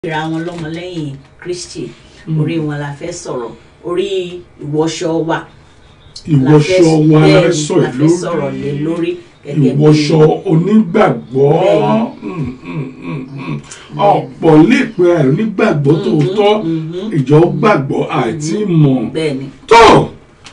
ìra wọn lọ́mọlẹ́yìn Kristi orí wọn la fẹ́ sọ̀rọ̀ orí ìwọṣọ wa la fẹ́- ìwọṣọ wa la bẹ́ẹ̀ fẹ́ ni, sọ̀rọ̀ la fẹ́ sọ̀rọ̀ lé lórí lórí gẹ́gẹ́ bí ìwọṣọ onígbàgbọ́ Bẹ́ẹ̀ni. Mm, mm, mm, mm. ọ̀pọ̀ lè pe àrùn onígbàgbọ́ tòótọ́ ìjọ gbàgbọ́ àti mọ̀ bẹ́ẹ̀ ni tó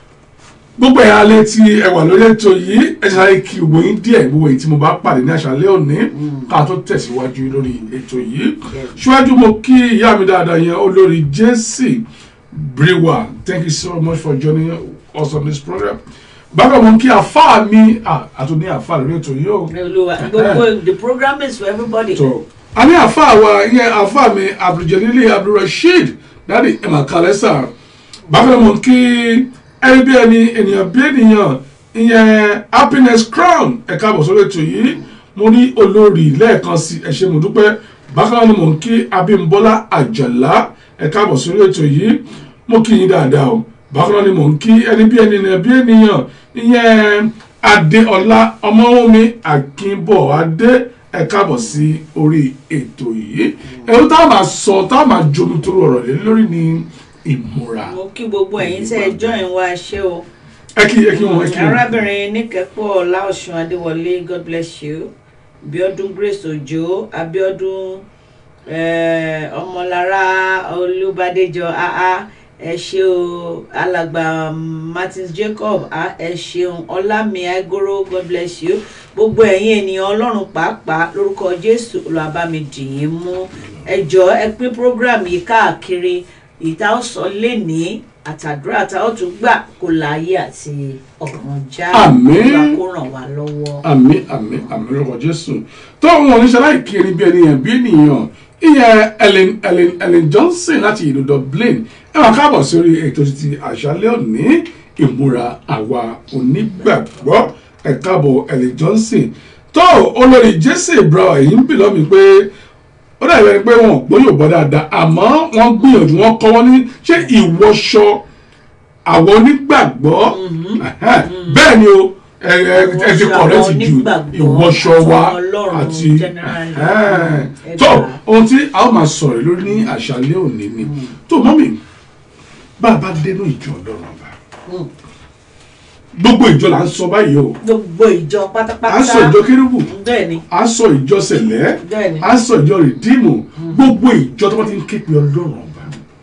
gbogbo ẹ̀yà alẹ́ tí ẹ wà lórí ètò yìí ẹ ṣàlàyé kí gbogbo yín díẹ̀ gbogbo èyí tí mo bá pàdé ní àṣálẹ́ òní ká tó tẹ̀síwájú lórí ètò yìí ṣíwájú mo kí ìyá mi dáadáa yẹn olórí jesse brewer thank you so much for joining us on this program bákan mo kí àfáà mi àtúndí àfáà lórí ètò yìí o olúwa gbogbo the program is for everybody tó a ní àfáà wa ìyẹn àfáà mi abduljalili abdulrasheed dáàdi emma kalesa bákan mo kí ẹni bí ẹni ènìyàn bí ènìyàn ìyẹn happiness crown ẹ káàbọ̀ sórí ètò yìí mo ní olórí lẹ́ẹ̀kan sí ẹ ṣé mo dúpẹ́ bákan náà ni mo ń kí abímbọ́lá àjàlá ẹ káàbọ̀ sórí ètò yìí mo kí yín dáadáa o bákan náà ni mo ń kí ẹni bí ẹni ènìyàn bí ènìyàn ìyẹn adéọlá ọmọwọmi akínbọ̀adé ẹ káàbọ̀ sí orí ètò yìí ẹ̀rú tá a máa sọ tá a máa jomi tó ọ̀rọ̀ lé lórí ni ìmúra mo kí gbogbo ẹ̀yin tẹ́ ẹ join wa ṣé o ẹ kí ẹ kí wọn ẹ kí wọn. arábìnrin níkẹ́pọ̀ láòsùn adéwọlé god bless you bíọ́dún grace òjò abíọ́dún eh, ọmọlára olúbadéjọ aa ẹ ṣé o alàgbà martins jacob ah, ẹ ṣeun ọlámi aigoro god bless you gbogbo ẹ̀yin ènìyàn ọlọ́run pàápàá lórúkọ jésù olùwàbámi dìyín mú ẹ jọ̀ọ́ ẹ pín program yìí káàkiri ìta ọ̀sán lè ní àtàdúrà tá ó tún gbà kó láyé àti ọ̀run já Àmín. Olúwa kó ràn wá lọ́wọ́. àmì àmì àmì lórúkọ jésù tó wọn oníṣẹ́ láì kiri bí ènìyàn bí ènìyàn ìyẹn ellen ellen ellen johnson láti ìlú dublin ẹ wá káàbọ̀ sórí ètò ti àṣálẹ́ òní ìmúra àwa onígbàgbọ́ ẹ káàbọ̀ ellen johnson tó olórí jesse brown èyí ń bì lọ́mi pé ó dàbí ẹni pé wọn ò gbọ́ Yorùbá dáadáa àmọ́ wọ́n gbìyànjú wọn kọ́ wọn ní ṣé ìwọṣọ àwọn onígbàgbọ́ ẹhẹ́n, bẹ́ẹ̀ ni o ẹ ẹ ẹ ti Ìwọṣọ kọ̀rẹ́tì àwọn ju onígbàgbọ́ ìwọṣọ wa àtọmọ Ọlọ́run àti generally. ẹhẹ́n. Ẹ tó gbà. ohun tí a ó máa sọ̀rọ̀ lórí ní àṣálẹ́ òní ni tó mọ́mì bá a bá dénú ìjọ Ọlọ́run ọba Mm. gbogbo ìjọ là ń sọ báyìí o gbogbo ìjọ pátápátá à ń sọ ìjọ kérúbù bẹ́ẹ̀ ni à ń sọ ìjọ sẹ̀lẹ́ bẹ́ẹ̀ ni à ń sọ ìjọ rìdíìmù gbogbo ìjọ tó bá ti ń ké pe Ọlọ́run ọba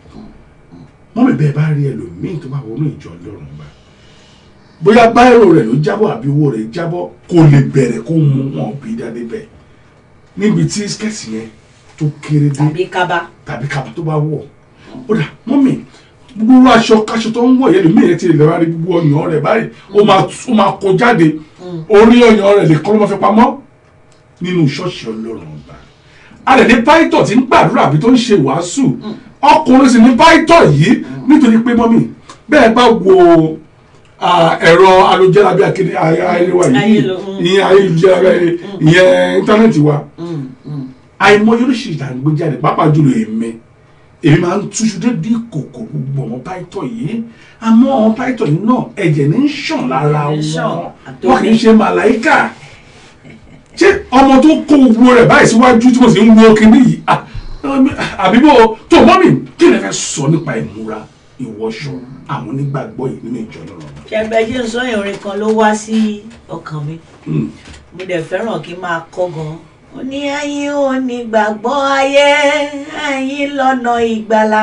mọ́mì bẹ́ẹ̀ bá rí ẹlòmíì tó bá wọnú ìjọ Ọlọ́run ọba bóyá báyìí rẹ̀ ló jábọ́ àbí owó rẹ̀ jábọ́ kò lè bẹ̀rẹ̀ kó mú wọn bí dáadé bẹ́ẹ̀ níbi tí skẹ́ẹ̀tì yẹn tó kéré dé tàbí kaba tàbí kaba tó bá wọ̀ ó dà mọ́mì gbogbo aṣọ káṣọ tó ń wọ̀ yẹn lómi yẹn ti lè wá rí gbogbo ọyàn rẹ̀ báyìí ó máa ó máa kó jáde orí ọyàn rẹ̀ lè kọ́ ló máa fi pamọ́ nínú ṣọ́ọ̀ṣì ọlọ́run ọba a lè ní pàìtọ̀ tí ń gbàdúrà àbí tó ń ṣe wàásù ọkùnrin sì ní pàìtọ̀ yìí nítorí pé mọ́mì bẹ́ẹ̀ bá wo ah, ẹ̀rọ alójẹ́ra bí akéde ayélujára yìí Ayélu- mm. ìyẹn ayélujára ìyẹn íńtánẹ́ẹ̀tì wa Mm, mm. àìmọye oríṣiríṣi ìdàgbé jáde pàápàá jùlọ èmi èmi máa ń túṣu dédé kòkò gbogbo ọmọ páìtọ̀ yìí àmọ́ ọmọ páìtọ̀ yìí náà ẹ̀jẹ̀ ní ń ṣàn lára Ń ṣàn, wọn àtòmí. wọn kì í ṣe màláìkà ṣé ọmọ tó kó gbogbo rẹ̀ báyìí síwájú tí mo sì ń wo kinní yìí ah, àbí bó tó mọ́ mi kí ni ẹ fẹ́ sọ nípa ìmúra ìwọṣọ àwọn onígbàgbọ́ yìí nínú ìjọ náà. ṣẹgbẹjẹ ń sọ yẹn orin kan ló wá sí ọkàn mi Mm. mo dẹ̀ fẹ́ràn kí n máa kọ́ gan ó ní ẹ̀yin ò ní gbàgbọ́ ayé ẹ̀yin lọ́nà ìgbàlà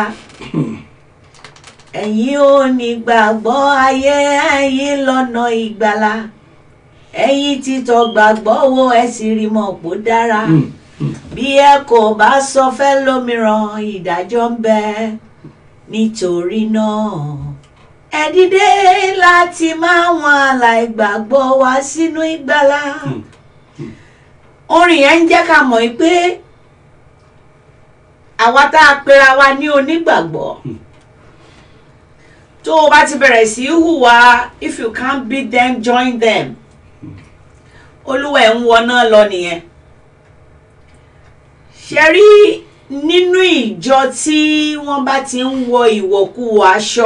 ẹ̀yin ò ní gbàgbọ́ ayé ẹ̀yin lọ́nà ìgbàlà ẹ̀yin títọ́ gbàgbọ́ wo ẹ sì rí mọ̀ pó dára Mm. Mm. bí ẹ kò bá sọ fẹ́ lómìíràn ìdájọ́ ń bẹ nítorí náà ẹ dìde láti máa wọn aláìgbàgbọ́ wá sínú ìgbàlà orin yẹn ń jẹ́ ká mọ̀ pé àwa tá a pera wa ní onígbàgbọ́ tó o bá ti bẹ̀rẹ̀ sí í hùwà if you can't beat them join them olúwa ẹ̀ ń wọná lọ nìyẹn ṣe rí nínú ìjọ tí wọ́n bá ti ń wọ ìwọ̀kuwọ̀ aṣọ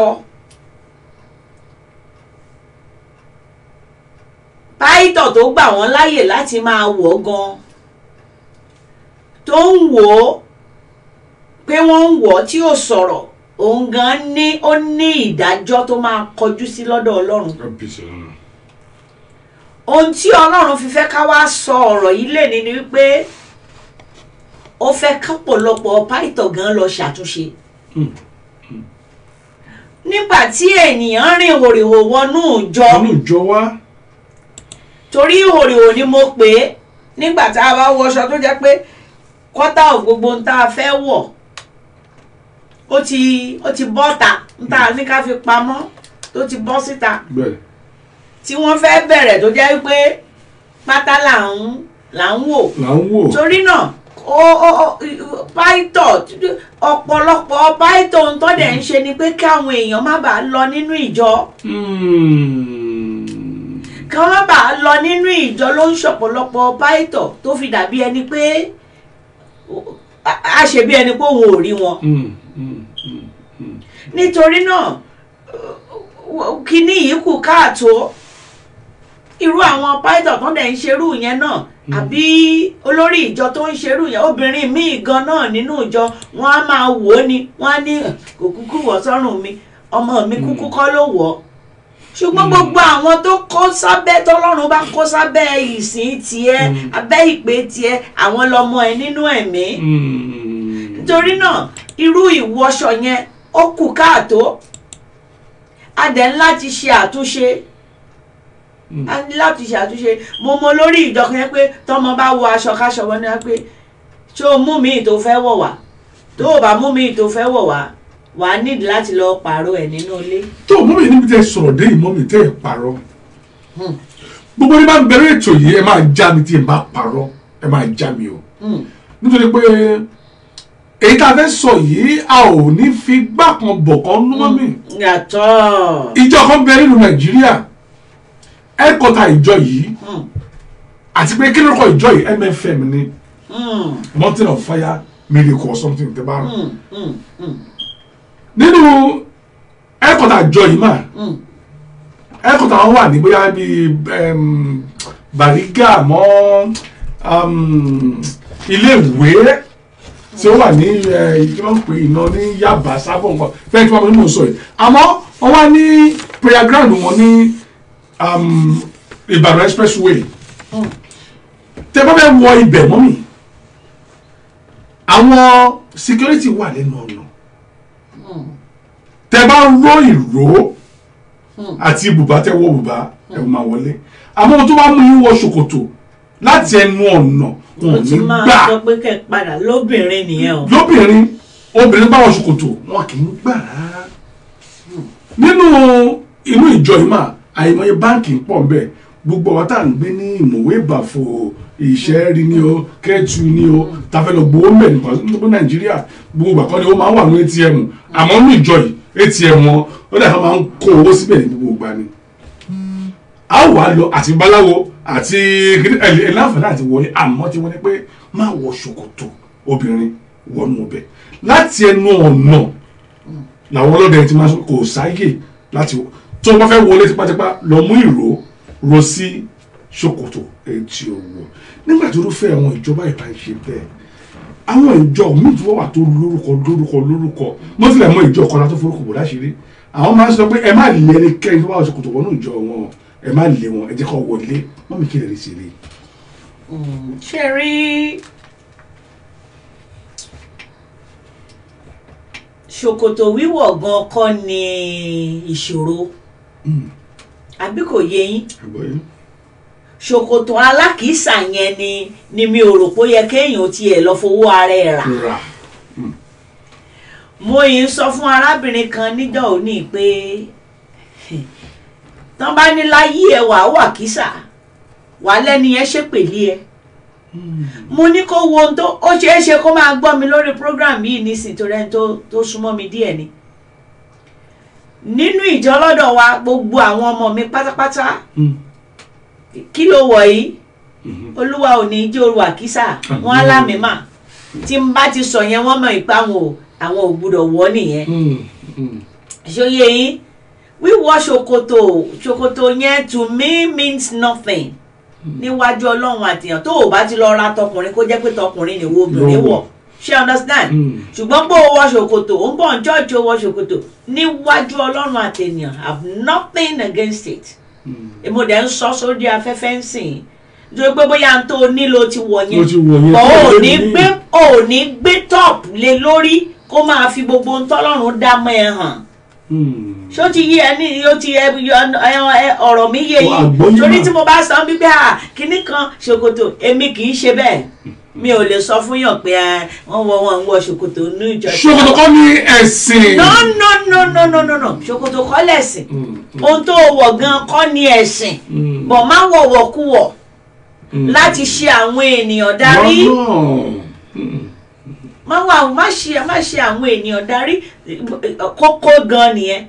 páìtọ̀ tó gbà wọ́n láyè láti máa wọ̀ gan tó ń wò ó wọ́n ń wọ̀ tí ò sọ̀rọ̀ òun gan ní ó ní ìdájọ́ tó máa kọjú sí lọ́dọ̀ ọlọ́run kábíyèsí ọlọ́run ohun tí ọlọ́run fi fẹ́ ká wá sọ ọ̀rọ̀ yìí lè ní ni wípé ó fẹ́ kápọ̀lọpọ̀ pàìtọ̀ gan lọ ṣàtúnṣe Hmm. nígbà tí ènìyàn rìn hòrìhò wọnú ìjọ ọlọ́run ìjọ wa torí hòrìhò ni mo pè é nígbà tá a bá wọṣọ tó jẹ́ pé kọ́tà ò gbogbo ń tá a fẹ́ wọ̀ ó ti ó ti bọ́ta ń tá a ní ká fi pamọ́ tó ti bọ́ síta bẹ́ẹ̀ tí wọ́n fẹ́ bẹ̀rẹ̀ tó jẹ́ pé pátá là ń là ń wò là ń wò torí náà ó ó ó pàìtọ̀ ọ̀pọ̀lọpọ̀ pàìtọ̀ ń tọ́ dẹ̀ ń ṣe ni pé káwọn èèyàn má bàa lọ nínú ìjọ Hmm. ká má bàa lọ nínú ìjọ ló ń ṣọ̀pọ̀lọpọ̀ pàìtọ̀ tó fi dàbí ẹni pé a- a ṣe bí ẹni pé òun ò rí wọn Hmm. Hmm. Hmm. nítorí náà kíní yìí kù káàtó irú àwọn pàìtọ̀ tó dẹ̀ ń ṣerú yẹn náà àbí olórí ìjọ tó ń ṣerú yẹn obìnrin míì gan náà nínú ìjọ wọn á máa wò ó ni wọn á ní kò kúkú wọ̀ sọ́rùn mi ọmọ mi kúkú kọ́ ló wọ̀ ọ́ ṣùgbọ́n gbogbo àwọn tó kó sábẹ́ tọ́lọ́run bá kó sábẹ́ ìsìn tiẹ̀ Mm. abẹ́ ìpè tiẹ̀ àwọn lọmọ ẹ nínú ẹ̀mí Hmm. nítorí náà irú ìwọṣọ yẹn ó kù káàtó a dẹ̀ ń láti ṣe àtúnṣe Mm. a ní láti ṣe àtúnṣe mo mọ lórí ìjọkan yẹn pé tọmọ bá wọ aṣọ káṣọ wọn ni wọn pé ṣé o mú mi tó fẹ́ wọ̀ wá tó o bá mú mi tó fẹ́ wọ̀ wá wàá nídìí láti lọ pààrọ̀ ẹ̀ nínú ilé. tó mọ́mí níbi tẹ́ sọ̀rọ̀ dé yìí mọ́mí tẹ́ ẹ̀ parọ́ Hmm. gbogbo ní bá ń bẹ̀rẹ̀ ètò yìí ẹ máa já mi tí ẹ bá parọ́ ẹ máa já mi o Hmm. nítorí pé èyí tá a fẹ́ sọ yìí a ò ní fi gbá kan bọ̀ kan nú mọ́mí yàtọ̀. ìjọ kan bẹ nínú nàìjíríà ẹ̀kọ́ta ìjọ yìí Hmm. àti pé kí lórúkọ ìjọ yìí mfm ni Hmm. mountain of fire miracle or something tẹ́ bá rò Hmm. Hmm. Hmm. nínú ẹ̀kọ́ta ìjọ yìí mà Hmm. ẹ̀kọ́ta wọn wà ní bóyá bíi em, Bariga mọ́ um, ilé ìwé tí ó wà ní ẹ, kí wọ́n ń pè iná ní Yaba sábọ̀ nǹkan fẹ́ẹ́ tí wọ́n mú un sọ yìí àmọ́ wọ́n wá ní prayer ground wọn ní um, Ìbàdàn expressway Hmm. tẹ bá fẹ́ wọ ibẹ̀ mọ́ mi àwọn security wà lẹ́nu ọ̀nà Hmm. tẹ bá ń ró ìró Hmm. àti bùbá tẹ wọ bùbá ẹ máa wọlé àmọ́ ohun tó bá mú yín wọ ṣòkòtò láti ẹnu ọ̀nà wọn ó ò ti ní máa gbà sọ pé kẹ́ ẹ padà lóbìnrin nìyẹn o. lóbìnrin obìnrin bá wọ ṣòkòtò wọn kì í gbà rárá nínú inú ìjọ yìí mà àìmọye báǹkì ń pọ̀ nbẹ̀ gbogbo àwọn tá à ń gbé ní ìmọ̀wé ìbàfò ìṣẹ́rí ni o kẹ́ẹ̀tù ni o tàfẹ́ lọ gbowó mẹ́ nípa nítorí nàìjíríà gbogbo ìgbà kan ni ó máa ń wà ní atm àmọ́ ní ìjọ yìí atm wọn ó dàgbà máa ń kó owó síbẹ̀ ní gbogbo ìgbà ni a wà á lọ àti baláwo àti ẹ láǹfààní àti wọlé àmọ́ tí wọ́n ní pé má wọ ṣòkòtò obìnrin wọnú ọbẹ̀ láti ẹnu ọ̀nà làwọn ọlọ́dẹ ti máa sọ kò sáyè láti wọ tó o bá fẹ́ wọlé tipátipá lọ mú ìró ro sí ṣòkòtò etí owó nígbà tó rúfẹ́ àwọn ìjọba ìbá ń ṣe bẹ́ẹ̀ àwọn ìjọ míì tó wà tó lórúkọ lórúkọ lórúkọ mo tilẹ̀ mọ ìjọ kan láti forúkọ bò láṣìírí àwọn máa ń sọ pé ẹ má lé ẹnikẹ́ni tó bá wọ ṣòkòtò wọnú ìjọ wọn ẹ má lé wọn ẹ jẹ́ kó wọlé mọ́mí kí lè rí sí i. ṣe rí ṣòkòtò wíwọ̀ gan kọ́ ni ìṣòro àbí kò yé yín ṣòkòtò alákìísà yẹn ni ni mi ò rò pé ó yẹ kéèyàn tiẹ̀ lọ fowó ara ẹ̀ rà rà mo yìí ń sọ fún arábìnrin kan níjọ́ òní pé tán bá ní láyé ẹ wàá wà kísà wà lẹ́ni yẹn ṣépèlé ẹ mo ní kó wo ohun tó ó ṣeé ṣe kó máa gbọ́ mi lórí program yìí nísìnyí torí ẹni tó tó súnmọ́ mi díẹ̀ ni nínú ìjọ lọ́dọ̀ wa gbogbo àwọn ọmọ mi pátápátá kí ló wọ̀ yìí olúwa ò ní jẹ́ oru àkísà wọn á lámì mà tí n bá ti sọ yẹn wọ́n mọ̀ ìpá àwọn ò àwọn ò gbúdọ̀ wọ̀ nìyẹn ṣòye yín wíwọ̀ ṣòkòtò ṣòkòtò yẹn to me means nothing níwájú ọlọ́run àtìyàn tó o bá ti lọ ra tọkùnrin kó jẹ́ pé tọkùnrin nìwo obìnrin wọ̀ ṣe understand Mm. ṣùgbọ́n bó o wọ ṣòkòtò ó ń bọ̀ ń church o wọ ṣòkòtò níwájú ọlọ́run àtẹnìyàn have nothing against it èmo dẹ̀ ń sọ sórí afẹ́fẹ́ ń sìn nítorí pé bóyá n tó nílò ti wọ̀ yẹn Ó ti wọ̀ yẹn, bọ̀ tó ò lè ní ní. gbé ò ní gbé top lé lórí kó máa fi gbogbo ohun tọ́lọ́run dá mọ́ ẹ hàn ṣó ti yí ẹ ní ó ti ẹ ẹ ọ̀rọ̀ mi yé Ọ, àgbọ́yé yìí torí mà. tí mo bá sọ wípé à kinní kan ṣòkòtò èmi kì í ṣe bẹ́ẹ̀ mi ò lè sọ fún yàn pé ẹ, wọ́n wọ wọn ń wọ ṣòkòtò ní ìjọ ṣòkòtò kọ́ ní ẹ̀sìn. no no no no no no no ṣòkòtò kọ́ lẹ̀sìn Mm, ohun tó wọ̀ gan kọ́ ni ẹ̀sìn mm, bọ̀ má wọ̀wọ̀ kú wọ̀ mm. láti ṣe àwọn ènìyàn darí Lọ́nà. Mm, má wà má ṣe má ṣe àwọn ènìyàn darí kókó gan nìyẹn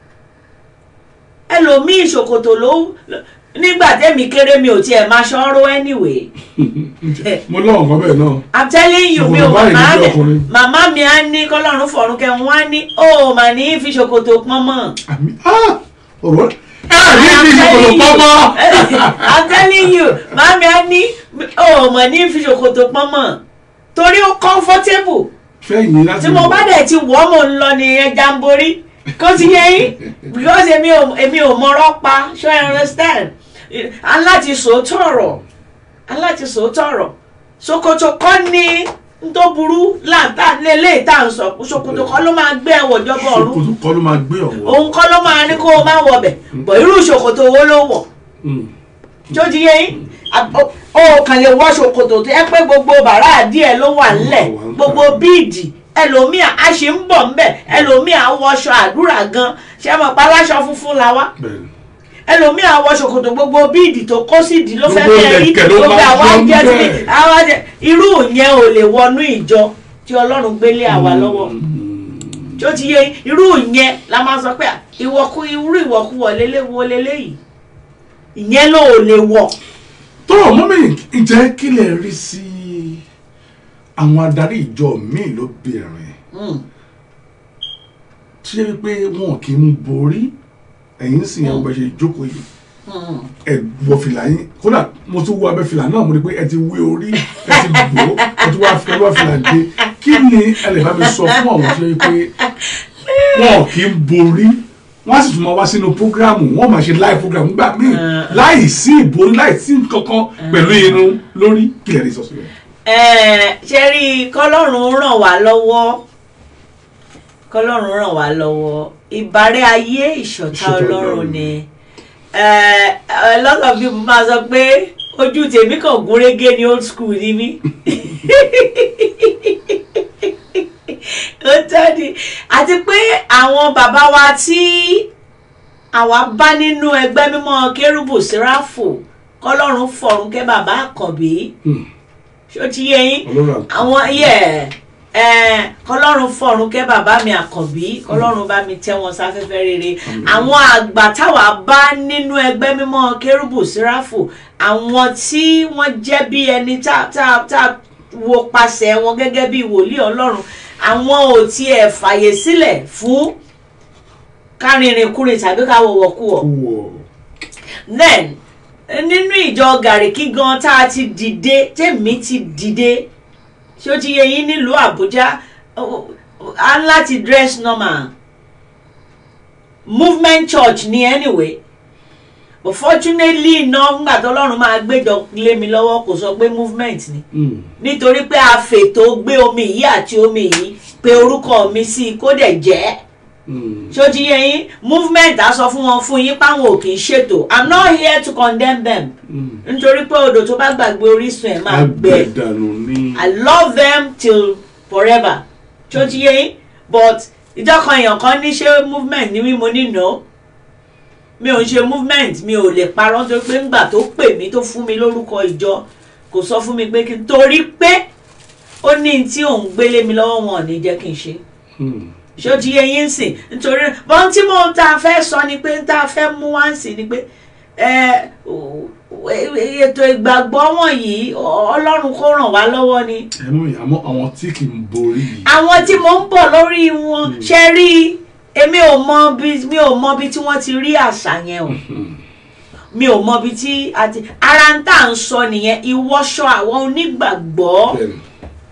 ẹlòmíì ṣòkòtò ló nígbà tẹ́mi kéré mi ò tiẹ̀ máa ṣọ́rọ́ anyway mo lọ́wọ́ nǹkan bẹ́ẹ̀ náà. i'm telling you mi ò Ṣòkòtò báyìí màmá níbi mi ọkùnrin. màmá mi á ní kọ́lọ́run fọ̀run kẹ́ wọ́n á ní ó mà ní fi ṣòkòtò pọ́n mọ́. àmì ah, ọ̀rọ̀ ẹ̀ ní bí ṣòkòtò pọ́nmọ́. I'm telling you màmí á ní ó mà ní fi ṣòkòtò pọ́n mọ́ torí ó comfortable fẹ́yìn láti tí mo bá dẹ̀ ti wọ́ mò ń lọ nìyẹn jamboree kó ti yẹ yín because èmi ò èmi ò mọ̀rọ̀ pa ṣé I understand aláti sòótọ́ ọ̀rọ̀ aláti sòótọ́ ọ̀rọ̀ ṣòkòtò kọ́ ni n tó burú láǹtà lélẹ́yìí tá à ń sọ ṣòkòtò kọ́ ló máa gbé ẹ̀wọ̀ jọba ọ̀run ṣòkòtò kọ́ ló máa gbé ọ̀wọ́. òun kọ́ ló máa ní kó o má wọ̀ bẹ̀ bọ̀ irú ṣòkòtò wo ló wọ̀ Mm, tó ti yé yín Àb- ó kàn lè wọ ṣòkòtò tó yẹ pé gbogbo bàrà díẹ̀ ló wà nílẹ̀ wà ń gbogbo bíìdì ẹlòmíà a ṣe ń bọ̀ ńbẹ̀ ẹlòmíà wọṣọ àdúrà gan ṣé mo pa aláṣọ funfun la wá bẹ́ẹ̀ni. ẹlòmíà wọ ṣòkòtò gbogbo bíìdì tó kó sídìí ló fẹ́ Gbogbo kẹ́ rí ìlẹ̀kẹ̀ ló gbogbo máa àwa yọ jẹ́ sí ńbẹ̀. àwa jẹ́ irú yẹn ò lè wọnú ìjọ tí ọlọ́run gbélé àwa lọ́wọ́ Mm, tí ó ti yé yín, irú yẹn la máa sọ pé ìwọ̀kú irú ìwọ̀kúwọ̀ lélẹ́wọ̀ lélẹ́yìí ìyẹn ló ò lè wọ̀ tó mọ́mí ìjẹ́ kí lè rí sí àwọn adarí ìjọ míì lóbìnrin Mm. tí ó pé wọn kì í borí ẹ̀yìn sì yẹn wọ́n ṣe jókòó yìí Mm. ẹ wọ fìlà yín kódà mo tún wọ abẹ́ fìlà náà mo rí pé ẹ ti wé orí ẹ ti bò ó ẹ ti wá fi ọlọ́ fìlà dé kí ni ẹ lè bá mi sọ fún àwọn tí ó yẹ pé wọn kì í borí wọn á sì tún máa wá sínú prógrámù wọn máa ṣe láì prógrámù gbà míì láì sí ìborí láì sí kankan pẹ̀lú irun lórí kí lè rí sọ sí rẹ. Ẹ, ṣe rí i kọ́lọ́run ràn wá lọ́wọ́ kọ́lọ́run ràn wá lọ́wọ́ ìbárẹ́ ayé ìṣọ̀tá Ìṣọ̀tá ọlọ́run Ọlọ́run. ni Ẹ, a lot of people máa sọ pé ojú tèmi kàn gún régé ní old school ni mí ó tọ́ ni àti pé àwọn bàbá wa tí àwa bá nínú ẹgbẹ́ mímọ́ kérúbù síráfù kọ́lọ́run fọ̀run kẹ́ bàbá àkànbí ṣó ti yé yín ọlọ́run àti àwọn yẹ ẹ kọlọ́run fọ̀run kẹ́ bàbá mi àkànbí kọlọ́run bá mi tẹ́ wọn sáfẹ́fẹ́ rere àwọn àgbà táwa bá nínú ẹgbẹ́ mímọ́ kérúbù síráfù àwọn tí wọ́n jẹ́ bí ẹni tá tá tá wo pasẹ̀ wọn gẹ́gẹ́ bí wòlíì ọlọ́run àwọn ò tiẹ̀ fàyè sílẹ̀ fún kárìnrìnkùnrin tàbí káwọ̀wọ̀kúwọ̀ wọ then nínú ìjọ gàríkí gan tá a ti dìde tèmi ti dìde ṣé ó ti yẹ yín nílùú àbújá ó- ó- a ń láti dress normal movement church ni anyway but fortunately iná ńgbà tó lọ́run máa gbéjọ lé mi lọ́wọ́ kò sọ pé movement ni nítorí pé a fètò gbé omi yìí àti omi yìí pé orúkọ mi sí i kó dẹ̀ jẹ́ ṣó ti yẹ yín movement á sọ fún wọn fún yín páwọn ò kì í ṣètò i'm not here to condemn them nítorí pé odò tó bá gbàgbé orísun ẹ̀ máa gbẹ agbẹ̀dànù ní i love them till forever ṣó ti yẹ yín but ìjọkan èèyàn kan ní ṣé movement ní mímú nínú mi ò ń ṣe movement mi ò lè parọ́ nítorí pé ńgbà tó pè mí tó fún mi lórúkọ ìjọ kò sọ fún mi pé kí n torí pé ó ní tí òun gbélé mi lọ́wọ́ wọn ò ní jẹ́ kí n ṣe ṣé ó ti yé yín sìn nítorí bọ́n tí mo ta fẹ́ sọ ni pé ta fẹ́ mú wá sí ni pé ẹ, o- ètò ìgbàgbọ́ wọ̀nyí ọlọ́run kó ràn wá lọ́wọ́ ni ẹ̀mú àmọ́ àwọn tí kì í borí yìí àwọn tí mo ń bọ̀ lórí wọn ṣe rí èmi ò mọ bí mi ò mọ bí tí wọ́n ti rí àṣà yẹn o mi ò mọ bí tí àti ara ń tà ń sọ nìyẹn ìwọṣọ àwọn onígbàgbọ́ bẹ́ẹ̀ni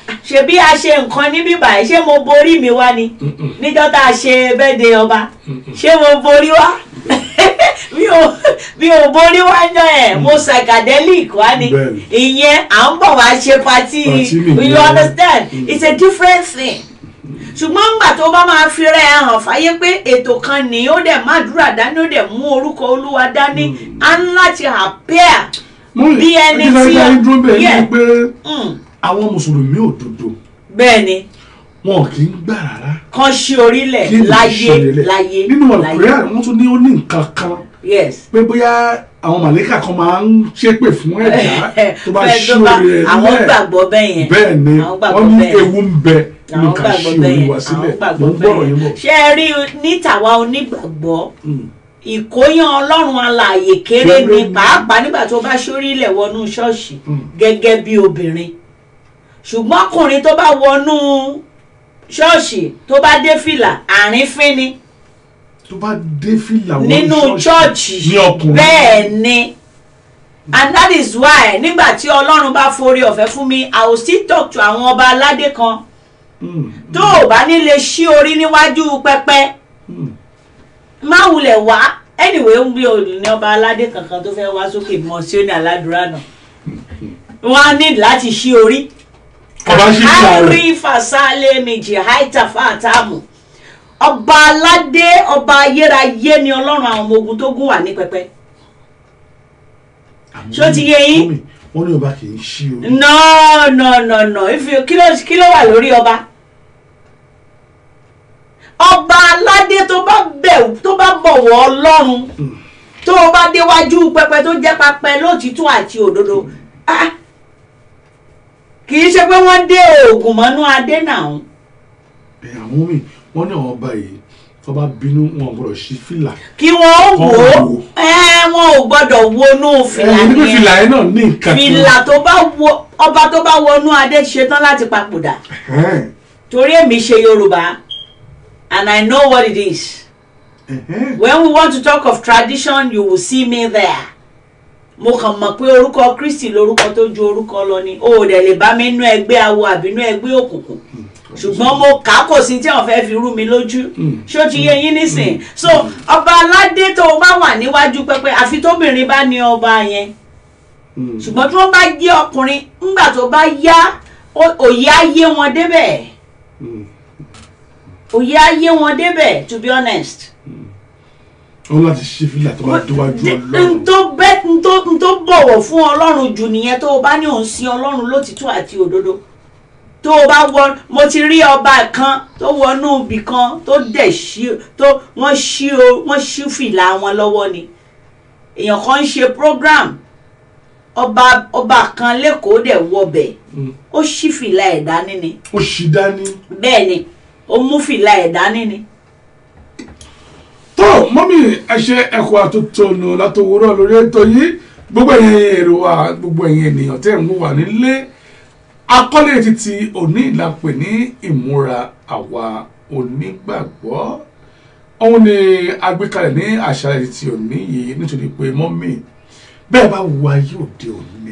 ṣe bí a ṣe nǹkan níbí báyìí ṣé mo borí mi wá ni Mm-mm. níjọ́ tá a ṣe bẹ́ẹ̀dẹ̀ ọba ṣé mo borí wá mi ò mi ò borí wá jọ ẹ̀ mo psychedelic wá ni Bẹ́ẹ̀ni. ìyẹn à ń bọ̀ wá ṣe pati Party nìyẹn. you understand Mm. it's a different thing ṣùgbọ́n ńgbà tó bá máa fi rẹ̀ hàn fáyé pé ètò kan ní ó dẹ̀ má dúrà dání ó dẹ̀ mú orúkọ olúwa dání á ń láti appear Mọ́mì, bí ẹni ẹ jẹ́ tí ká a- yín dúró bẹ́ẹ̀ Yeah. ni pé Mm, àwọn mùsùlùmí òdodo bẹ́ẹ̀ ni wọn kì í gbà rárá kan ṣí orílẹ̀ kí ni láyé ìṣẹ̀lẹ̀ láyé nínú láyé àkùrẹ́ wọ́n tún ní ó ní nǹkan kan yes pé bóyá àwọn màlẹ́kà kan máa ń ṣépè fún ẹ̀dá tó bá Fẹ́ ṣí tó bá- orí rẹ̀ àwọn nílẹ̀ gbàgbọ́ bẹ́ẹ̀ yẹn bẹ́ẹ̀ ni àwọn gbàgbọ́ wọ́n ní bẹ́ẹ̀. ewu ń bẹ nínú àwọn ká gbàgbọ́ ṣí bẹ́ẹ̀ orí yẹn wa àwọn sílẹ̀ mo gbàgbọ́ ń gbọ́rọ̀ bẹ́ẹ̀ yín bọ̀. yẹn ṣé ẹ rí ní tàwa onígbàgbọ́ Mm. ìkóyán ọlọ́run alààyè kéré Kéré ni ni. pàápàá nígbà tó bá ṣórí ilẹ̀ wọnú ṣọ́ọ̀ṣì Mm. gẹ́gẹ́ bí obìnrin ṣùgbọ́n ọkùnrin tó bá wọnú ṣọ́ọ̀ṣì tó bá dé fìlà àrífín ni tó bá dé fìlà wọn nínú ṣọ́ọ̀ṣì ní ọkùnrin bẹ́ẹ̀ ni and that is why nígbà tí ọlọ́run bá forí ọ̀fẹ́ fún mi i will still talk to àwọn ọba aládé kan Mm. tó o bá ní lè ṣí orí níwájú pẹpẹ Mm. má wulẹ̀ wá anyway ń bí olùní ọba aládé kankan tó fẹ́ wá sókè mọ́ sí òní aládùúrà náà wọ́n á ní láti ṣí orí ọba ṣí fìlà rẹ̀ kárí fàṣálẹ̀ méjì haita fàtàmù ọba aládé ọba ayérayé ni ọlọ́run àwọn ọmọ ogun tó gún wà ní pẹpẹ ṣó ti yé yín? Mọ́mì, wọ́n ní ọba kì í ṣí orí no no no no if you kí ló kí ló wà lórí ọba ọba aládé tó bá bẹ̀ tó bá bọ̀wọ̀ ọlọ́run Mm. tó o bá déwájú pẹpẹ tó jẹ́ pẹpẹ lótìtọ́ àti òdodo ah, kì í ṣe pé wọ́n dé oògùn mọ́nú adé náà ẹ̀ àwọn mi wọ́n ní àwọn ọba yìí tó bá bínú wọn ò gbọ́dọ̀ ṣí fìlà kí wọ́n wò ó Wọ́n wò ó. ẹ wọn ò gbọ́dọ̀ wọnú fìlà ẹ̀ níbi yẹn fìlà yẹn náà ní nǹkan kan fìlà tó bá wọ ọba tó bá wọnú adé ṣetán láti papòdà Ẹ̀hẹ́n, torí èmi ṣe yorùbá and i know what it is ẹ̀hẹ́n. when we want to talk of tradition you will see me there mo kàn mọ̀ pé orúkọ kristi lorúkọ tó ju orúkọ lọ ni o ò dẹ̀ lè bá mi nú ẹgbẹ́ awo àbí nú ẹgbẹ́ òkùnkùn ṣùgbọ́n mo kà á kò sí tí wọ́n fẹ́ fi rú mi lójú Mm. ṣó ti yé yín nísìn so ọba aládé tó o bá wà níwájú pẹpẹ àfi tóbìnrin bá ní ọba yẹn Mm. ṣùgbọ́n tí wọ́n bá jẹ́ ọkùnrin ńgbà tó bá yá ó- òye á yé wọn débẹ̀ Mm. òye á yé wọn débẹ̀ to be honest. wọ́n láti ṣí fìlà tó bá déwájú n ọlọ́run tó bẹ́ n tó n tó bọ̀wọ̀ fún ọlọ́run jù nìyẹn tó o bá ní òun sin ọlọ́run lótìtọ́ àti òdodo tó o bá wọ mo ti rí ọba kan tó wọnú ibì kan tó dẹ̀ ṣí tó wọ́n ṣí o wọ́n ṣí fìlà wọn lọ́wọ́ ni èèyàn kan ń ṣe program ọba ọba kan lẹ́kọ̀ọ́ dẹ̀ wọbẹ̀ Mm. ó ṣí fìlà ẹ̀ dání ni ó ṣí dání. bẹ́ẹ̀ ni ó mú fìlà ẹ̀ dání ni. tó mọ́mí ẹ ṣe ẹ̀kọ́ àtúntònù látòwúrọ̀ lórí ètò yìí gbogbo ẹ̀yin èrò wa gbogbo ẹ̀yin ènìyàn tẹ́ ń mú wà nílé akọ́lé títí òní ìlàpẹ̀ ní ìmúra àwa onígbàgbọ́ òun ni agbékalẹ̀ ní àṣálẹ́ títí òní yìí nítorí pé mọ́mí bẹ́ẹ̀ bá wo ayé òde òní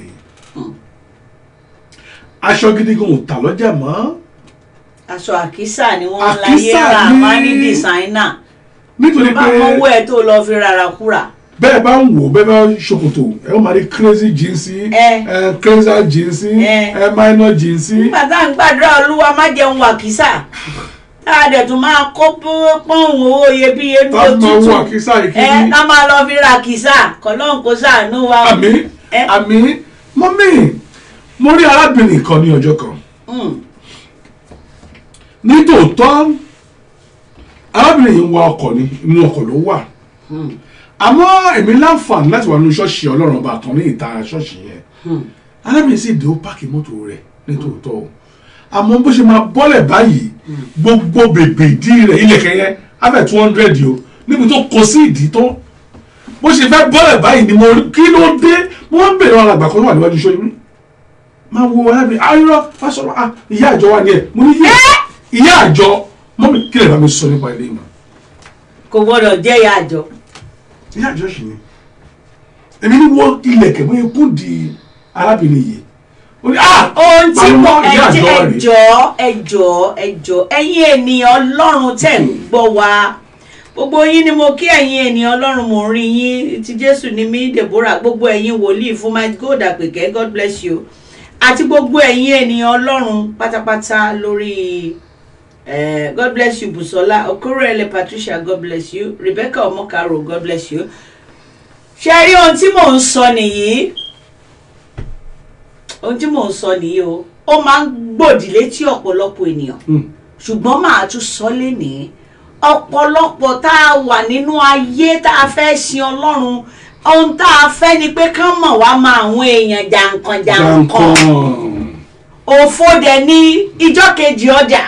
aṣọ gidi gan ò tà lọ́jà mọ́ aṣọ àkísà ni wọ́n ń láyé Àkísà rà ni- má ní dìsáínà. nítorí bá pé mọ́wọ́ ẹ̀ tó lọ fi rárá kúrà. bẹ́ẹ̀ bá ń wò bẹ́ẹ̀ bá ṣòkòtò ẹ ó máa rí crazy jeansy Ẹ. ẹ crazy jeansy Ẹ. ẹ minor jeansy nígbà tá à ń gbàdúrà olúwa má jẹun wàkísà tá a dẹ̀ tún máa kó pọ́n owó iyebíye ní tá a máa wọ òtútù àkísà ẹ ìkíní ká máa lọ fi ra kìsà kọ́lọ́n kó sàánú wa. o. àmì Ẹ. àmì mọ́mí mo rí arábìnrin kan ní ọjọ́ kan Mm, ní tòótọ́ arábìnrin yìí ń wa ọkọ̀ ní inú ọkọ̀ ló wà mm, àmọ́ èmi láǹfààní láti wà nínú ṣọ́ọ̀ṣì ọlọ́run ọba kan ní ìta ṣọ́ọ̀ṣì yẹn mm. arábìnrin sì dé ó páàkì mọ́tò rẹ̀ nítòótọ́ o àmọ́ bó ṣe máa bọ́lẹ̀ báyìí gbogbo bèbè ìdí rẹ̀ ilẹ̀kẹ̀ yẹn abẹ́ two hundred o níbi tó kọ sí ìdí tó bó ṣe fẹ́ bọ́lẹ̀ báyìí ni mo rí kí ló dé mo wá ń bèrè àwọn àgbà kan tó wà níwájú iṣẹ́ mi máa wo arábìnrin ayọ́ fásọ̀rọ̀ ah ìyá àjọ wa ni ẹ̀ mo ní yé ìyá àjọ mọ́mí kí lè bá mi sọ nípa ilé ìmọ̀ kò gbọ́dọ̀ jẹ́ ìyá àjọ. ìyá àjọ sì ni èmi ní wọ́n ilẹ̀kẹ̀ bóyá kú di arábìnrin yìí ó ní ah ohun tí mo pàmò ìyá àjọ rẹ̀ ẹjọ́ ẹjọ́ ẹjọ́ ẹ̀yin ènìyàn ọlọ́run tẹ̀ ń gbọ́ wa gbogbo yín ni mo kí ẹ̀yin ènìyàn ọlọ́run mò ń rí yín ti jésù ni mí deborah gbogbo ẹ̀yin wòlíì fún my god àpèkẹ́ god bless you àti gbogbo ẹ̀yin ènìyàn ọlọ́run pátápátá lórí eh, god bless you busola okorele patricia god bless you rebecca omokaro god bless you ṣe rí ohun tí mò ń sọ nìyí ohun tí mò ń sọ nìyí o ó máa ń gbòdì létí ọ̀pọ̀lọpọ̀ ènìyàn Hmm. ṣùgbọ́n màá tún sọ lénìí ọ̀pọ̀lọpọ̀ tá a wà nínú ayé tá a fẹ́ sin ọlọ́run ohun tá a fẹ́ ni pé kán mọ̀ wá mọ àwọn èèyàn jàǹkàn jàǹkàn Jankan. òfò dẹ̀ ní ìjọ́ kejì ọjà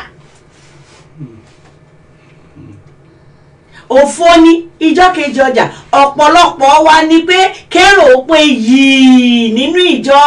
òfò ní ìjọ́ kejì ọjà ọ̀pọ̀lọpọ̀ wa ni pé kérò pé yìí nínú ìjọ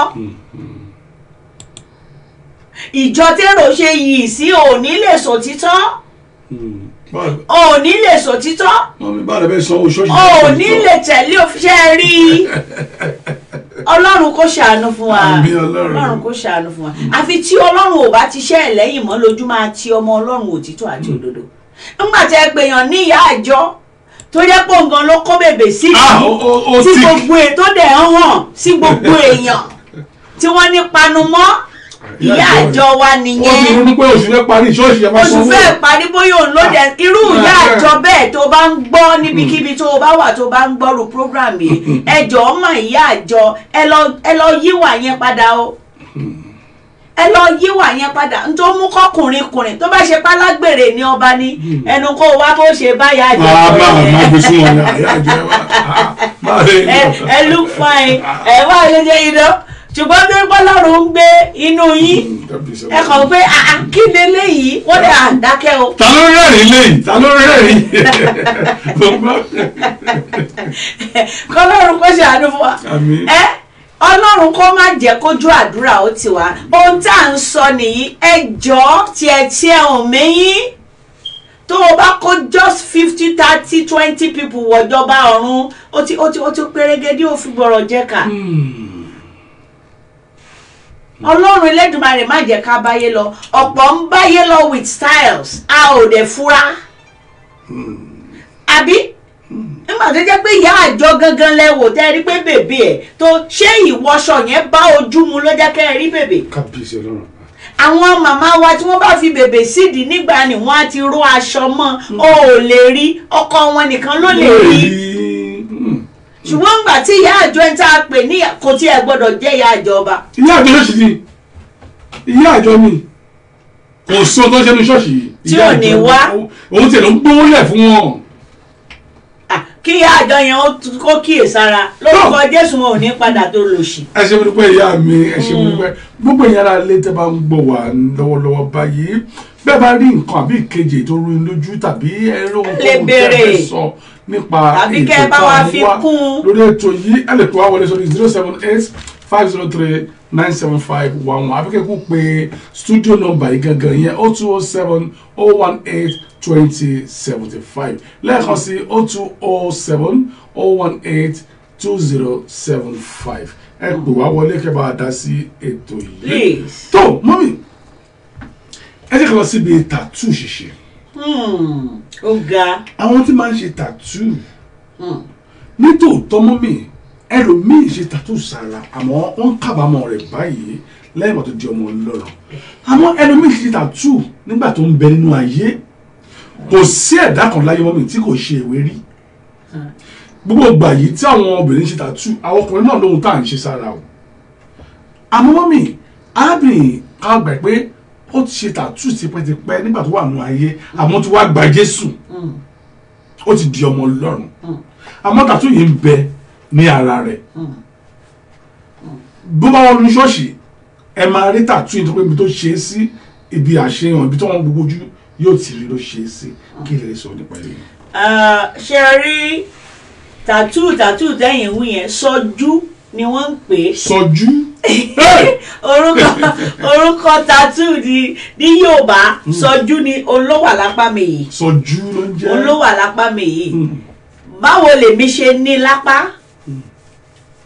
ìjọ tèrò ṣe yìí sí òní lè sòtítọ́ Hmm. Báwo òní lè sòtítọ́ mọ̀mí báwo lè bẹ́ẹ̀ sanwó ṣọ́ọ̀ṣì òní lè tẹ̀lé òfìṣẹ́ rí ọlọ́run kó ṣàánú fún wa Àmín Ọlọ́run. ọlọ́run kó ṣàánú fún wa àfi tí ọlọ́run ò bá ti ṣẹ́ ẹ̀ lẹ́yìn mọ́ lójú máa ti ọmọ ọlọ́run òtítọ́ àti òdodo nígbà tí ẹ pèèyàn ní ìyá àjọ tó jẹ́ pé nǹkan ló kó bèbè sí Ah, yìí ó- ó- ó tí tick. gbogbo ètò dẹ̀ ń hàn sí gbogbo èèyàn tí wọ́n ní panumọ́ ìyá àjọ wa ó ti nìyẹn ronú pé oṣù fẹ́ parí ṣọ́ọ̀ṣì ẹ̀ máa oṣù sanwó fẹ́ parí bóyá òun ló dẹ̀ irú ìyá Ah, àjọ bẹ́ẹ̀ tó bá ń gbọ́ níbikíbi tó o bá wà tó o bá ń gbọ́rù program yìí ẹ jọ̀ọ́ mà ìyá àjọ ẹ lọ ẹ lọ yíwà yẹn padà o ẹ lọ yíwà yẹn padà n tó mú kọkùnrin kùnrin tó bá ṣe pálágbèrè ní ọba ní ẹnu kó o wá bó ṣe bá ìyá àjọ máa sọ̀rọ̀ bá yẹn. máa gbé sí wọn ní àyà àjẹ wa máa lè ẹ ẹ look fine ẹ wá ṣẹṣẹ yìí lọ ṣùgbọ́n bí pọ́lọ́run ń gbé inú yín ẹ kàn pé àá kí ni eléyìí wọ́n dẹ̀ àdákẹ́ o. ta ló rẹ́rìn léyìí ta ló rẹ́rìn kọlọ́run kó ṣàánú fún wa Àmín. ẹ ọlọ́run kó má jẹ́ kójú àdúrà ó ti wá ohun tá à ń sọ nìyí ẹ jọ̀ọ́ tiẹ̀ tiẹ̀ ò mẹ́yìn tó o bá kó just fifty thirty twenty people wọ̀jọba ọ̀run ó ti ó ti ó ti pérégedé ó fi gbọ̀rọ̀ jẹ́ ká ọlọ́run elédùnmarè má jẹ́ ká báyé lọ ọ̀pọ̀ ń báyé lọ with styles a ò dẹ̀ fura àbí nígbà tó jẹ́ pé ìyá àjọ gangan lẹ́wò tẹ́ ẹ rí pé bèbè ẹ̀ tó ṣé ìwọṣọ yẹn bá ojú mu ló jẹ́ kẹ́ ẹ rí bèbè kábíyèsí ọlọ́run àwọn màmá wa tí wọ́n bá fi bèbè sídìí nígbà ni wọ́n á ti ró aṣọ mọ́ o ò lè rí ọkọ wọn nìkan ló lè rí ṣùgbọ́n ńgbà tí ìyá àjọ ẹ̀ ń tá a pè ní kò tí ẹ gbọ́dọ̀ jẹ́ ìyá àjọ ọba ìyá àjọ ṣọ́ọ̀ṣì ni ìyá àjọ ni kò sọ tó ṣe ní ṣọ́ọ̀ṣì yìí Tí ìyá ò ní àjọ wá. òun tiẹ̀ ló ń gbówó lẹ̀ fún wọn Ah, kí ìyá àjọ yẹn ó tún- kó kíyèsára lórúkọ jésù wọn ò ní padà tó lòṣì. ẹ ṣe mi dúpẹ́ ìyá mi ẹ ṣe mi dúpẹ́ gbogbo ìyá ara lé tẹ́ bá ń gbọ́ wá lọ́wọ́lọ́wọ́ báyìí bẹ́ẹ̀ bá rí nǹkan àbí ìkejì tó rú yín lójú tàbí ẹ̀rọ ohun Lè tó béèrè. fẹ́ sọ nípa Tàbí kẹ́ ẹ bá tá wa a mú fi wá kún un. lórí ètò yìí ẹ lè pè wá wọlé sórí zero seven eight five zero three nine seven five one one àbíkẹ́ kó pe studio number yìí gangan yẹn o two o seven o one eight twenty seventy five lẹ́ẹ̀kan sí o two o seven o one eight two zero seven five ẹ pè wá wọlé kẹ́ bá a dá sí ètò yìí. please. tó mọ́mí ẹ jẹ́ ká lọ síbi tàtú ṣíṣe Hmm, ó ga. àwọn tí máa ń ṣe tàtú Hmm. nítòótọ́ mọ́mí ẹlòmíì ṣe tàtú sára àmọ́ wọ́n ń kábàámọ̀ rẹ̀ báyìí lẹ́yìn ìgbà tó di ọmọ ọlọ́run àmọ́ ẹlòmíì ṣe tàtú nígbà tó ń bẹ nínú ayé kò sí ẹ̀dá kan láyé mọ́mí tí kò ṣe ìwé rí gbogbo ìgbà yìí tí àwọn obìnrin ṣe tàtú àwọn ọkùnrin náà lóhun tá à ń ṣe sára o àmọ́ mọ́mí arábìnrin kan gbà pé ó ti ṣe tàtú tipẹ́tipẹ́ nígbà tó wà nínú ayé àmọ́ tó wá gba Jésù Hmm. ó ti di ọmọ ọlọ́run Mm. àmọ́ tàtú yìí ń bẹ ní ara rẹ̀ Hmm. bó bá wọn lu ṣọ́ọ̀ṣì ẹ máa rí tàtú yìí tó pé ibi tó ṣe é sí ibi àṣeyàn ibi tó wọn gbogbo ojú yóò ti rí ló ṣe é sí kí lè sọ nípa èyí. Ah, ṣe rí tàtú tàtú tẹ̀yìn wí yẹn sọjú ni wọ́n ń pè é. sọjú orúkọ orúkọ tàtú ní ní yorùbá sọjú ni olówó àlápá mi yìí sọjú ló ń jẹ́ olówó àlápá mi yìí Mm. báwo lèmi ṣe ní lápá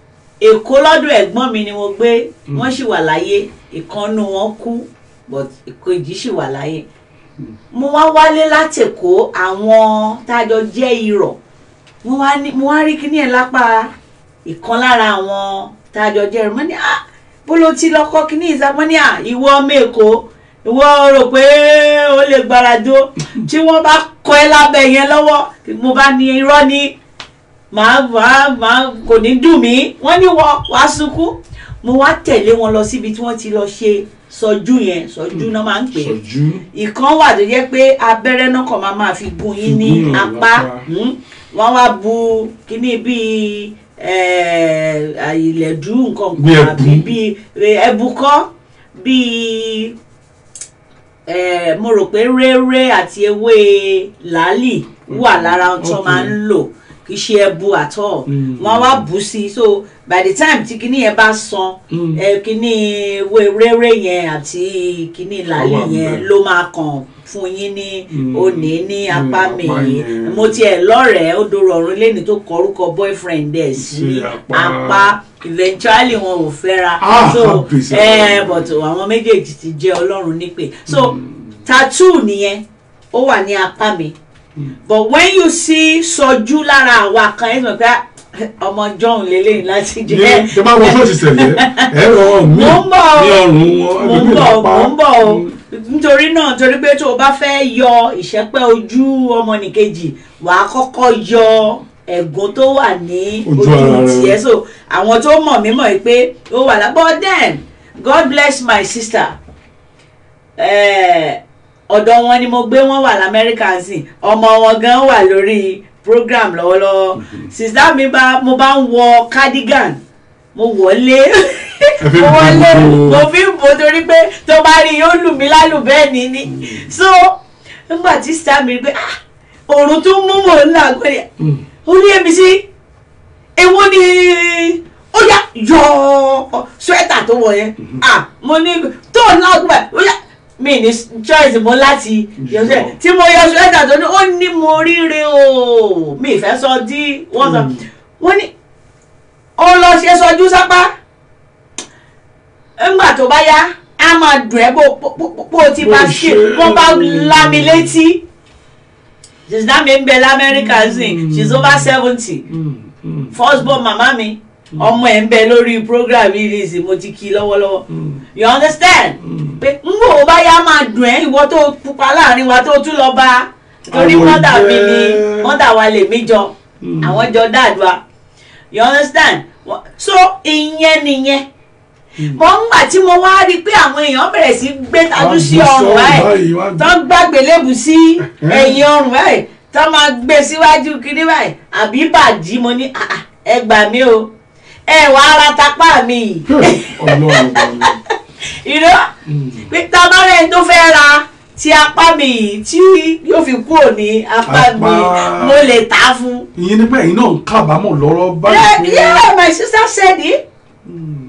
èkó lọ́dọ̀ ẹ̀gbọ́n mi ni mo gbé wọ́n sì wà láyé ìkànnù wọn kú but ìkejì sì wà láyé mo wá wálé láti èkó àwọn tájọ jẹ́ irọ̀ mo wá ní mo wá rí kíní ẹ̀ lápá ìkan lára àwọn tájọ jẹ́ irọ̀ mo ní ah bó ló ti lọ́kọ́ kíní ìsá mo ní ah ìwọ ọmọ èkó ìwọ rò pé ó lè gbáradó tí wọ́n bá kọ ẹ́ lábẹ́ yẹn lọ́wọ́ mo bá ní irọ́ ni màá màá màá kò ní dùn mí wọ́n ní wọ́n wá sunkún mo wá tẹ̀lé wọn lọ síbi tí wọ́n ti lọ ṣe sọjú yẹn sọjú náà máa ń pè é sọjú ìkan wà tó jẹ́ pé abẹ́rẹ́ náà kàn máa máa fi gún yín ní Gún yàn apá lápá. hmm, wọ́n wá bu kíní bíi eh, ìlẹ̀dú nǹkan Bí kan ẹbu. àbí bíi ẹbu kọ́ bíi eh, mo rò pé réré àti ewé làálì wà lára ohun tó Okay. máa ń lò kì í ṣe ẹbu àtọ̀ Mm. wọ́n wá bù sí i so by the time tí kíní yẹn bá san Mm. ẹ kíní ewé réré yẹn àti kíní làálì Ó wà yẹn ńbẹ̀. ló máa kàn fún yín ní Mm. òní ní Mm, apá mi apá yẹn. mo tiẹ̀ lọ́rẹ̀ẹ́ ó dòrò ọ̀run lẹ́ni tó kọrúkọ boyfriend ẹ̀ sí Sí apá. apá eventually wọn ò fẹ́ra Ah, so happy ẹ sir. but àwọn méjèèjì ti jẹ́ ọlọ́run nípè so tattoo nìyẹn ó wà ní apá mi but when you see sọjú lára àwa kan ẹ sọ pé ah, ọmọ john lélẹ́yìn láti ní jẹ́ tẹ bá wọ ṣọ́ọ̀ṣì sẹ̀lẹ̀ ẹ rọ mí Mo ń bọ̀ o. ní ọrùn wọn mo ń ẹlòmíì bọ̀ lápá. mo ń bọ̀ o nítorí náà torí pé tó o bá fẹ́ yọ ìṣẹ́pẹ́ ojú ọmọnìkejì wàá kọ́kọ́ yọ ẹ̀gún tó wà ní Ojú ojú ara rẹ. tiẹ̀ so àwọn tó mọ̀ mí mọ̀ pé ó wà lá but then God bless my sister Eh, ọ̀dọ̀ wọn ni mo gbé wọn wà lamẹ́ríkà sí ọmọ wọn gan wà lórí program lọ́wọ́lọ́wọ́ sista mi bá mo bá ń wọ cardigan mo wọlé fi mo wọlé bò ó. mo fi ń bò ó torí pé tó bá rí i yóò lù mí lálù bẹ́ẹ̀ ni ni so nígbà tí sista mi rí pé ah òòrùn tó mú mò ń làgbọ́n yẹn Mm. ó ní èmi sí èwo ni ó yá yọ swẹ́tà tó wọ̀ yẹn ah mo ní tó ń lágùn báyìí ó yá mi ní choice mo láti yọ Yọ. swẹ́tà tí mo yọ swẹ́tà tó ní ó ní mo ríre o mi ìfẹ́ sọ dí wọ́n sọ Mm. wọ́n ní ó lọ ṣe sọjú sápá ńgbà tó bá yá á máa dùn ẹ́ bó bó- bó- bó ti Bó bá ṣe- ṣe wọ́n bá lá mi létí sísá mi ń bẹ lamẹ́ríkà sí she's over seventy Mm, mm, first born màmá mi ọmọ ẹ̀ ń bẹ lórí program yìí ní ìsìn mo ti kí i lọ́wọ́lọ́wọ́ mm, you understand mm. pé ń wò ó bá yá máa dùn ẹ́ ìwọ tó pupa láàrin wa tó tún lọ bá torí Àwọ̀ mọ́tà mi ni jẹ́- mọ́tà wa lè mí jọ Mm. àwọn jọ dáàdúrà you understand Wọ́n- so ìyẹn nìyẹn mo ń gbà tí mo wá rí i pé àwọn èèyàn bẹ̀rẹ̀ sí gbé tajú sí Wọ́n ọrùn gbé báyìí báyìí, wọ́n tó ń gbàgbé lébù sí ẹ̀yìn ọrùn báyìí tó máa gbé síwájú kiri báyìí àbí bàjí mo ní "Ah, ah, ẹ gbà mí o ẹ wà á ra tapá mi yìí Ọlọ́run ọlọ́run. ìró Mm. pé tabarẹ́ tó fẹ́ ra ti apá mi yìí tí yóò fi kúrò ní apá mi Apá. mo lè tà á fún. ìyẹn nípa ẹ̀yin náà ń kábàámọ̀ lọ́rọ́ yeah báyìí pé yeah my sister said it Mm,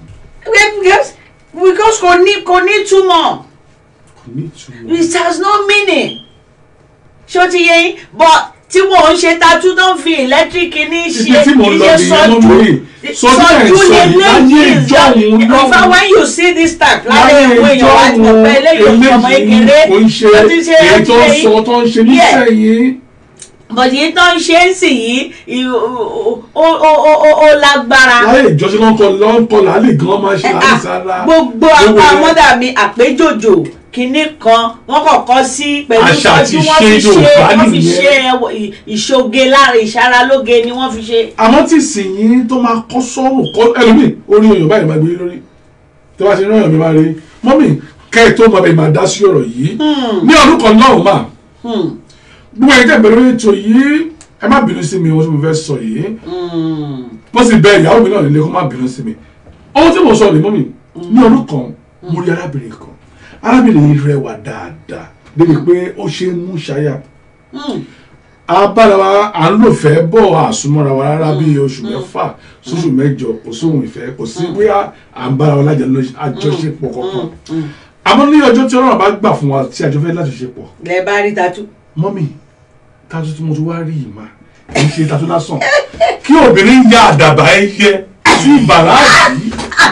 because because kò ní kò ní túmọ̀. kò ní ìtumọ̀. it has no meaning ṣó ti yẹ yín but tí wọn ń ṣe tatu tó ń fi ẹlẹtíríkì ní ṣe ibi tí mo kì í lọ ṣe nìyẹn mọ́ mi sọjú ẹ̀ sọ yìí láyé ìjọ òun in fact lọ́wọ́ when you see this type láyé láyé ìwé ìjọ èèyàn wá ti mọ̀ pé eléyìí ọmọ eléyìí kékeré kò ń ṣe tó ti ṣe èyí tó ń ṣe sọ tó ń ṣe nísẹ̀yìn. but yìí tó ń ṣe ń sìn yìí ì- ó ó ó ó ó lágbára láyé ìjọsìn lọ́nkọ lọ́nkọ làálì gan máa ṣe Eh, láti ah, sára. gbogbo Gbogbo apá ẹ̀. mọ́dà mi àpéjòjò kínní kan wọ́n kọ̀ọ̀kan sí pẹ̀lú Àṣà àti sọ́jú wọ́n ìṣe fi ṣe Yorùbá wọ́n fi nìyẹn. ṣe ẹwọ- ì- ìṣoge lára ìṣaralóge ni wọ́n fi ṣe. àmọ́ tí ìsìnyí tó máa kọ́ sọ́rùn kọ́ ẹlòmíì orí oyè báyìí máa gbé yín lórí tí wọ́n ti rán èèyàn mi máa rí mọ́mì kẹ́ ẹ̀ tó máa bẹ̀ máa dá sí ọ̀rọ̀ yìí ní ọdún kan náà mà Hmm, gbogbo ẹ̀yin tẹ̀ bẹ̀rẹ̀ ètò yìí ẹ má bínú sí mi ohun tí mo fẹ́ sọ yìí hmm, mo sì bẹ ìyàwó mi náà nílé kó má bínú sí mi ohun tí mo sọ rèé mọ́mì ní ọdún kan mo rí arábìnrin kan arábìnrin yìí rẹwà dáadáa débi pé ó ṣe é mú ṣáyà hmm, abára wa à ń lò fẹ́ bọ̀ àsùnmọ́ra wa rárá bí oṣù mẹ́fà sóṣù mẹ́jọ kò sóhun ìfẹ́ kò sí bóyá à ń bára wa lájà lọ àjọṣepọ̀ kankan hmm. àmọ́ ní ọjọ́ tí ọlọ́run bá gbà fún wa tí àjọ fẹ́ lájọṣepọ̀ lẹ bá rí tatu. mọ́mì tatu tí mo ti wá rí yìí mà kì í ṣe tatu lásán kí obìnrin ya àdàbà ẹ yẹ sí bàràdì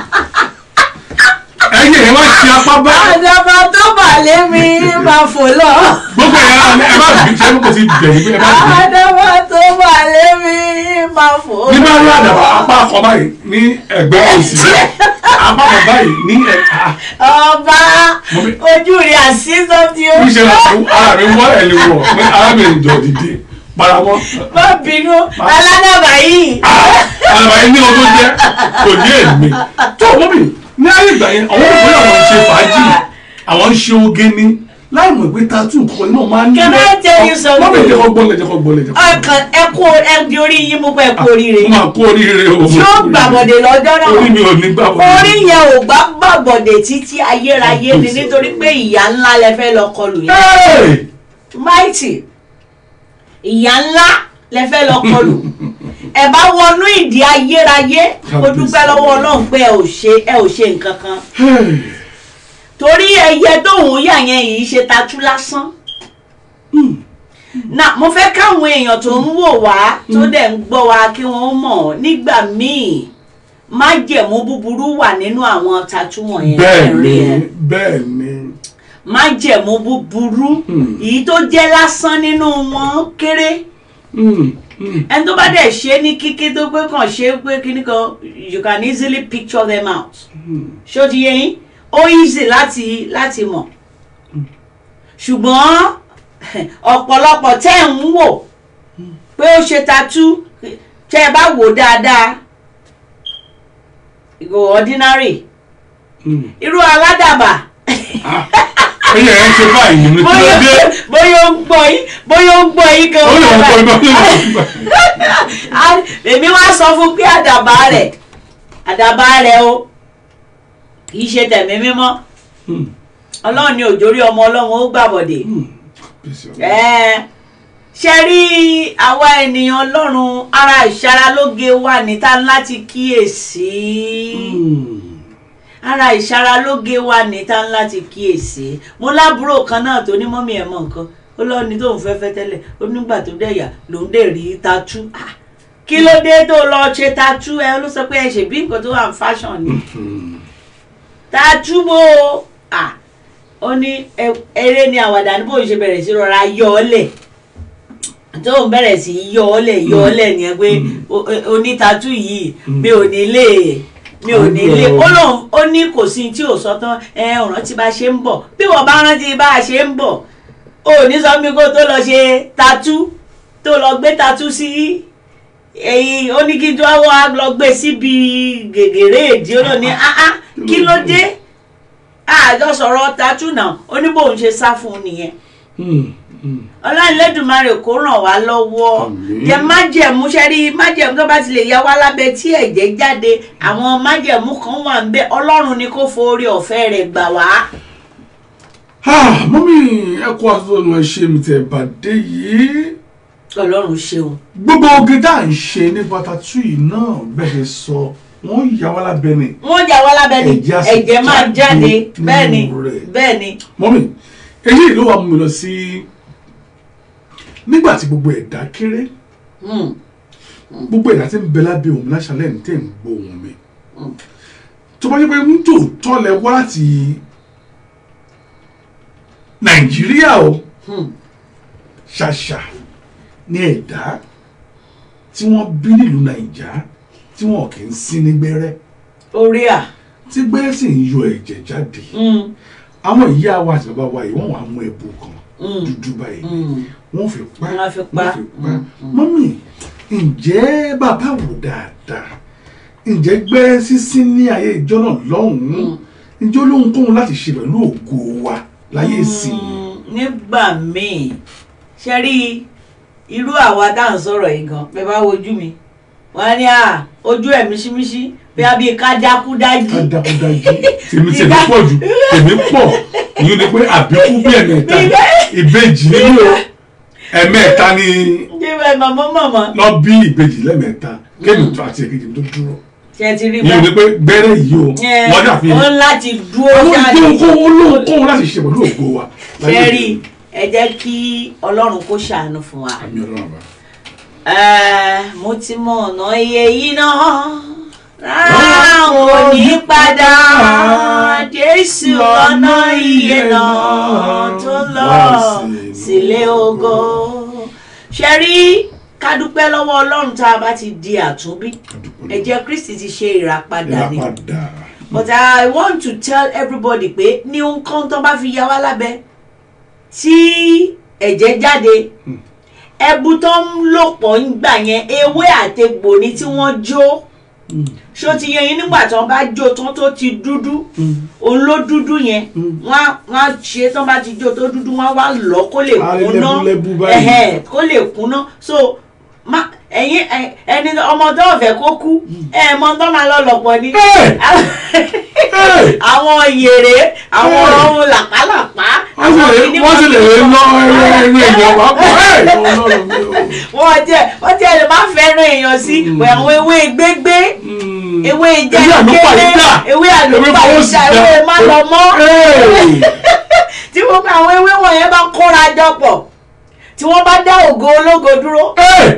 ẹ̀yin ẹ wá ṣe apá bá àdàbà tó bà lé mi máa fò lọ. gbogbo ẹ ẹ má bì ṣe kò sí bẹ̀rù pé ẹ má bì àdàbà tó bà lé mi máa fò lọ. ní bá rí àdàbà apá kan báyìí ní ẹ̀gbẹ́ òsì apá kan báyìí ní ẹ̀ka ọba Mo fi- ojú rẹ̀ àṣìṣọ́ tí ó níṣẹ́ ara mi wọ́ ẹ̀ lè wọ̀ pé arábìnrin jọ dìde paramọ́ má bínú aládàbà yìí. àlàbà yẹn ní ọdún jẹ́ kò ní èmi tó wọ́n mi ní ayé ìgbà yẹn àwọn òpin àwọn ń ṣe fàájì àwọn ń ṣe oge ní láì mọ̀ pé tattoo nǹkan náà máa ń Can I tell you something? wọ́n mi jẹ́ kọ́ gbọ́lẹ̀ jẹ́ kọ́ gbọ́lẹ̀ jẹ́ kọ́ ọkàn ẹ kú ẹ di orí yín mú pé ẹ kú oríire. mo máa kú oríire o tí ó gbàbọ̀dé lọ́jọ́ náà. orí mi ò ní gbàbọ̀dé orí yẹn ò gbá gbàbọ̀dé títí ayérayé ni nítorí pé ìyá ńlá lẹ fẹ́ lọ kọlù yẹn. Hey! mighty ìyá ńlá lẹ fẹ́ lọ kọlù ẹ bá wọnú ìdí ayérayé mo dúpẹ́ lọ́wọ́ ọlọ́run pé ẹ ò ṣe ẹ ò ṣe nǹkan kan Hey! torí ẹyẹ tóun yà yẹn yìí ṣe tatú lásán na mo fẹ́ káwọn èèyàn tó ń wò wá tó dẹ̀ ń gbọ́ wa kí wọ́n mọ̀ nígbà míì májẹ̀mú búburú wà nínú àwọn tatú wọ̀nyẹn bẹ́ẹ̀ ni ẹ̀rí ẹ̀ bẹ́ẹ̀ ni májẹ̀mú búburú Hmm. èyí tó jẹ́ lásán nínú wọn kéré Mm, mm. ẹni tó bá dẹ̀ ṣe ní kíkí tó pé kàn ṣe pé kíní kan you can easily picture them out ṣó ti yé yín ó easy láti láti mọ̀ ṣùgbọ́n ọ̀pọ̀lọpọ̀ tẹ́ ń wò pé ó ṣe tatú tẹ́ ẹ bá wò dáadáa ìgò ordinary Mm. irú aládàbà ẹyẹ ẹ ń ṣe báyìí ní kí ló bóyá dé bóyá ó ń gbọ́ yín bóyá ó ń gbọ́ yín gan ó lè wọ́n kọ́ ibà ó lè wọ́n kọ́ ibà. Ah, èmi wá sọ fún pé àdàbà rẹ̀ àdàbà rẹ̀ o kì í ṣe tẹ̀mí mímọ́ Mm, ọlọ́run ni òjòrí ọmọ ọlọ́run ó gbàbọ̀dè mm. Peace. Ẹ́ẹ̀, ṣe rí àwa ènìyàn ọlọ́run ara ìṣaralóge wà níta láti kíyèsí Mm. ara ìṣaralóge wà níta láti kíyèsí mo lábúrò kan náà tó ní mọ́mí ẹ̀ mọ̀ nǹkan ó lọ́ọ́ ní tóun fẹ́ fẹ́ tẹ́lẹ̀ ó nígbà tó dẹ̀yà lòún dẹ̀ rí tatú Ah, kí ló dé tó lọ ṣe tatú ẹ ló sọ pé ẹ ṣèbí nǹkan tó wà ní fashion ni Mm. tatú bò ó Ah, ó ní ẹ- eré ni àwàdà ní bóun ṣe bẹ̀rẹ̀ sí rọra yọ ọ́ lẹ̀ tóun bẹ̀rẹ̀ sí yọ ọ́ lẹ̀ yọ ọ́ lẹ̀ nìyẹn pé o- o- onítàtú yìí mi ò ní lè mi ò ní lè ó lóun ó ní kò sí tí ò sọ tán ẹ ò rántí bá a ṣe ń bọ̀ bí wọ́n bá rántí bá a ṣe ń bọ̀ ò ní sọ mi kó tó lọ ṣe tatú tó lọ gbé tatú sí èyí ó ní kí n tó wá lọ gbé síbi gègèrè èdè ó lọ ní áá kí ló dé àjọ sọ̀rọ̀ tatú náà ó ní bóun ṣe sá fún un nìyẹn Mm. Mm. ọlọ́ọ̀lẹ́dùnmarè kó ràn wá lọ́wọ́ Àmín. jẹ májẹ̀mú ṣẹ́rí májẹ̀mú tó bá ti lè ya wá lábẹ́ tí ẹ̀jẹ̀ jáde àwọn májẹ̀mú kan wà ń bẹ ọlọ́run ni kó forí ọ̀fẹ́ rẹ̀ gbà wá. Ah, mọ́mí ẹ kó àtúntò ẹ ṣe mi tẹ̀ bàdé yìí ọlọ́run ṣeun. gbogbo oge tá à ń ṣe nípa tattoo yìí náà bẹ́ẹ̀ ṣe sọ wọ́n yà wá lábẹ́ ni wọ́n jà wá lábẹ́ ni Ẹ̀jẹ̀ á sì ẹ̀jẹ̀ máa jáde jáde nínú bẹ́ẹ̀ ni rẹ̀. bẹ́ẹ̀ ni. mọ́mí èyí ló wà mú mi lọ sí nígbà tí gbogbo ẹ̀dá kéré Hmm. gbogbo ẹ̀dá tí ń bẹ lábẹ́ òun láṣálẹ̀ ní tẹ̀ ń gbọ́ òun mi Mm. tó bá jẹ́ pé ń tòótọ́ lẹ wá láti nàìjíríà o Hmm. ṣàṣà ní ẹ̀dá tí wọ́n bí nílùú nàìjà tí wọn kì í sí ní gbẹ́rẹ́ orí à. tí gbẹ́rẹ́ sì ń yọ ẹ̀jẹ̀ jáde Hmm. àwọn ìyá wa àti bàbá wa yìí wọ́n wà mú ẹ̀bù kan Hmm. dúdú báyìí Hmm. wọ́n fi pa Wọ́n á fi pa. wọ́n fi pa Mm, mm. mọ́mì ǹjẹ́ bàbá wò dáadáa ǹjẹ́ gbẹ́rẹ́ sísín ní ayé ìjọ náà lọ́hùn-ún ǹjẹ́ olóhùn kóhun láti ṣe pẹ̀lú ògo wa láyé ìsìn Mm, nígbà míì ṣe rí irú àwa tá à ń sọ̀rọ̀ yìí gan bẹ́ẹ̀ bá wojú mi wọ́n á ní à ojú ẹ̀ míṣímíṣí bí a bí ká dákú dájí. dájúdájú tèmi tèmi pọ̀ jù tèmi pọ̀ ìyún ni pé àbíkú bí ẹ̀mẹ́ta ìbejì nínú ẹ̀mẹ́ta ni ṣé bẹ́ẹ̀ màmá màmá lọ bí ìbejì lẹ́mẹ́ta kéèmì tó àti èkejì tó dúró ṣe ti rí ìyún ni pé gbẹ́rẹ́ yìí o Ẹ, wọ́n dàbí ó láti dúró àwọn jáde ìgbóhùn olóhùn kóhun láti ṣe pẹ̀lú ògo wa ṣe rí ẹ jẹ́ kí ọlọ́run kó ṣàánú fún wa. àmì ọlọ́run àbá Ẹ, mo ti mọ ọ̀nà iye yìí náà rárá kò ní padà jésù ọ̀nà iye náà tó lọ sílé ògo ṣe rí ká dúpẹ́ lọ́wọ́ ọlọ́run tá a bá ti di àtúnbí ẹ̀jẹ̀ kristi ti ṣe ìràpadà ni ìràpadà but i want to tell everybody pé ní nǹkan tó bá fi ya wá lábẹ́ tí ẹ̀jẹ̀ jáde ẹbu tó ń lò pọ̀ ń gbà yẹn ewé àtegbò ni tí wọ́n jó ṣó ti yẹ yín nígbà tí wọ́n bá jó tán tó ti dúdú òun ló dúdú yẹn wọ́n á- wọ́n á ṣe tán bá ti jó tó dúdú wọ́n á wá lọ kó lè Á rí kúná lẹ́búlẹ́bú báyìí. ẹ̀hẹ́, kó lè kúná so má ẹ̀yin ẹ̀- ẹni ọmọ tó ọ̀fẹ́ kó kú ẹ̀ mọ tó máa lọ lọ̀pọ̀ ni Hey! Hey! àwọn yèrè àwọn Hey! ohun làpálàpá wọ́n sì lè kìíní wọ́n sì lè wọ́n- lọ ẹrẹ ẹrẹ èèyàn wá pọ̀ ẹ̀ ọlọ́run mi ò. wọ́n jẹ́ wọ́n jẹ́ lè má fẹ́ràn èèyàn sí pé àwọn ewé gbégbé ewé ìjà Ewé ìkéré àlùpàídà. ewé àlùpàídà fọwọ́sì ewé má lọ mọ́ Hey! tí gbogbo àwọn ewé wọ̀nyẹn bá kóra jọ pọ̀ tí wọ́n bá dá ògo ológo dúró Hey!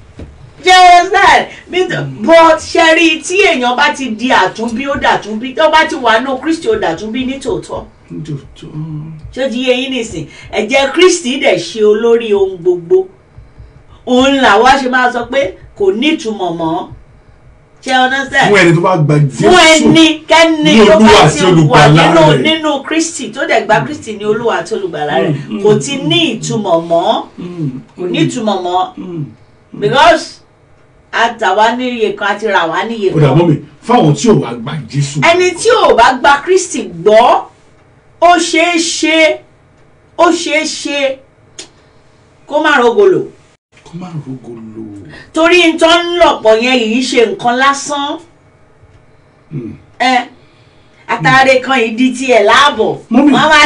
jẹ́sẹ̀ but ṣẹ́rí tí èèyàn bá ti di àtúnbí ó dàtúnbí tó bá ti wà nù kristi ó dàtúnbí ní tòótọ́ Njòjò. ṣé ó ti yé yín nìsín ẹ̀jẹ̀ kristi dẹ̀ ṣe olórí ohun gbogbo òun làwa ṣe máa sọ pé kò nítumọ̀ mọ́ ṣé ọ̀nà sẹ́ẹ̀ fún ẹni tó bá gba Jésù fún ẹni kẹ́ni ní tó bá Olúwa ti àti wà olùgbàlà nínú rẹ̀. nínú kristi tó dẹ̀ gba kristi ní olúwa àti olùgbàlà rẹ̀ Mm, kò mm, ti ní ìtumọ̀ mọ́ Mm, kò ní ìtumọ̀ mọ́ mm. because àtàwa níye kan àti rà wá níye ó dà kan mọ́ mi fáwọn tí ò wá gba Jésù ẹni tí ò bá gba kristi gbọ́ ó ṣeé ṣe ó ṣeé ṣe kó má rogolo kó má rogo lò torí n tó ń lọ̀pọ̀ yẹn yìí ṣe nǹkan lásán Mm. ẹ àtàrẹ kan ìdí tiẹ̀ láàbọ̀ Mọ́mì. wọ́n máa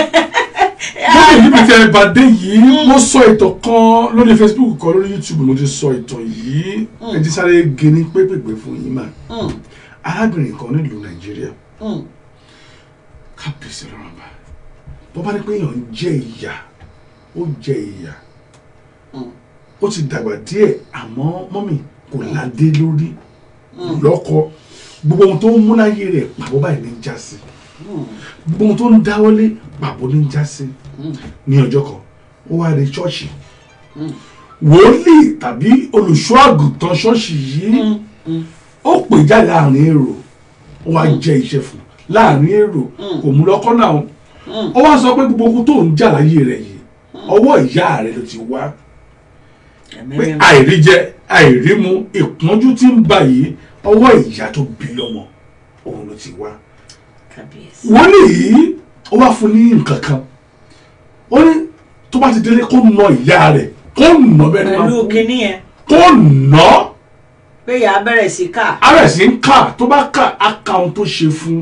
lókè níbi tí ẹ bá dé yìí mo sọ ìtàn kan lórí Facebook kan lórí YouTube mo ti sọ ìtàn yìí ẹ ti sáré gé ní pépèpé fún yín mà Mm, arábìnrin kan nílùú Nàìjíríà mm, kábíyèsí lọ́rọ̀ bá bó bá ní pé èèyàn ń jẹ ìyà ó jẹ ìyà mm, ó ti dàgbà díẹ̀ àmọ́ mọ́mì kò ládé lórí Mm. lọ́kọ gbogbo ohun tó ń mú láyé rẹ̀ pàbó báyìí ní já sí mm, gbogbo ohun tó ń dáwọ́lé pàbó ní já sí mm, ní ọjọ́ kan ó wá rí ṣọ́ọ̀ṣì mm, wòlíì tàbí olùṣọ́ àgùntàn ṣọ́ọ̀ṣì yìí mm, mm. ó pè já láàrin èrò ó wá jẹ́ iṣẹ́ fún un láàrin èrò Mm. kò mú lọ́kọ́ náà Mm. ó wá sọ pé gbogbo ohun tó ń jà láyé rẹ̀ yìí ọwọ́ ìyá rẹ̀ ló ti wá Ẹ̀mí pé mímọ́. àìríjẹ àìrímu ìpọ́njú tí ń bà yìí ọwọ́ ìyá tó bí lọ́mọ òun ló ti wá Kábíyèsí. wòlíì yìí ó wá fún ní nǹkan kan ó ní tó bá ti délé kó nà ìyá rẹ̀ kó nà bẹ́ẹ̀ ni máa pẹ̀lú kú kinní yẹn kó nà pé ìyá bẹ̀rẹ̀ sí ká ara ẹ̀ sì ń kà tó bá kà á ka ohun tó ṣe fún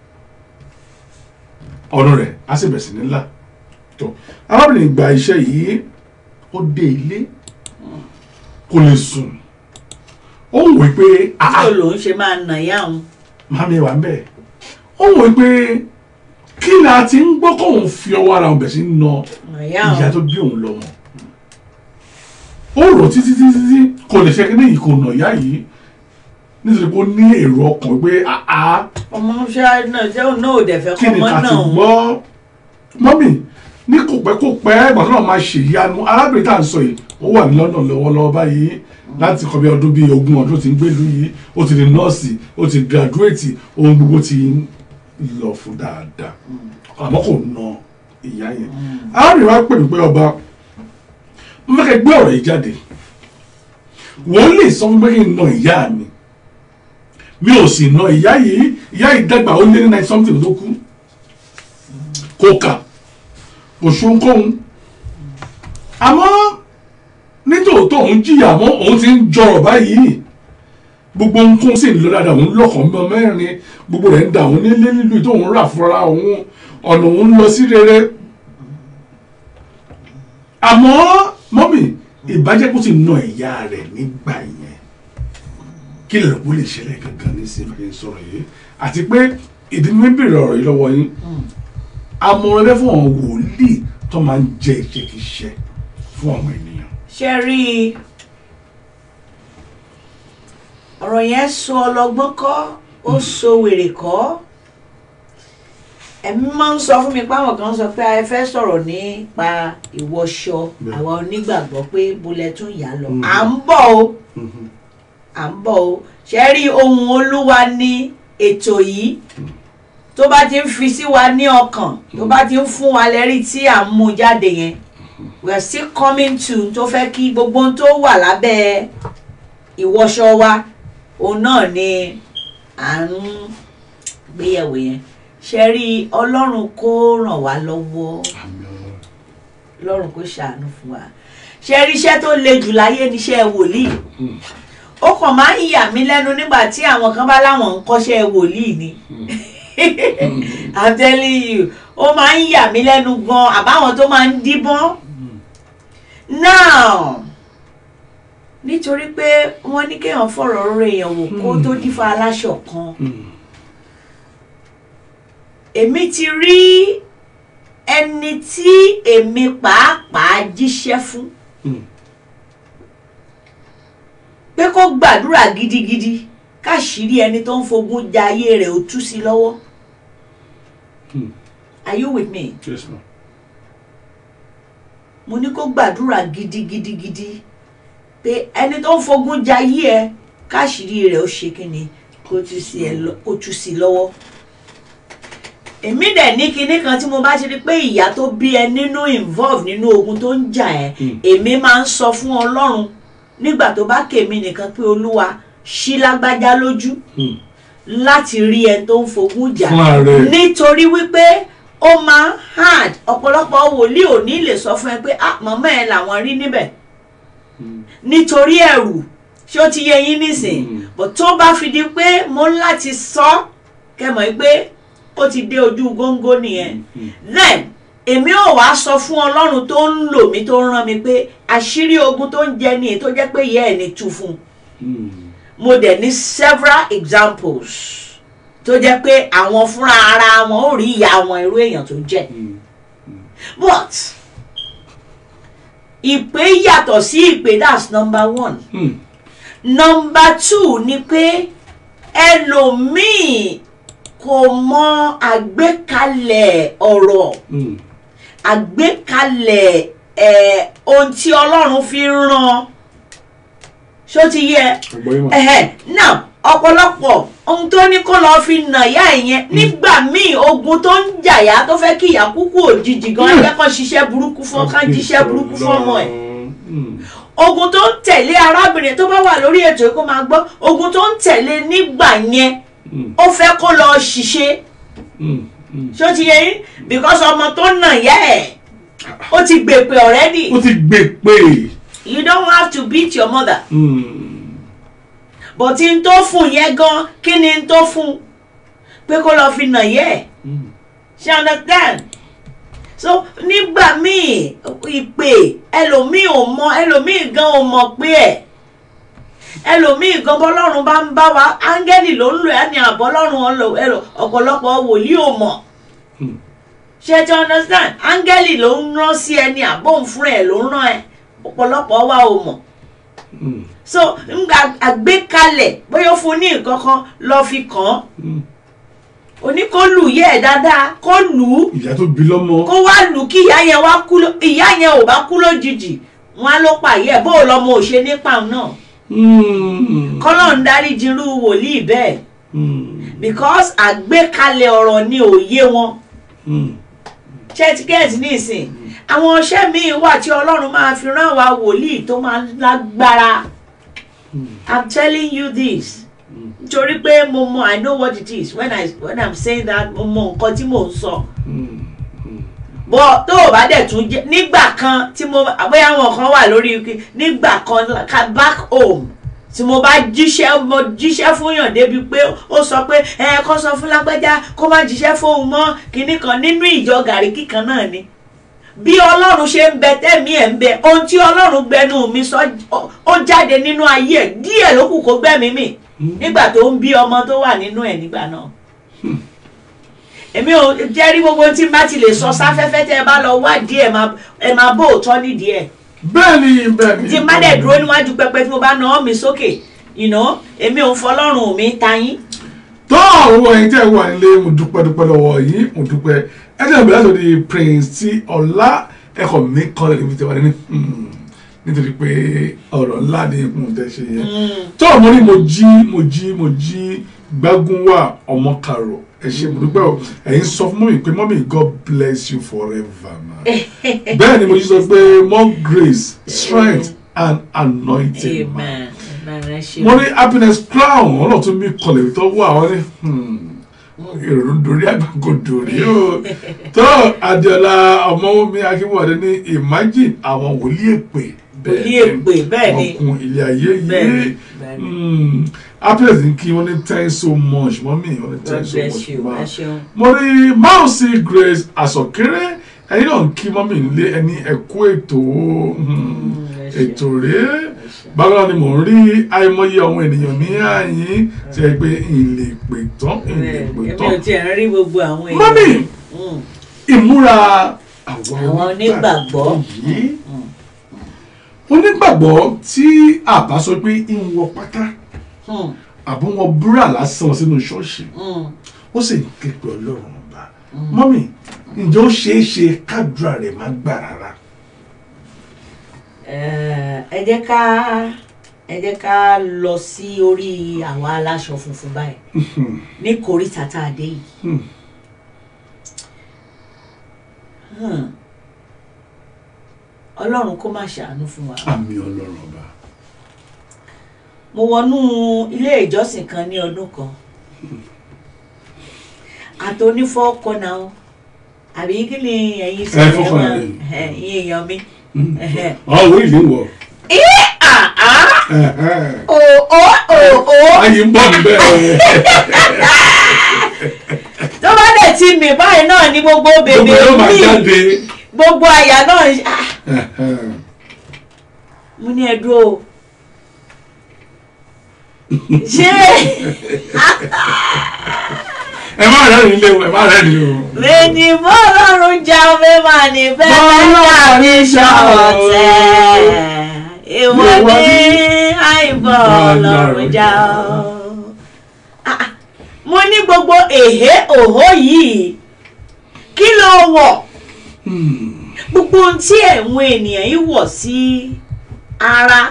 ọ̀nà rẹ̀ á sì bẹ̀rẹ̀ sí ní ńlá tó arábìnrin gba iṣẹ́ yìí ó dé ilé kò lè sùn ó ń wí pé tí àá olóhùn ṣe máa nà ìyá òun màmí wà ń bẹ̀ ó ń wí pé kí ni a ti ń gbọ́ kóun fi ọwọ́ ara òun bẹ̀ sí na nà ìyá ìyá òun tó bí òun lọ́mọ ó rò títí títí títí kò lè ṣe kí ní ìkò nà ìyá yìí nítorí pé ó ní èrò ọkàn pé àá ọmọ ṣá náà ṣé òun náà ò dẹ̀ fẹ́ kí kọ́ ni ọmọ ká ti náà òun gbọ́ mọ́mì ní kò pẹ́ kò pẹ́ ìgbà tó náà máa ṣe ìyanu arábìnrin tá à ń sọ yìí ó wà ní London lọ́wọ́lọ́wọ́ báyìí láti kọ́ bí ọdún bíi ogún ọdún tó ti ń gbèlú yìí ó ti di nọ́ọ̀sì ó ti gírádúrétì ohun gbogbo ti ń lọ fún dáadáa àmọ́ kò na ìyá yẹn arábìnrin wa pè mí pé ọba mo fẹ́ kẹ́ gbé ọ̀rọ̀ yìí jáde wọ́n lè sọ fún mi pé kí n na ìyá mi mi ò sì na ìyá yìí ìyá yìí dàgbà ó lé ní nine something tó kú kò kà kò ṣohunkóhun àmọ́ nítòótọ́ òun jìyà àmọ́ òun ti ń jọrọ̀ báyìí gbogbo nǹkan sì ń lọ dáadáa òun lọ́kàn mọ́ mẹ́rin gbogbo rẹ̀ ń da òun nílé nílùú tó òun rà fúnra òun ọ̀nà òun lọ sí rere àmọ́ mọ́mì ìbájẹ́ kó ti na ìyá rẹ̀ nígbà yẹn kí lè kó lè ṣẹlẹ̀ gangan ní sí ìfẹ́ sọ̀rọ̀ yìí àti pé ìdí mi bèrè ọ̀rọ̀ yìí lọ́wọ́ yín àmọ̀ràn bẹ́ẹ̀ fún àwọn wòlíì tó máa ń jẹ́ ìṣekíṣẹ́ fún àwọn ènìyàn. ṣe rí i ọ̀rọ̀ yẹn so ọlọ́gbọ́n kọ́ ó so wèrè kọ́ ẹ̀mí máa ń sọ fún mi páwọn kan sọ pé ẹ fẹ́ sọ̀rọ̀ nípa ìwọṣọ Bẹ́ẹ̀. àwa onígbàgbọ́ pé bolẹ̀ tún yà á lọ Mm. à ń bọ̀ o Mhm. à ń bọ̀ o ṣe rí ohun olúwa ní ètò yìí tó bá ti ń fi sí wa ní ọkàn tó bá ti ń fún wa lẹ́rí tí à ń mú jáde yẹn we are still coming to tó fẹ́ kí gbogbo ohun tó wà lábẹ́ ìwọṣọ wa òun náà ni à ń gbéyẹ̀wò yẹn ṣe rí ọlọ́run kó ràn wá lọ́wọ́ Àmín Ọlọ́run. ọlọ́run kó ṣàánú fún wa ṣe rí iṣẹ́ tó le jù láyé níṣẹ́ wòlíì Mm. ó kàn máa ń yà mí lẹ́nu nígbà tí àwọn kan bá láwọn ń kọ́ṣẹ́ wòlíì ni I'm telling you ó máa ń yà mí lẹ́nu gan àbáwọn tó máa ń díbọ́n now nítorí pé wọ́n ní kéèyàn fọ̀rọ̀ rere èèyàn wò kó tó dífá aláṣọ kan Mm. èmi ti rí ẹni tí èmi pàápàá jíṣẹ́ fún Mm. pé kó gbàdúrà gidigidi káṣírí ẹni tó ń fogun ja ayé rẹ̀ ó tú sí lọ́wọ́ Mm. are you with me Yes, ma'am. mo ní kó gbàdúrà gidigidigidi pé ẹni tó ń fogun ja ayé ẹ káṣírí rẹ̀ ó ṣe kíni kó tú sí ẹ lọ- kó tú sí lọ́wọ́ èmi dẹ̀ ní kinní kan tí mo bá ti rí pé ìyá tó bí ẹ nínú involve nínú ogun tó ń jà ẹ Mm. èmi máa ń sọ fún ọlọ́run nígbà tó bá kèmí nìkan pé olúwa ṣí lágbájá lójú Mm. láti rí ẹ tó ń fogun jà Fún ààrẹ. nítorí wípé ó máa ń hard ọ̀pọ̀lọpọ̀ wòlíì ò ní lè sọ fún ẹ pé ah màmá ẹ làwọn rí níbẹ̀ Mm. nítorí ẹ̀rù ṣé ó ti yẹ yín nísìn Mm. bó tó bá fi di pé mo ń láti sọ kẹmọ̀ pé ó ti dé ojú góńgó nìyẹn Mm. then èmi ò wá sọ fún ọlọ́run tó ń lò mí tó ń rán mi pé àṣírí ogun tó ń jẹ ní tó jẹ́ pé ìyá ẹ̀ ní tú fún un Mm. mo dẹ̀ ní several examples tó jẹ́ pé àwọn fúnra ara wọn ò rí ìyá wọn irú èèyàn tó jẹ́ Mm. but ìpè yàtọ̀ sí ìpè that's number one Mm. number two ni pé ẹlòmíì kò mọ àgbékalẹ̀ ọ̀rọ̀ Mm. àgbékalẹ̀ ẹ̀ ohun tí ọlọ́run fi ń rán ṣó ti yẹ Àgbọ́yé mà. ẹ̀hẹ̀ now ọ̀pọ̀lọpọ̀ ohun tó ní kó lọ́ọ́ fi nà yá ìyẹn nígbà míì ogun tó ń jàyà tó fẹ́ kí ìyá kúkú òjijì gan ẹgbẹ́ kan ṣiṣẹ́ burúkú fún ká jíṣẹ́ burúkú fún ọmọ ẹ̀ Mm. ogun tó ń tẹ̀lé arábìnrin tó bá wà lórí ètò yìí kó máa gbọ́ ogun tó ń tẹ̀lé nígbà yẹn Mm. ó fẹ́ kó lọ ṣiṣẹ́ Mm. Mm. ṣó ti yẹ yín because ọmọ tó nà yá ẹ̀ ó ti gbèpè already Ó ti gbé pé. you don't have to beat your mother Mm. but n tó fún yẹn gan kí ni n tó fún pé kó lọ fi nà yẹ ẹ̀ Mm. ṣe understand so nígbà míì ìpè ẹlòmíì ò mọ ẹlòmíì gan ò mọ̀ pé ẹ̀ ẹlòmíì gan bọ́lọ́run bá ń bá wa áńgẹ́lì ló ń lò ẹ́ ní àbọ́lọ́run ọlọ- ẹlò- ọ̀pọ̀lọpọ̀ wòlíì ò mọ̀ Mm. ṣe ti understand áńgẹ́lì ló ń rán sí ẹ ní àbóhùn fúnra ẹ̀ ló ń rán ẹ ọ̀pọ̀lọpọ̀ wa ò mọ̀ Mm. so nga àgbékalẹ̀ bóyá ó fún ní nǹkan kan lọ́ọ́ fi kàn án Mm. oní kó lù yẹ ẹ̀ dáadáa kó lù ú Ìyá tó bí lọ́mọ. kó wá lù kí ìyá yẹn wá kú ló- ìyá yẹn ò bá kú lójijì wọn á ló pààyẹ bó o lọmọ ò ṣe nípa òun náà Mm. kọ́lọ́ ń dárí jirú wòlíì bẹ́ẹ̀ Mm. because àgbékalẹ̀ ọ̀rọ̀ ni òye wọn Mm. ṣẹ́tíkẹ́ẹ̀tì nísìn àwọn ọṣẹ́ míì wà tí ọlọ́run máa fi rán wa wòlíì tó máa lágbára Mm. i'm telling you this Mm. nítorí pé mo mọ i know what it is when i when i'm saying that mo mọ nǹkan tí mò ń sọ. Mm. Mm. bọ́ tó o bá dẹ̀ tún jẹ́ nígbà kan tí mo bóyá àwọn kan wà lórí ike nígbà kan ka back home tí mo bá jíṣẹ́ mo jíṣẹ́ fún yàn débi pé ó sọ pé ẹ kó sọ fún lágbájá kó má jíṣẹ́ fóun mọ́ kinní kan nínú ìjọ gàrí kíkan náà ni bí ọlọ́run ṣe ń bẹ tẹ́mi ẹ̀ ń bẹ ohun tí ọlọ́run gbẹnu mi sọ ó- ó jáde nínú ayé ẹ̀ díẹ̀ ló kù kó gbẹ́mí mì nígbà tó ń bí ọmọ tó wà nínú ẹ̀ nígbà náà èmi ò jẹ́rí gbogbo tí n bá ti lè sọ sáfẹ́fẹ́ tẹ́ ẹ bá lọ wádìí ẹ̀ máa ẹ máa bó òótọ́ nídìí ẹ̀ Bẹ́ẹ̀ni bẹ́ẹ̀ni. tí n bá dẹ̀ dúró níwájú pẹpẹ tí mo bá na ọ́ mi sókè you know èmi ò ń fọlọ́run mi ta yín. tó àwọn ẹ̀yin tẹ́ ẹ wà nílé mo dúpẹ́ dúpẹ́ lọ́wọ́ yín mo dúpẹ́ ẹ jẹ́ ìbílẹ̀ tó di prince tí ọlá ẹ̀kọ́ mi kọ́ lẹ́nu ibi tí wà ní nítorí pé ọ̀rọ̀ ńlá ni mo tẹ́ ṣe yẹn tó ọmọ ní mo jí mo jí mo jí gbágun wà ọmọ kàrò ẹ ṣe mo dúpẹ́ o ẹ̀yin sọ fún mọ́mì pé mọ́mì God bless you forever ma bẹ́ẹ̀ ni mo jí sọ pé more grace strength and anointing ma amen amen ẹ ṣe. mo ní happiness crown ọlọ́tún mi kọlẹ̀ tó wà wọ́n ní ìrònú dorí àgbàkọ dorí o tó adiola ọmọwọmi akínwọlé ní imagine àwọn wòlíì èpè Wòlíì èpè, bẹ́ẹ̀ ni. ọkùn ilé ayé Bẹ́ẹ̀ ni, yìí bẹ́ẹ̀ ni. Mm, happiness ní kí wọ́n ní thanks so much mọ́mí wọ́n ní God thanks so bless much you ma ẹ ṣeun. mo rí mousy grace àsọkéré ẹ̀yin náà ń kí mọ́mí nílé ẹni ẹ̀kú ètò mm, ẹ ṣé. ètò rèé bákan ni mò ń rí àìmọye àwọn ènìyàn ní àyín tí ẹ pé ìlè pè tán ìlè pè èmi ò tán tiẹ̀ ń rí gbogbo àwọn èèyàn. mọ́mí Mm. ìmúra àwọn Àwọn onígbàgbọ́. yìí Mm. onígbàgbọ́ tí àbá sọ pé ń wọ pátá Mm. àbọ̀ wọn búrà lásán sínú ṣọ́ọ̀ṣì Mm. ó sì ń ké pe ọlọ́run ọba mọ́mí ǹjẹ́ ó ṣeé ṣe kádùrà rẹ̀ má gbà rárá. Eh, ẹ jẹ́ ká ẹ jẹ́ ká lọ sí orí àwa aláṣọ funfun báyìí ní kòríta tá a dé yìí. Hmm. Hmm. ọlọ́run kó má ṣàánú fún wa. àmì ọlọ́run ọba. mo wọnú ilé ìjọsìn kan ní ọdún kan àtònífọ́ kọ́nà o àbí kí ni ẹ̀yin sọ Ẹ ẹ̀ fọ́kànlá wọ́n ni. ẹ̀yin èèyàn mi. àwọn orí ìlú ń wọ̀. o o o o ayé ń bọ̀ níbẹ̀. tó bá dẹ̀ ti mì báyìí náà ni gbogbo gbogbo bèbè yóò máa mi jáde. gbogbo àyà náà ń- ah, mo ní ẹ dúró o. ṣé ẹ má rẹ́ nílé o ẹ má rẹ́ ní o. bẹ́ẹ̀ni bọ́ọ̀lọ́run já omi máa ní bẹ́ẹ̀ Bọ́lọ́run tàbí ṣọ̀tẹ̀ ìwọ Ìwọ ní ní àìbọ̀ ọlọ́run já o. Ah, ah, mo ní gbogbo èhé òhó yìí kí ló wọ̀ gbogbo ohun tí ẹ̀wọ̀n ènìyàn yìí wọ̀ sí ara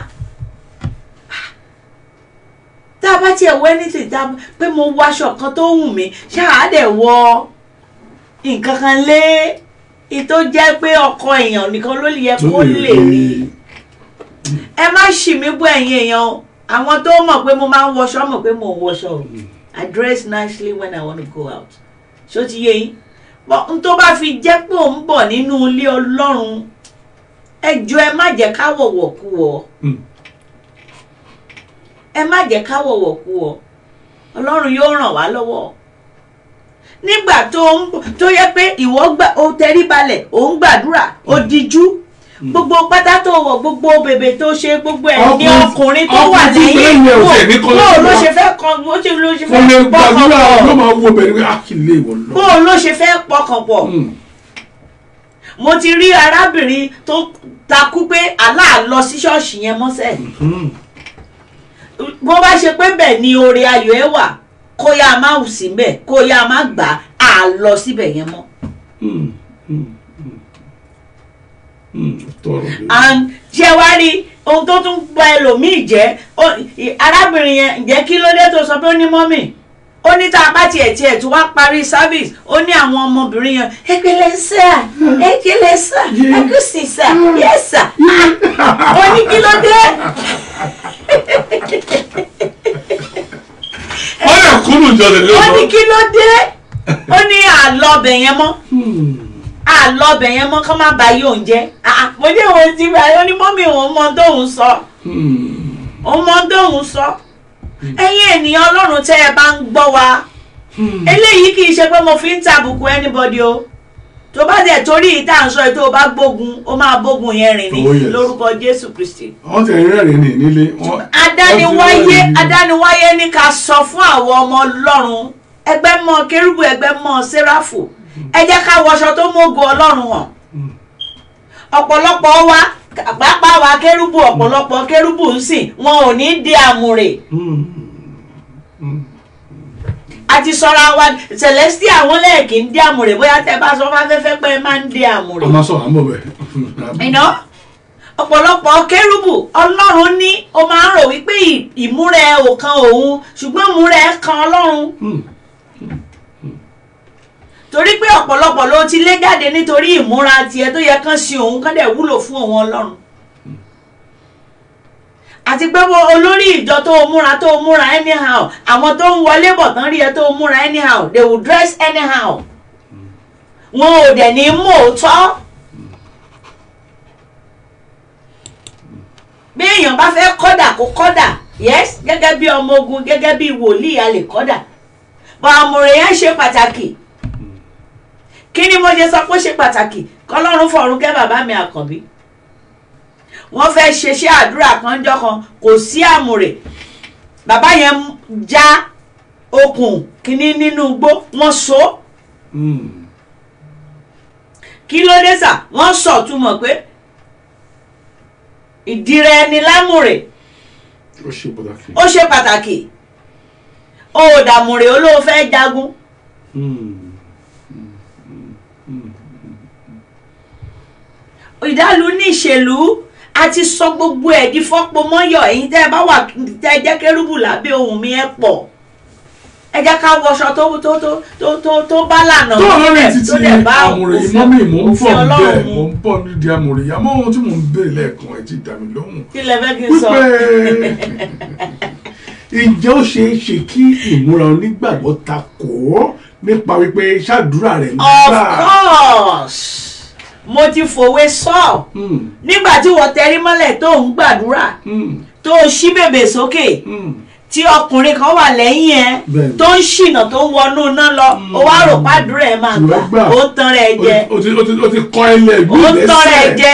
tá a bá tiẹ̀ wọ anything tá a pé mo wọ aṣọ kan tó wù mí ṣáà dẹ̀ wọ nǹkan kan lé ìtó jẹ́ pé ọkọ èèyàn nìkan ló yẹ kó lè rí ẹ má ṣì mí bú ẹ̀yin èèyàn o àwọn tó mọ̀ pé mo máa ń wọṣọ mọ̀ pé mo ń wọṣọ o I dress nicely when I want to go out ṣó ti yé yín bọ́ n tó bá fi jẹ́ pé òun bọ̀ nínú ilé ọlọ́run ẹ jọ ẹ má jẹ́ ká wọ̀wọ̀ kú wọ̀ Mm. ẹ má jẹ́ ká wọ̀wọ̀ kú wọ̀ ọlọ́run yóò ràn wá lọ́wọ́ nígbà tó ń bọ̀- tó yẹ pé ìwọ gbà ó tẹrí balẹ̀ ó ń gbàdúrà ó dijú gbogbo pátá tó wọ̀ gbogbo bèbè tó ṣe gbogbo ẹ̀ ní Ọkùnrin- ọkùnrin tó wà ọkùnrin tí lẹ́yìn bẹ́ẹ̀ yẹn ò tiẹ̀ ní bó kọ́lé bó ló wa. ṣe fẹ́ kan bó ṣe ló ṣe fún mi fẹ́ pọkàn gbàdúrà pọ̀ ló máa wo bẹ̀rẹ̀ pé àkìlẹ̀ ìwọ lọ. bó ló ṣe fẹ́ pọkàn pọ̀ mo ti rí arábìnrin tó takú pé aláà lọ sí ṣọ́ọ̀ṣì yẹn mọ́sẹ̀ bó bá ṣe pé bẹ́ẹ̀ ni oore ayọ̀ ẹ wà kó yá a má wù sí bẹ́ẹ̀ kó yá a má gbà á lọ síbẹ̀ yẹn mọ́. tọrọ mi. and ṣe wá rí ohun tó tún gba ẹlòmíì jẹ́ ó- ì- arábìnrin yẹn ǹjẹ́ kí ló dé tó sọ pé ó ní mọ́mì ó ní tá a bá tiẹ̀ tiẹ̀ tó wá parí service ó ní àwọn ọmọbìnrin yẹn ekele sà ekele sà Yeah. akusi sà yes sà ó ní kí ló dé wọ́n yẹ kúrú jọ lè lé ó ní lọ. kí ló dé ó ní àlọ́bẹ̀ yẹn mọ́ àlọ́bẹ̀ yẹn mọ́ kọ́ má ba yóò ń jẹ́ mo ní òun ti bá ó ní mọ́mì òun mọ tóun sọ òun mọ tóun sọ ẹ̀yin ènìyàn ọlọ́run tẹ́ ẹ bá ń gbọ́ wa eléyìí kì í ṣe pé mo fi ń tàbùkù anybody o tó bá dẹ̀ torí ìta à ń sọ yìí tó o bá gbógun ó máa bógun yẹn rìn ní Oh, yes. lórúkọ jésù kristi wọ́n ti rẹ́rìn ní nílé. wọ́n- adániwáyé wọ́n ti rẹ́rìn ní- adániwáyé ní ká sọ fún àwọn ọmọ ọlọ́run ẹgbẹ́ mọ́ kérúbù ẹgbẹ́ mọ́ séráfù ẹ jẹ́ ká wọṣọ tó mógo ọlọ́run hàn ọ̀pọ̀lọpọ̀ wa pàápàá àwa kérúbù ọ̀pọ̀lọpọ̀ kérúbù ń sìn wọn ò ní di àmùrè àti sọra wa celestia wọn lẹ́ẹ̀kì ń di àmùrè bóyá tẹ bá sọ fáfẹ́fẹ́ pé ẹ máa ń di àmùrè a máa sọ̀rọ̀ àmọ́ bẹ́ẹ̀. iná ọ̀pọ̀lọpọ̀ kérúbù ọlọ́run ní ó máa ń rò wípé ì- ìmúra ẹ ò kan òun ṣùgbọ́n ìmúra ẹ kan ọlọ́run torí pé ọ̀pọ̀lọpọ̀ ló ti lé jáde nítorí ìmúra tiẹ̀ tó yẹ kán sí òun kán dẹ̀ wúlò fún òun ọlọ́run àti pé wo olórí ìjọ tó o múra tó o múra anyhow àwọn tó ń wọlé bọ̀ tán rí ẹ tó o múra anyhow they will dress anyhow wọn ò dẹ̀ ní mú òótọ́ bí èèyàn bá fẹ́ kọ́dà kó kọ́dà yes gẹ́gẹ́ bí ọmọ ogun gẹ́gẹ́ bí wòlíì a lè kọ́dà bọ́ àmùrè yẹn ṣe pàtàkì kí ni mo ṣe sọ pé ó ṣe pàtàkì kọlọ́run fọ̀run kẹ́ bàbá mi àkànbí wọ́n fẹ́ ṣeṣẹ́ àdúrà kan jọ́ kan kò sí àmùrè bàbá yẹn já okùn kínní nínú igbó wọ́n so kí ló dé sà wọ́n sọ túmọ̀ pé ìdìrẹ ẹni lámùrè ó ṣe pàtàkì. ó ṣe pàtàkì ó dàmùrè olóò fẹ́ jagun ìdálù ní ìṣèlú àti sọ gbogbo ẹ̀ di fọ́pọ̀ mọ́yọ̀ ẹ̀yin tẹ́ ẹ bá wà tẹ́ ẹ jẹ́ kérúbù lábẹ́ ohùn mi ẹ pọ̀ ẹ jẹ́ ká wọṣọ tó tó tó tó tó tó bá lànà tó lórí nílẹ̀ títí tó dẹ̀ bá àmùrè yìí òfin mọ́mí mò ń òfin bọ̀ ọlọ́run bẹ́ẹ̀ mu mò ń bọ̀ nídìí àmùrè yìí àmọ́ ohun tí mò ń béèrè lẹ́ẹ̀kan ẹ̀ ti dà mí lóhùn kí lẹ fẹ́ kí n sọ wípé ǹjẹ́ ó ṣeé ṣe kí ìmúra onígbàgbọ́ ta kò ó nípa wípé ṣàdúrà rẹ̀ ń of gbà. course mo ti fòwe sọ Mm, nígbà tí wọ́n tẹrí mọ́lẹ̀ tó ń gbàdúrà mm, tó ṣí bèbè sókè mm. tí ọkùnrin kan wà lẹ́yìn ẹ Bẹ́ẹ̀ni. tó ń ṣìnà tó ń wọnú iná lọ ó wá rò pàdúrà ẹ máa gbà Ṣùgbọ́n gbà. ó ń tan rẹ̀ jẹ O ti- o ti- o ti kọ́ ilẹ̀ ìlú ó ń tan rẹ̀ ìlẹ́sẹ̀. jẹ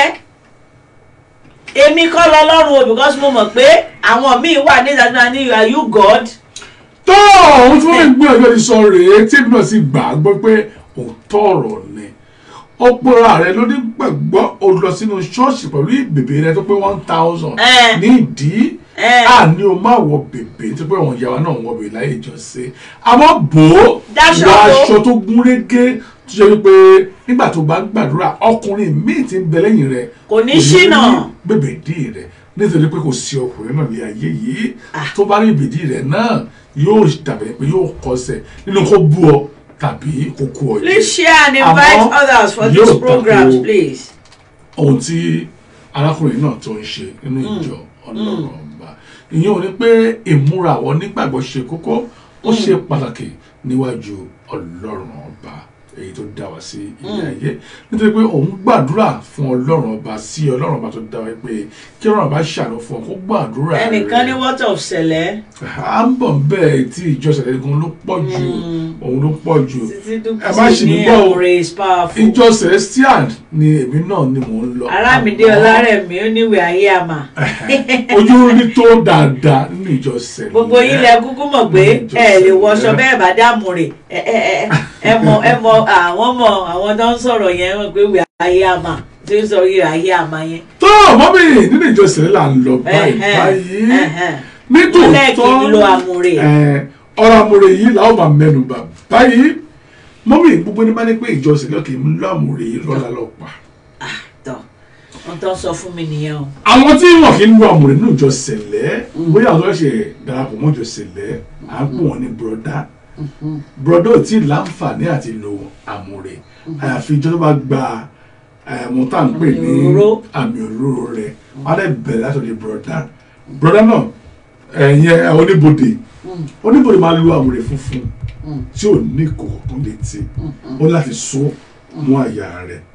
èmi kọ́ lọ lọ́rùn o because mo mọ̀ pé àwọn míì wà ní ìdájọ́ ní are you God tó ohun tí wọ́n ń gbé ọjọ́ ìsọ rèé tí èmi náà sì gbà á gbọ́ pé òótọ́ ọ̀rọ̀ ni ó pera rẹ lóní gbàgbọ́ ó lọ sínú ṣọ́ọ̀ṣì pẹ̀lú ìbèbè rẹ tó pé one thousand Eh. ní ìdí Eh. àní o máa wọ bèbè tó pé àwọn ìyàwó náà wọ bèbè láyé ìjọsìn àmọ́ bò ó Dáṣọ wọ bò. aṣọ tó gún régé tó ṣe wípé nígbà tó bá ń gbàdúrà ọkùnrin míì ti ń bẹ lẹ́yìn rẹ Kò ní ṣìnà. bèbè dì rẹ nítorí pé kò sí ọkùnrin náà ní ayé yìí Ah. tó bá rí ìbèdí rẹ náà yóò dàbẹ̀ pé yóò kọsẹ̀ nínú kó bú ọ tàbí kó kú ọ jẹ. please share and invite Àmọ́ others for yóò these programs tako please. ohun tí arákùnrin náà tó ń ṣe nínú ìjọ ọlọ́run ọba ìyẹn ò ní pé ìmúra àwọn onígbàgbọ́ ṣe kókó ó ṣe pàtàkì níwájú ọlọ́run ọba èyí tó dá wa sí ilé ayé nítorí pé òun gbàdúrà fún ọlọ́run ọba sí ọlọ́run ọba tó dá wa pé kí ọlọ́run ọba ṣàánú fún ọ kó gbàdúrà rẹ ẹnìkan ní what of sẹlẹ à ń bọ̀ bẹ́ẹ̀ tí ìjọsìn ẹ̀gbọ́n ló pọ̀ jù òun ló pọ̀ jù títí ẹ má ṣì dúkìá mí ní gbọ́ o. ẹ̀mùrè is powerful. ìjọ celestial ni èmi náà ni mò ń lọ arámidé Àmọ́- ọlárẹ̀mí ó níwèé ayé àmà ojú rí tó dáadáa nínú ìjọ sẹlẹ gbogbo yín lẹ kúkú mọ̀ pé Mm, ẹ lè just- wọṣọ yeah. bẹ́ẹ̀ bá dààmú rè ẹ ẹ ẹ ẹ mọ ẹ mọ àwọn mọ àwọn tó ń sọ̀rọ̀ yẹn wọ́n pé ìwé ayé àmà tí ń sọ ìwé ayé àmà yẹn. tó mọ́mí nínú ìjọ sẹlẹ là ń lọ báyìí Ẹhẹ́n, báyìí ẹhẹ́n. Lẹ́ẹ̀kì nítòótọ́ lo àmùrè. ẹ, ọ̀rọ̀ àmùrè yìí làwọn máa mẹ́nu bà báyìí mọ́mí gbogbo ní bá ní pé ìjọ sẹlẹ kì í lọ àmùrè yìí lọ́la lọ́pàá tọ́ wọ́n tó ń sọ fún mi nìyẹn o. àwọn tí wọn kì í lo àmùrè nínú ìjọ sẹlẹ bóyá àwọn tó ṣe darapọ̀ mọ́ ìjọ sẹlẹ à ń pè wọ́n ní bùrọ̀dá bùrọ̀dá ò tí ì láǹfààní àti lo àmùrè àyàfi ìjọ tó bá gba ẹ̀mú tá à ń pè ní Àmì òróró. àmì òróró rẹ̀ wọ́n á lè bẹ̀rẹ̀ láti ọ̀dẹ̀ bùrọ̀dá bùrọ̀dá náà ẹ̀yẹ oníbodè oníbodè máa lo àmùrè funfun tí ò ní ìkòkò tó létí ó láti so mú àyà rẹ̀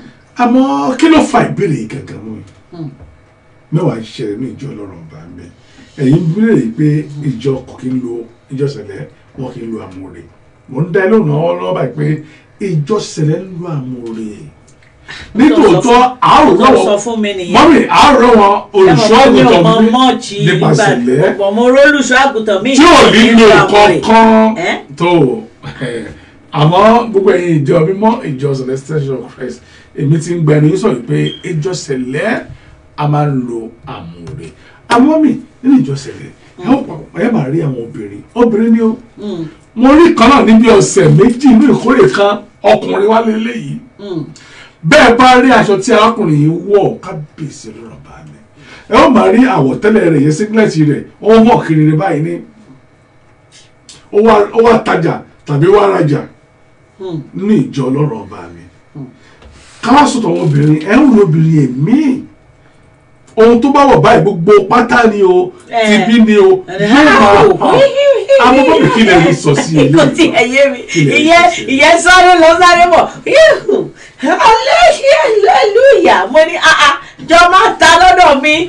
àmọ́ kí ló fa ìbéèrè yìí gangan mú yìí mẹ́wàá ń ṣẹlẹ̀ ní ìjọ ọlọ́run ọba mi ẹ̀yin béèrè yìí pé ìjọ kò kí ń lo ìjọ sẹ̀lẹ̀ wọn kì í lo àmúre mò ń dá ẹ lóhùn náà lọ́wọ́ báyìí pé ìjọ sẹ̀lẹ̀ ń lo àmúre nítòótọ́ àárò tó ń sọ lọ́wọ́ fún mi nìyẹn. mọ́mì àárò lọ́wọ́ olùṣọ́ àgùntàn ọmọ mi mọ́ọ̀chì nípa sẹ̀lẹ̀ ọ̀pọ̀ mo rólùṣọ́ àgùntàn mi. tí ò nílò kankan Ẹ́? tó àmọ́ gbogbo ẹ̀yin ìjọ mímọ́ ìjọ celestial church of Christ èmi ti ń gba ẹni sọ̀rọ̀ pé ìjọ sẹ̀lẹ̀ a máa ń lo àmúre àwọn mi nínú ìjọsìn rẹ ẹ ó papọ̀ ẹ máa rí àwọn obìnrin obìnrin ni ó Mm, mo rí kan náà níbi ọ̀sẹ̀ méjì inú ìkórè kan ọkùnrin wá lélẹ́yìí mm. bẹ́ẹ̀ bá rí aṣọ tí arákùnrin yìí wọ̀ kábíyèsí lọ́rọ̀ bá mi ẹ ó máa rí àwọ̀tẹ́lẹ̀ rẹ̀ yẹn sígílẹ̀tì rẹ̀ ó hàn kiri ní báyìí ní ó wá- ó wá tajà tàbí wá rajà Hmm. nínú ìjọ ọlọ́rọ̀ ọba mi káwá sọ̀tọ̀ àwọn obìnrin ẹ̀ ń wo obìnrin èmi ohun tó bá wọ̀ báyìí gbogbo pátá ni o Eh. tìbí ni o yóò máa hàn amọ́bọ̀ mi kí lè rí sọ sí ilé kò tí ẹ yé mi Kí lè rí ìyẹn sọ sí? ìyẹn sáré lọ sáré bọ̀ yíhù hallelujah mo ní ah ah jọ máa ta lọ́dọ̀ mi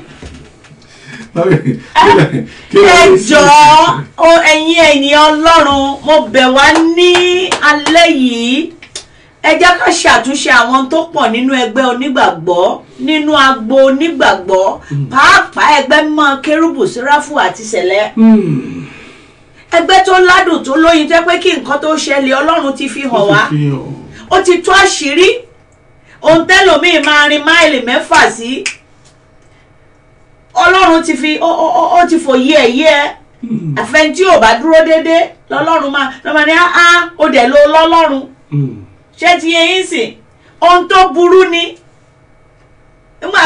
kí lè ẹ rí sí jọ̀ọ́ o ẹ̀yin ènìyàn ọlọ́run mo bẹ̀ wá ní alẹ́ yìí ẹ jẹ́ ká ṣàtúnṣe àwọn tó pọ̀ nínú ẹgbẹ́ onígbàgbọ́ nínú agbo onígbàgbọ́ pàápàá ẹgbẹ́ mọ́ kérúbù síráfù àti sẹ̀lẹ̀ Hmm. ẹgbẹ́ tó ládùn tó lóyin jẹ́ pé kí nǹkan tó ṣẹlẹ̀ ọlọ́run ti fi hàn wá fi hàn. ó ti tó àṣírí ohun tẹ́lòmíì máa rin máìlì mẹ́fà sí ọlọ́run ti fi ó ó- ó- ó ti fòye ẹ̀ yé ẹ àfẹn tí ò bá dúró déédéé lọ́lọ́run máa lọ́ máa ní á ó dẹ̀ lo lọ́lọ́run Hmm. ṣé ti yẹ yín sìn ohun tó burú ni nígbà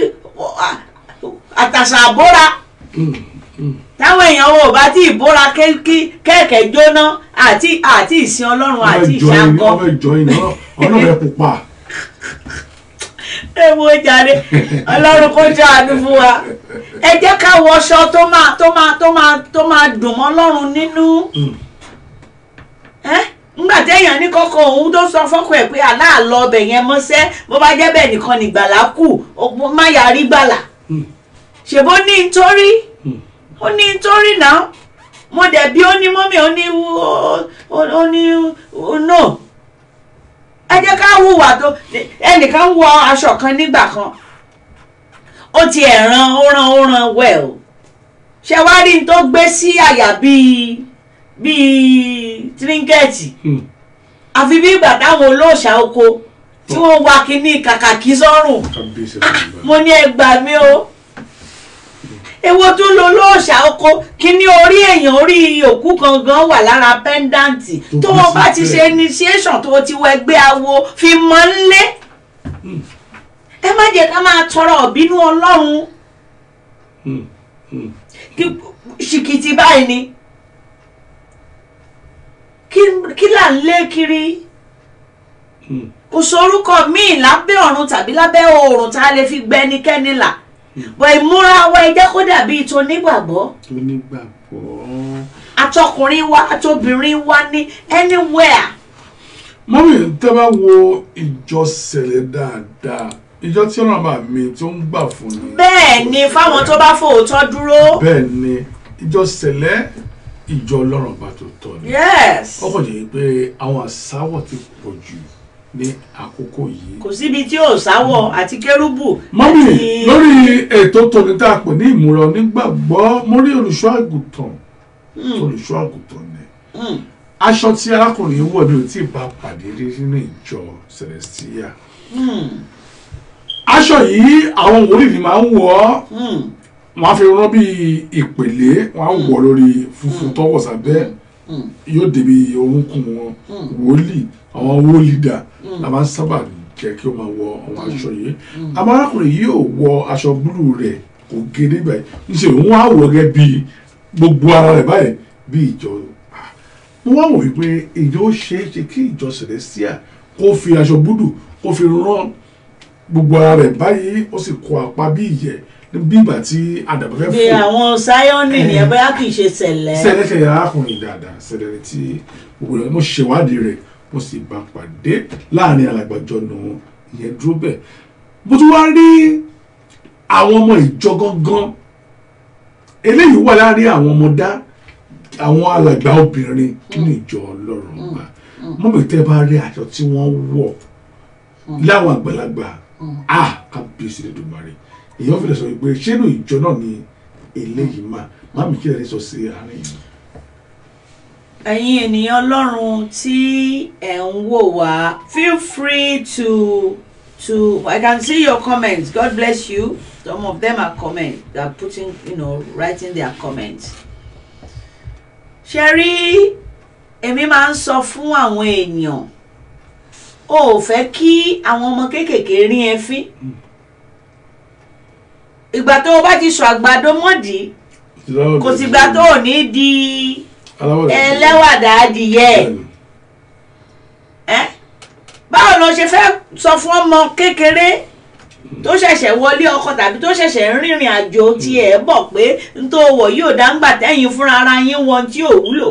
àtàṣà àbóra Hmm. Hmm. táwọn èèyàn wo ò bá tí ì bóra kéèké kẹ́ẹ̀kẹ́ jóná àti àti ìsìn ọlọ́run àti ọmọ ìjọ yìí ìṣàkọ ọmọ ìjọ yìí náà ọ̀nà rẹ̀ pupa. ẹ wo jàre ọlọ́run kó jọ àánú fún wa ẹ jẹ́ ká wọṣọ tó máa tó máa tó máa tó máa dùn mọ́ ọlọ́run nínú Hmm. ẹ́ ńgbà téèyàn ní kọ́kọ́ òun tó sọ fọ́kọ ẹ̀ pé aláàlọ́ ọbẹ̀ yẹn mọ́sẹ́ bó bá jẹ́ bẹ́ẹ̀ nìkan nìgbàlá kù ó má yà rí gbàlà Hmm. ṣèbó ní nítorí Hmm. ó ní nítorí náà mo dẹ̀ bí ó ní mọ́mí ó ní ó- ó ó ní ó no ẹ jẹ́ ká hùwà tó ẹnìkan wọ aṣọ kan nígbà kan ó ti ẹ̀ ran ó ran ó ran well ṣe wá rí n tó gbé sí àyà bíi bíi tíríngẹ̀tì Hmm. àfi bí ìgbà táwọn olóòṣà oko tí wọ́n wá kínní kàkàkí sọ́rùn kábíyèsí lọ́rọ̀ bá mi. mo ní ẹ gbà mí o èwo tún lo lóòṣà oko kíní orí èèyàn orí òkú gangan wà lára pẹ́ńdáǹtì Tó tó bí o bá sí ti ṣe bẹ́ẹ̀. initiation tó o ti wọ ẹgbẹ́ awo fi mọ́ nlé ẹ má jẹ́ ká máa tọrọ ọ̀bínú ọlọ́run Hmm. Hmm. kí- ṣìkìtì báyìí ni kí kí là ń lé kiri Hmm. kò sorúkọ míì lábẹ́ ọ̀run tàbí lábẹ́ oòrùn tá a lè fi gbẹ ẹnikẹ́ni là bọ̀ ìmúra wa ẹ jẹ́ kó dàbí ìtò onígbàgbọ́ onígbàgbọ́. atọkùnrin wa atobìnrin wa ní anywhere mọ́mí tẹ́ bá wo ìjọ sẹ̀lẹ̀ dáadáa ìjọ tí ọ̀nà bá mi tó ń gbà fún ni. bẹ́ẹ̀ ni fáwọn tó bá fòótọ́ dúró bẹ́ẹ̀ ni ìjọ sẹ̀lẹ̀ ìjọ ọlọ́run bá tó tọ́ ni. yes ọkọ̀ jẹ́ pé àwọn àsáwọ̀ ti pọ̀ jù ní àkókò yìí. kò síbi tí ò sáwọ̀ àti kérúbù mọ́mí àti- lórí ètò tòní tá a pè ní ìmúra onígbàgbọ́ mo rí olùṣọ́ àgùntàn Hmm, olùṣọ́ àgùntàn ni hmm, aṣọ tí arákùnrin yìí wọ̀ ní ò tí ì bá pàdé rí nínú ìjọ celestia hmm, aṣọ yìí àwọn wòlíì ni máa ń wọ̀ ọ́ hmm, wọ́n á fi rán bí ìpèlé wọ́n á wọ̀ lórí funfun tọwọ́ sábẹ́ hmm, yóò débi orúnkún wọn Hmm. wòlíì àwọn wòlídà la máa ń sábà jẹ́ kí ó máa wọ àwọn aṣọ yìí àmọ́ arákùnrin yìí ò wọ aṣọ búlù rẹ̀ kò gé nígbà yìí níṣẹ́ òun á wọ̀ gẹ́ bí gbogbo ara rẹ̀ báyìí bí ìjọ Ah, mo wá wò wípé ìjọ ó ṣeé ṣe kí ìjọ celestia kó fi aṣọ búlù kó fi rán gbogbo ara rẹ̀ báyìí ó sì kó apá bí ìyẹ́ bí ìgbà tí àdàbà fẹ́ bí fò àwọn sáyọ́nì nìyẹn bóyá kì í ṣe sẹ̀lẹ̀ sẹ́lẹ̀sẹ̀ arákùnrin dáadáa sẹ́lẹ̀ tí gbogbo rẹ̀ mo ṣèwádìí rẹ̀ mo sì bá pàdé láàrin alàgbàjọ nù ìyẹn dúró bẹ́ẹ̀ mo tún wá rí àwọn ọmọ ìjọ gangan eléyìí wà láàrin àwọn ọmọdá àwọn alàgbà obìnrin nínú ìjọ ọlọ́run ọba mọ́mí tẹ́ bá rí aṣọ tí wọ́n wọ̀ láwọn àgbàlagbà a kábíyèsí lẹ́dùnmarè èèyàn fi lè sọ pé ṣé inú ìjọ náà ni eléyìí máa má mi kí ẹ lè sọ sí àárín yìí. ẹ̀yin ènìyàn ọlọ́run tí ẹ̀ ń wò wá feel free to to I can see your comments God bless you some of them are comment they are putting you know writing their comments ṣe rí èmi máa ń sọ fún àwọn èèyàn o ò fẹ́ kí àwọn ọmọ kéékèèké rí ẹ fín ìgbà tó o bá ti sọ àgbàdo mọ́dì kò sígbà tó o ní di ẹlẹ́wàdà adìyẹ ẹ báwo ló ṣe fẹ́ sọ fún ọmọ kékeré tó ṣẹ̀ṣẹ̀ wọlé ọkọ tàbí tó ṣẹ̀ṣẹ̀ ń rìnrìn àjò tiẹ̀ bọ̀ pé n tó wọ̀ yóò dáńgbà tẹ́yìn fúnra ara yín wọn tí ò wúlò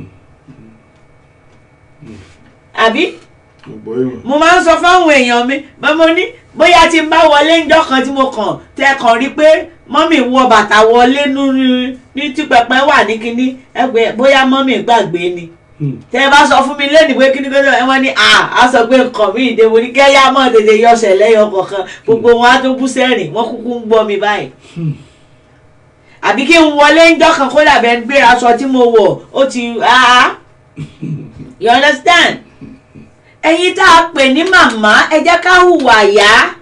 àbí mo máa ń sọ fáwọn èèyàn mi mo ní bóyá tí n bá wọlé ńjọ́ kan tí mo kàn tẹ kàn rí pé mọ́mì wọ bàtà wọlé ní tí pẹpẹ wà ní kinní ẹgbẹ́ bóyá mọ́mì gbàgbé ni tẹ ẹ bá sọ fún mi lẹ́nu pé kíni kọ́tọ́ ẹ wọ́n ní à á sọ pé nǹkan mi ìdè mo ní kẹ́yà mọ́ tètè yọsẹ̀ lẹ́yọ kọ̀ọ̀kan gbogbo wọn á tó bú sẹ́rìn wọ́n kúkú ń gbọ́ mi báyìí àbí kí n wọlé ńjọ́ kan kó dàbẹ̀ ń gbé aṣọ tí mo wọ̀ ó ti ah you understand ẹ̀yin tá a pè ní màmá ẹ jẹ́ ká hùwà yá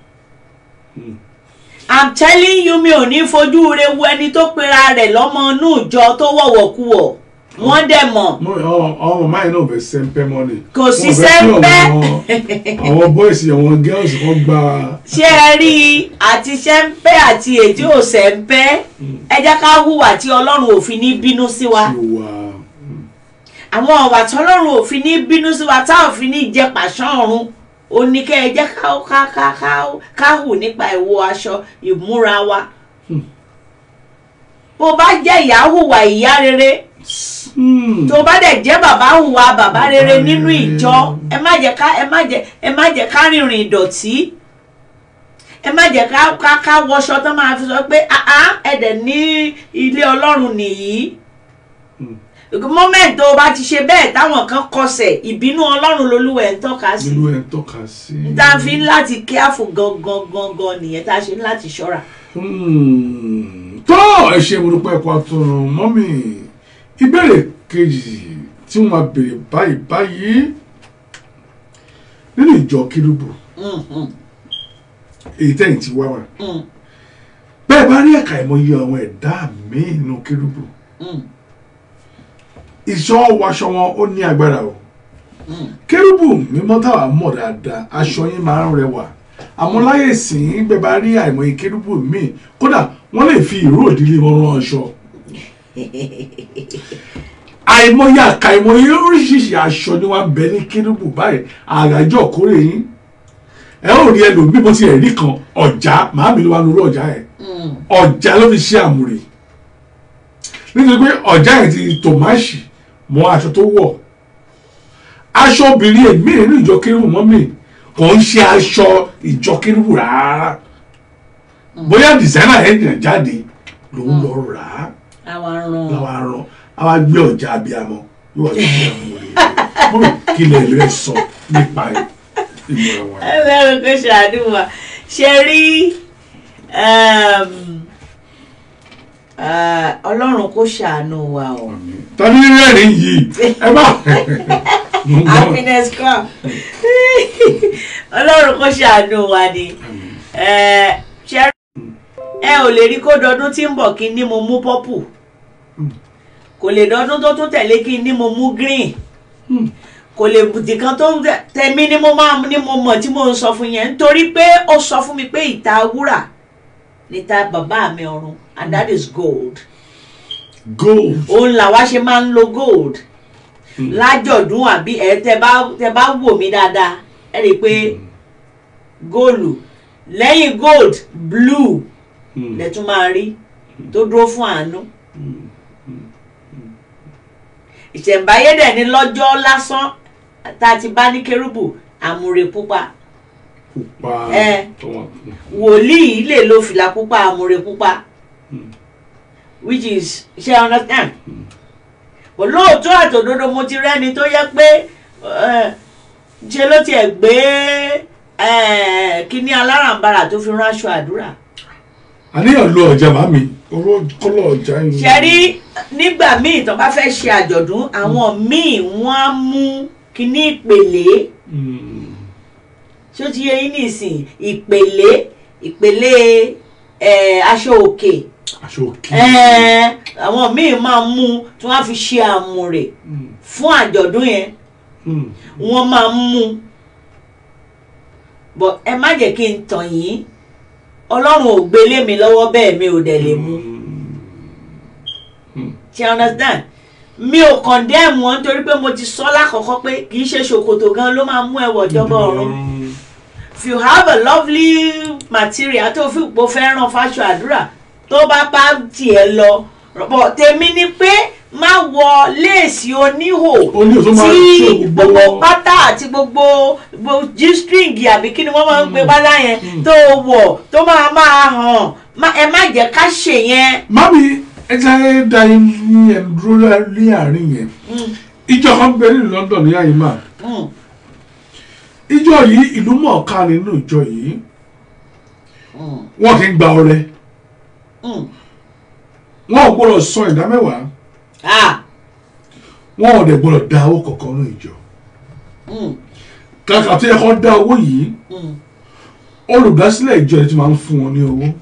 i'm telling you mi ò ní fojú re wo ẹni tó pera rẹ̀ lọ́mọ inú ìjọ tó wọ̀wọ̀ kú wọ̀ wọ́n dẹ̀ mọ̀. àwọn màmá yìí náà fẹ́ sẹ́ńpẹ́ mọ́ni. kò sí sẹ́ńpẹ́. àwọn bọ́ìsì àwọn girls kan gba. ṣé ẹ rí i àti sẹ́ńpẹ́ àti èdè ò sẹ́ńpẹ́ ẹ jẹ́ ká hùwà tí ọlọ́run ò fi ní bínú sí wa. sí wa àwọn ọ̀wà tọ́lọ́run ò fi ní bínú sí wa tá ò fi ní jẹ pàṣán ọ̀run ó ní kẹ́ ẹ jẹ́ ká ká ká ká ká hù nípa ìwọ aṣọ ìmúra wa. bó bá jẹ́ ìyá hùwà ìyá rere tó bá dẹ̀ jẹ́ bàbá hùwà bàbá rere nínú ìjọ ẹ má jẹ́ ká ẹ má jẹ́ ẹ má jẹ́ ká rìnrìn ìdọ̀tí ẹ má jẹ́ ká ká ká wọṣọ tó máa fi sọ pé ẹ dẹ̀ ní ilé ọlọ́run nìyí moment tó o bá ti ṣe bẹ́ẹ̀ táwọn kan kọsẹ̀ ìbínú ọlọ́run lolúwẹ̀ ń tọ́ka sí nínú ẹ̀ ń tọ́ka sí. tá a fi ń láti careful gangan gangan nìyẹn tá a ṣe ń láti ṣọ́ra. tó ẹ ṣe ìmúdúpẹ́ ẹ̀kọ́ àtọ̀run mọ́mì ìbéèrè kejì tí wọ́n máa béèrè báyìí báyìí nínú ìjọ kérúbù èyí tẹ̀yìn ti wá wà bẹ́ẹ̀ bá rí ẹ̀ka ìmọ̀ye àwọn ẹ̀dá míì nínú kérúbù ìṣọ́ wọṣọ wọn ó ní agbára o kérúbù mímọ́ táwa mọ̀ dáadáa aṣọ yín máa ń rẹwà àmọ́ láyé sìn bẹ́ẹ̀ bá rí àìmọye kérúbù míì kódà wọ́n lè fi ìró ìdílé wọn rán aṣọ àìmọye àkàìmọye oríṣiríṣi aṣọ ni wọ́n bẹ ní kérúbù báyìí àràjọ kórè yín ẹ ó rí ẹlòmíì bó ti rí kan ọjà màámi ló wà lórí ọjà ẹ ọjà ló fi ṣe àmùrè nítorí pé ọjà yẹn ti tòmáṣì mọ aṣọ tó wọ̀ aṣọ obìnrin èmi nínú ìjọ kérúbù mọ́ mi kò ń ṣe aṣọ ìjọ kérúbù rárá bóyá dìsáínà yẹn jìnnà jáde ló ń lọ rà á àwọn aràn làwọn aràn àwa gbé ọjà abiyamọ yóò wá sí àmúrè mọ́ mi kí lè rẹ sọ nípa ìmọ̀ràn wa. ẹlẹ́rìí kò ṣàdúrà ṣe rí ọlọ́run kò ṣàánú wa o. tàbí rẹ́rìn yìí ẹ bá happiness club ọlọ́run kò ṣàánú wa ni ṣe ẹ ò lè rí kó dọdún tí ń bọ̀ kí ní mo mú pọ́pù kò lè dọdún tó tún tẹ̀lé kí ní mo mú green kò lè bùtì kan tó ń tẹ̀mí ni mo máa ní mo mọ̀ tí mo ń sọ fún yẹn nítorí pé ó sọ fún mi pé ìta wúrà níta bàbá mi ọ̀run and that is gold gold òun làwa ṣe máa ń lo gold lájọ̀dún àbí ẹ tẹ bá tẹ bá wò mí dáadáa ẹ rí i pé góòlù lẹ́yìn gold blue lẹ tún máa rí tó dúró fún àánú ìṣẹ̀ǹbáyé dẹ̀ ní lọ́jọ́ lásán tá a ti bá ní kérúbù àmùrè pupa pupa ẹ. tọwọ́ wòlíì lè lo fìlà pupa àmùrè pupa which is ṣe understand but lóòótọ́ àtòdodo mo ti rẹ́ni tó yẹ pé eh, ṣe ló tiẹ̀ gbé eh, kíní alárànbarà tó fi ránṣọ àdúrà àníyàn lo ọjà màmí oró kọlọ ọjà yìí. ṣe rí nígbà míì tó bá fẹ́ ṣe àjọ̀dún àwọn míì wọ́n á mú kíní ìpèlè Mm. ṣó ti yẹ yín nísìn ìpèlè ìpèlè eh, aṣọ òkè aṣọ òkè Eh, àwọn míì máa mú tí wọ́n á fi ṣe àmùrè fún àjọ̀dún yẹn Mm. wọ́n máa ń mú bọ̀ ẹ má jẹ́ kí n tàn yín ọlọ́run ò gbélé mi lọ́wọ́ bẹ́ẹ̀ mi ò dẹ̀ lè mú ṣe understand mi ò condemn wọn nítorí pé mo ti sọ lákọ̀ọ́kọ́ pé kì í ṣe ṣòkòtò gan ló máa mú ẹwọ̀ ìjọba ọ̀run if you have a lovely material tó fi pò fẹ́ràn fáṣọ àdúrà tó bá bá tiẹ̀ lọ bọ̀ tèmi ni pé má wọ léèsì oníhò ó ní òtún máa tí ṣe gbogbo gbogbo pátá àti gbogbo gbogbo g-string àbí kí ni wọ́n máa ń pe pátá yẹn tó wọ̀ tó máa máa hàn má- ẹ má jẹ́ ká ṣe yẹn. mami ẹ jẹ́ da yín ẹ̀ dúró ní àárín yẹn Mm, ìjọ kan bẹ ní London ní àyíká mm, ìjọ yìí ìlú mọ̀ọ́ká nínú ìjọ yìí mm, wọn kì í gba ọrẹ mm. wọn ò gbọ́dọ̀ san ìdá mẹ́wàá Ah, wọn ò dẹ̀ gbọ́dọ̀ da owó kankan ní ìjọ mm, kàkà tó yẹ kó da owó yìí mm. olùdásílẹ̀ ìjọ yìí ti máa ń fún wọn ní owó.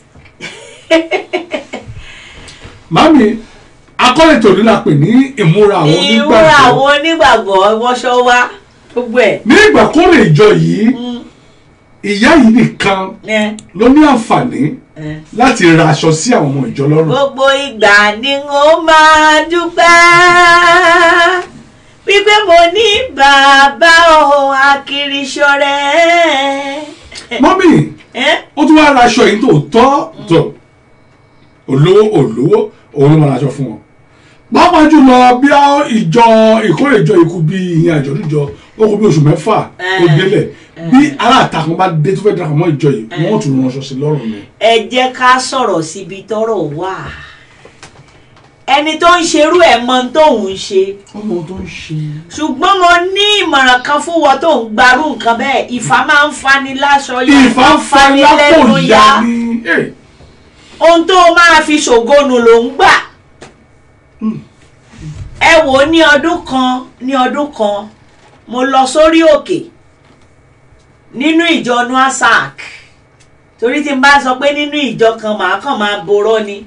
mami akọ́lẹ̀ tòní la pè ní ìmúra àwọn ìwúra àwọn onígbàgbọ́ onígbàgbọ́ wọṣọ wa gbogbo ẹ̀. ní ìgbà kórè ìjọ yìí Mm, ìyá yìí nìkan eh, ló ní àǹfààní eh. láti ra aṣọ sí àwọn ọmọ ìjọ lọ́rùn. gbogbo ìgbà ni ó máa dúpẹ́ wípé mo ní bàbá o akiriṣọ́rẹ́. mọ́mì Eh? ó tún wá ra aṣọ yìí tó tọ́ tó olówó olówó òun ló máa ra aṣọ fún wọn. pàápàá jùlọ bí a ìjọ ìkórè ìjọ ikú bí ìyẹn àjọ̀dún ìjọ ó kú bí oṣù mẹ́fà ó Eh. délẹ̀ bí aláàtakùn bá dé tó fẹ́ darapọ̀ mọ́ ìjọ yìí wọ́n tún ránṣọ sí lọ́rùn ni. ẹ jẹ́ ká sọ̀rọ̀ síbi tọ́rọ̀ wà ẹni tó ń ṣerú ẹ̀ mọ ohun tóun ń ṣe ọmọ tó ń ṣe. ṣùgbọ́n mo ní ìmọ̀ràn kan fún wọn tó ń gbarú nǹkan bẹ́ẹ̀ ìfà máa ń fani láṣọ ya ìfà máa ń fa lápò ìyá ni. Eh. ohun tó máa fi ṣògonu ló ń gbà Mm. ẹ wò ó ní ọdún kan ní ọdún kan mo lọ sórí òkè nínú ìjọ nuasac torí tí n bá sọ pé nínú ìjọ kan màá kàn máa borọ́ ni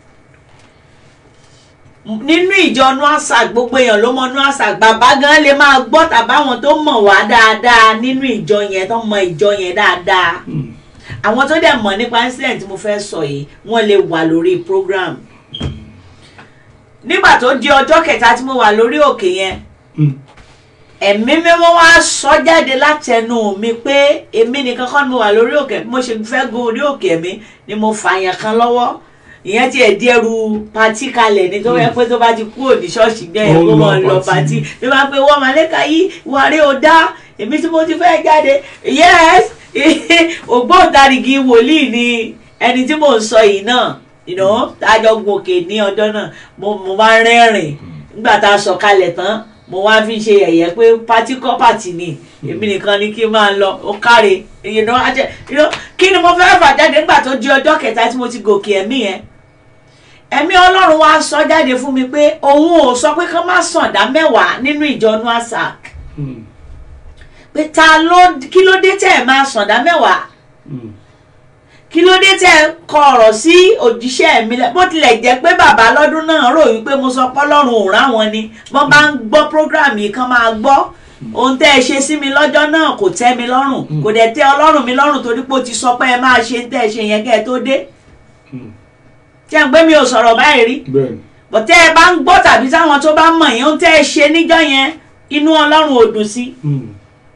nínú ìjọ nuasac gbogbo èèyàn ló mọ nuasac bàbá gan lè máa gbọ́ tàbáwọn tó mọ̀ wá dáadáa nínú ìjọ yẹn tó mọ ìjọ yẹn dáadáa Mm. àwọn tó dẹ̀ mọ̀ nípa incident tí mo fẹ́ sọ yìí wọ́n lè wà lórí program nígbà tó di ọjọ́ kẹta tí mo wà lórí òkè yẹn Mm. ẹ̀mí mímọ́ wá sọ jáde látẹnu mi pé èmi nìkan kọ́ ni mo wà lórí òkè bí mo ṣe fẹ́ gun orí òkè mi ni mo fààyàn kan lọ́wọ́ ìyẹn tiẹ̀ di ẹrù patí kalẹ̀ ní tó yẹ pé tó bá ti kúrò ní ṣọ́ọ̀ṣì gbẹ́ yẹn Ó kó lọ mọ̀ lọ patí. patí bí wọ́n pe wọ́n màlẹ́ka yìí wàrí o dá èmi tí mo ti fẹ́ jáde yes ògbóǹtarìgì wòlíì ni ẹni tí mò ń sọ yìí náà you know, tájọ gun òkè ní ọjọ́ náà mo mo máa ń rẹ́rìn nígbà tá a sọ kalẹ̀ tán mo wá fi ṣe ẹ̀yẹ pé pátí kọ́ pàtì ni èmi nìkan ni kí n máa lọ ó káre you know, ajẹ́- you know, kí ni mo fẹ́ fà jáde nígbà tó di ọjọ́ kẹta tí mo ti gòkè ẹ̀mí yẹn ẹ̀mí ọlọ́run wá sọ jáde fún mi pé òun ò sọ pé kán má sàn dá mẹ́wàá nínú ìjọ nuasac Mm. pé ta ló kí ló dé tẹ́ ẹ̀ máa sàn dá mẹ́wàá Mm. kí ló dé tẹ́ ẹ kọ ọ̀rọ̀ sí òjíṣẹ́ mi lẹ bó tilẹ̀ jẹ́ pé bàbá lọ́dún náà rò wípé mo sọ pọ́lọ́run ò ráwọn ni wọ́n bá ń gbọ́ program yìí kan máa gbọ́ ohun tẹ́ ẹ ṣe sí mi lọ́jọ́ náà kò tẹ́ mi lọ́rùn kò dẹ̀ tẹ́ ọlọ́run mi lọ́rùn torí pé ó ti sọ pé ẹ máa ṣe ń tẹ́ ẹ ṣe yẹn kẹ́ ẹ tó dé Mm. tí ẹ ń gbé mi ò sọ̀rọ̀ báyìí rí bẹ́ẹ̀ni. bọ̀ tẹ́ ẹ bá ń gbọ́ tàbí táwọn tó bá mọ̀ yẹn ohun tẹ́ ẹ ṣe níjọ́ yẹn inú ọlọ́run ò dùn sí Mm.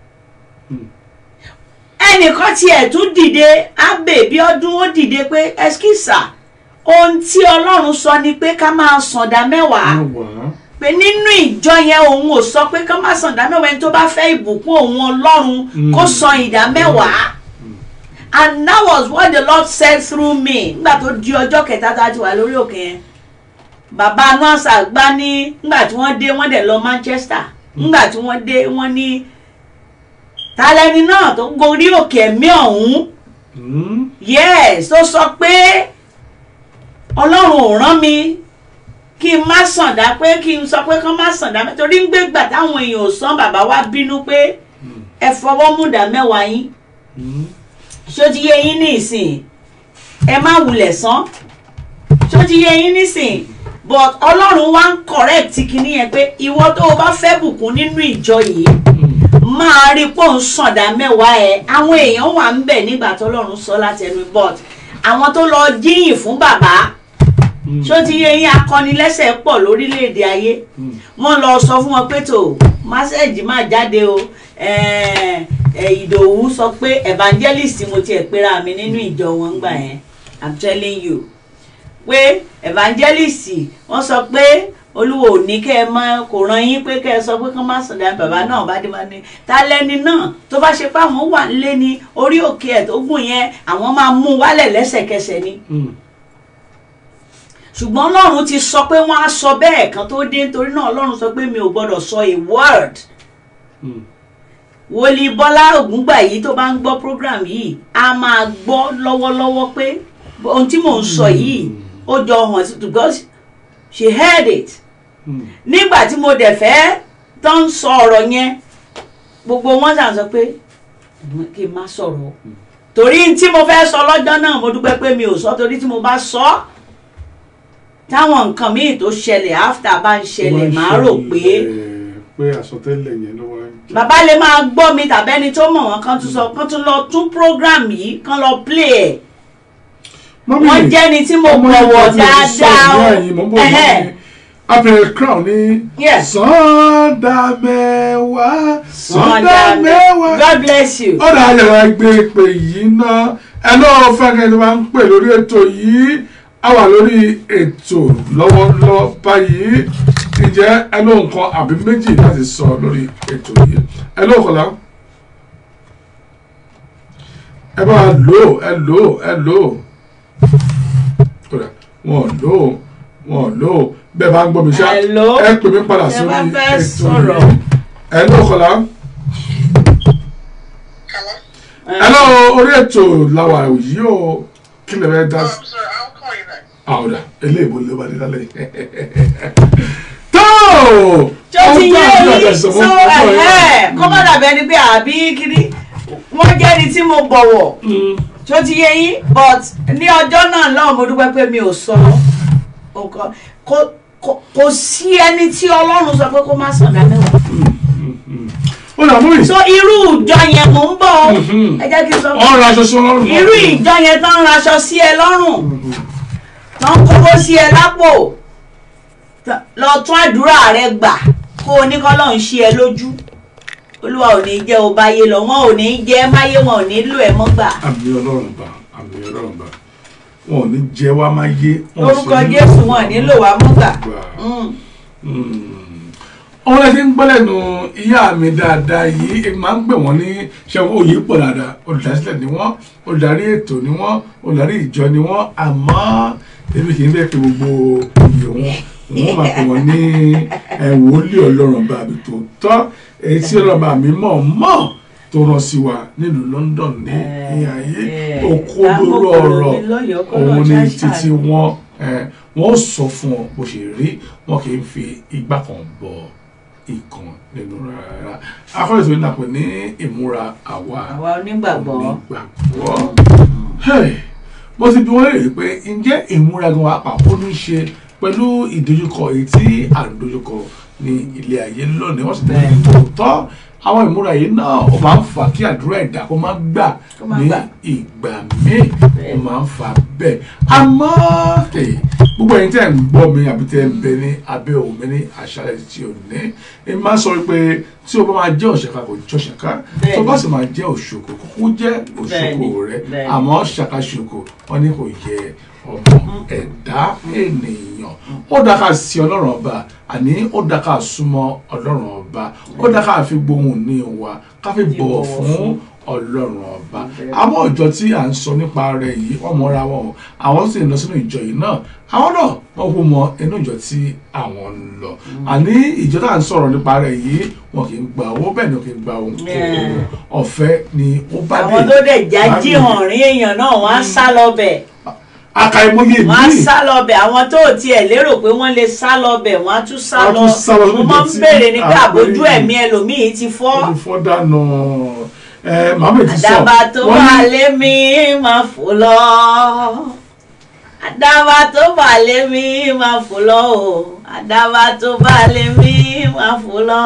ẹnìkan tiẹ̀ tún dìde ábè bí ọdún ó dìde pé ẹskísà ohun tí ọlọ́run sọ ni pé ká máa sànda mẹ́wàá mẹ́wàá. pé nínú ìjọ yẹn òun ò sọ pé ká máa sànda mẹ́wàá ẹni tó bá fẹ́ ìbùkún òun ọlọ́run Mm. kó san ìdá mẹ́wàá and that was what the lord said through me nígbà tó di ọjọ́ kẹta tá a ti wà lórí òkè yẹn bàbá nọ́ọ̀sà gbá ní nígbà tí wọ́n dé wọ́n dẹ̀ lọ manchester nígbà tí wọ́n dé wọ́n ní talẹ́ni náà tó gorí òkè ẹ̀mí ọ̀hún Mm. yes tó sọ pé ọlọ́run ò rán mi kí n má sàndá pé kí n sọ pé kán má sàndá mẹ́ torí ń gbé gbà táwọn èèyàn ò sán bàbá wa bínú pé ẹ fọwọ́ mú dá mẹ́wàá yín Mm. ṣé ó ti yé yín ní ìsìn ẹ má wulẹ̀ san ṣó ti yẹ yín nísìn but ọlọ́run wá ń correct kinní yẹn pé ìwọ tó o bá fẹ́ bùkún nínú ìjọ yìí máa rí pò ń sàndá mẹ́wàá ẹ̀ àwọn èèyàn wà ń bẹ̀ nígbà tó ọlọ́run sọ láti ẹnu but àwọn tó lọ jíyìn fún bàbá ṣó ti yẹ yín akọnilẹ́sẹ̀ pọ̀ lórílẹ̀‐èdè ayé wọ́n lọ sọ fún wọn pé tó másẹ́ẹ̀jì máa jáde o ẹ̀ẹ́ ẹ̀, ìdòwú sọ pé evangelist mo tiẹ̀ pera mi nínú ìjọ wọn gbà yẹn i'm telling you pé evangelist wọ́n sọ pé olúwo ò ní kẹ́ ẹ mọ kò ràn yín pé kẹ́ ẹ sọ pé kán má sùn dáa bàbá náà bá dé bá ní ta lẹni náà tó bá ṣe pé àwọn wà nílé ní orí òkè ẹ̀ tó gùn yẹn àwọn máa mú un wálẹ̀ lẹ́sẹ̀kẹsẹ̀ ni ṣùgbọ́n ọlọ́run ti sọ pé wọ́n á sọ bẹ́ẹ̀ kan tó dé nítorí náà ọlọ́run sọ pé mi ò gbọ́dọ̀ sọ a word wòlíì bọ́lá ògúngbà yìí tó bá ń gbọ́ program yìí a máa gbọ́ lọ́wọ́lọ́wọ́ pé ohun tí mò ń sọ yìí ó jọ hàn sí because she heard it nígbà tí mo dẹ̀ fẹ́ tó ń sọ ọ̀rọ̀ yẹn gbogbo wọn ṣàn sọ pé kí n má sọ̀rọ̀ o. torí tí mo fẹ́ sọ lọ́jọ́ náà mo dúpẹ́ pé mi ò sọ torí tí mo bá sọ ọ́ táwọn nǹkan míì tó ṣẹlẹ̀ after bá ń ṣẹlẹ̀ máa rò pé pé àsọtẹ́lẹ̀ yẹn ló wá ń jẹ́. bàbá lè máa gbọ́ mi tàbí ẹni tó mọ̀ wọ́n kan tún sọ kan tún lọ tún program yìí kan lọ play ẹ̀ Mọ́mì, wọ́n jẹ́ni tí mo ọmọ bọ̀wọ̀ ìgbà tí mo ti sọ dáadáa ìyá o yìí, mo ń bọ̀ Ẹhẹ́. mọ́mì. abẹ́rẹ́ crown ní Yes. sọ́ńdà mẹ́wàá sọ́ńdà mẹ́wàá. God bless you. ọ̀dà ayẹ̀wò ẹgbẹ́ ìpè yìí ná ẹ lọ́wọ́ fẹ́kẹ́ ni wọ́n ń pè lórí ètò yìí a wà lórí ètò lọ́wọ́lọ́wọ́ báyìí ǹjẹ́ ẹ ló nǹkan àbí méjì láti sọ lórí ètò yìí ẹ ló kọ̀lá ẹ bá lò ó ẹ lò ó ẹ lò ó kódà wọn lò ó wọn lò ó bẹ́ẹ̀ bá ń gbọ́ mi ṣá Hello? ẹ pè mí padà Ẹ sórí bá fẹ́ ètò sọ̀rọ̀. yìí ẹ ló kọ̀lá Hello? hello orí ètò làwà yìí o kí lè fẹ́ dá Oh, sí. I'm sorry. I'll call you back. àwòrán eléèbó ló bá dé lálẹ́ tó tó ti yé Ọgbọ́n àti yín àjàsọ̀ so mọ́ fún ọ̀rẹ́ ẹ̀hẹ́ náà. kó má dàbí ẹni pé àbí kiri wọ́n jẹ́ ẹni tí mo bọ̀wọ̀ Mm, tó ti yé yín but ní ọjọ́ náà lọ́wọ́ mo dúpẹ́ pé mi ò sọ nǹkan kò- kò- kò sí ẹni tí ọlọ́run sọ pé kó má sàn dá mẹ́wàá ó là mú so irú ìjọ yẹn mò ń bọ̀ ọ́. Mhm. ẹ jẹ́ kí n sọ ọ̀rọ̀ aṣọ sí ọlọ́run náà. irú ìjọ yẹn tó ń raṣọ sí ẹ lọ́rùn tó ń kówó sí ẹ lápò tó- lọ tún àdúrà rẹ gbà kó o ní kọ́ lọ́n ṣí ẹ lójú olúwa ò ní jẹ́ o báyé lọ wọn ò ní jẹ́ máyé wọn ò ní lò ẹ mọ́ gbà àmì ọlọ́run bá àmì ọlọ́run bá wọn ò ní jẹ wá máa yé. wọn ò sì lórúkọ ní jésù wọn ò ní lò wá mọ́ gbà. gbà. Mm. ọ̀rọ̀ ẹ ti ń gbọ́ lẹ́nu ìyá mi dáadáa yìí èmi máa ń pè wọ́n ní ṣẹ́wọ́n òye pọ̀ dáadáa olùdásílẹ̀ ni wọ́n olùdarí ètò ni wọ́n olùdarí ìjọ ni wọ́n àmọ́ èmi kì í fẹ́ pé gbogbo oyè wọn wọ́n máa pè wọ́n ní ẹ̀, wòlíì ọlọ́run bá mi tó tọ́ èyí tí ọlọ́run bá mi mọ̀ mọ̀ tó rán sí wa nílùú London ní ìhà yìí Eh, òkú eh, olóró lákòókò ọ̀rọ̀ mi lọ́yọ̀ọ́ kọ́ òun lọ́ọ́ ní ṣáṣá. títí wọn ẹ, wọn ó sọ fún ọ bó ṣe rí wọn kì í fi igbá kan bọ ìkan nínú rárá akọ́lẹ̀ tó ń dàpọ̀ ní ìmúra àwa àwa onígbàgbọ́ onígbàgbọ́ Hey, mo ti bí wọ́n lè rí pé ǹjẹ́ ìmúra gan apá ó ní í ṣe pẹ̀lú ìdojúkọ èyí tí à ń dojúkọ ní ilé ayé lónìí wọ́n sì tẹ̀lé tòótọ́ àwọn ìmúra yìí náà ó máa ń fà kí àdúrà ẹ̀dá kó má gbà Kó má ní gbà. ìgbà míì ó máa ń fà bẹ́ẹ̀ àmọ́ hey, gbogbo ẹ̀yin tẹ́ ń gbọ́ mi àbí tẹ́ ń bẹ ní abẹ́ òun mi ní àṣálẹ́ tí ò ní èmi máa ń sọ pé tí o bá máa jẹ́ òṣèkà kò jẹ́ òṣèkà Bẹ́ẹ̀ni. tó bá sì máa jẹ́ òṣòkò kókó jẹ́ òṣòkò Bẹ́ẹ̀ni, rẹ bẹ́ẹ̀ni. àmọ́ ṣàkàṣòkò wọn ní kò yẹ ọmọ ẹ̀dá ènìyàn ó dá ká sí ọlọ́run ọba àní ó dá ká súnmọ́ ọlọ́run ọba ó dá ká fi gbohùn ní wa ká fi bọ̀wọ̀ bọ̀wọ̀ fún fún. ọlọ́run ọba Bẹ́ẹ̀ni. àwọn ìjọ tí à ń sọ nípa rẹ̀ yìí wọ́n mọra wọn o àwọn sì ń lọ sínú ìjọ yìí náà àwọn náà wọ́n kú mọ inú ìjọ tí àwọn ń lọ àní ìjọ tá à ń sọ̀rọ̀ nípa rẹ̀ yìí wọn kì í gba owó bẹ́ẹ̀ ni wọn kì í gba ohun kò Yeah. ọ̀fẹ́ ni ó bá dé àwọn tó dẹ̀ já jí Báyìí. hàn rí èèyàn náà wọ́n á sá lọ bẹ̀ akaimoye wọ́n á míì sá lọ bẹ̀ àwọn tó ò tiẹ̀ lérò pé wọ́n lè sá lọ bẹ̀ wọ́n á tún sá Wọ́n á lọ tún sá lọ mo lóde máa ń tí béèrè ní pé à ń àbójú pè é. ẹ̀mí ẹlòmíì ti fọ́ olùfọ́ dànù ẹ màmá ti sọ àdàbà tó wọ́n wà ní lé mi máa fò lọ àdàbà tó bà lé mi máa fò lọ o àdàbà tó bà lé mi máa fò lọ.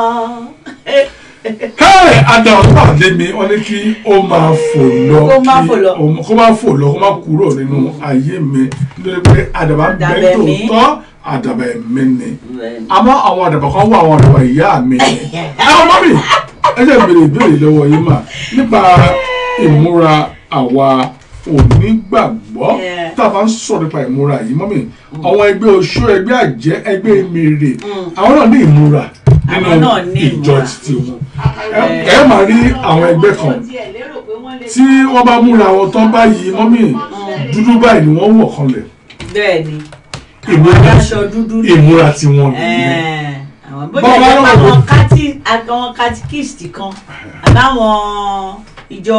káyọ̀ àdàbà tó wà lé mi wọ́n ní kí ó máa fò lọ Kó má kí fò lọ. ó- kó má fò lọ kó má kúrò nínú ayé mi nítorí pé àdàbà ń bẹ Àdàbà ẹ̀mí. tòótọ́ àdàbà ẹ̀mí ni àmọ́ àwọn àdàbà kan wà àwọn àdàbà ìyá mi ni àwọn mọ́mì ẹ jẹ́ ìbéèrè ìbéèrè lọ́wọ́ yín mà nípa ìmúra àwa onígbàgbọ́ Yeah. tá a bá ń sọ̀rọ̀ nípa ìmúra yìí mọ́mì àwọn ẹgbẹ́ oṣó ẹgbẹ́ àjẹ́ ẹgbẹ́ mèrè àwọn náà ní ìmúra nínú Àwọn náà ní ìjọ ìmúra. títí wọn ẹ ẹ máa rí àwọn ẹgbẹ́ kan tí wọ́n bá múra wọn tán báyìí mọ́mì dúdú báyìí ni wọ́n wọ̀ kanlẹ̀ bẹ́ẹ̀ ni ìmúra aṣọ dúdú ni. ìmúra tiwọn nìyẹn Ẹ̀ẹ̀, àwọn bó Bọ́ọ̀ bá jẹ́ pé lọ́wọ́ àwọn bò- kati àwọn katikist kan àbáwọn ìjọ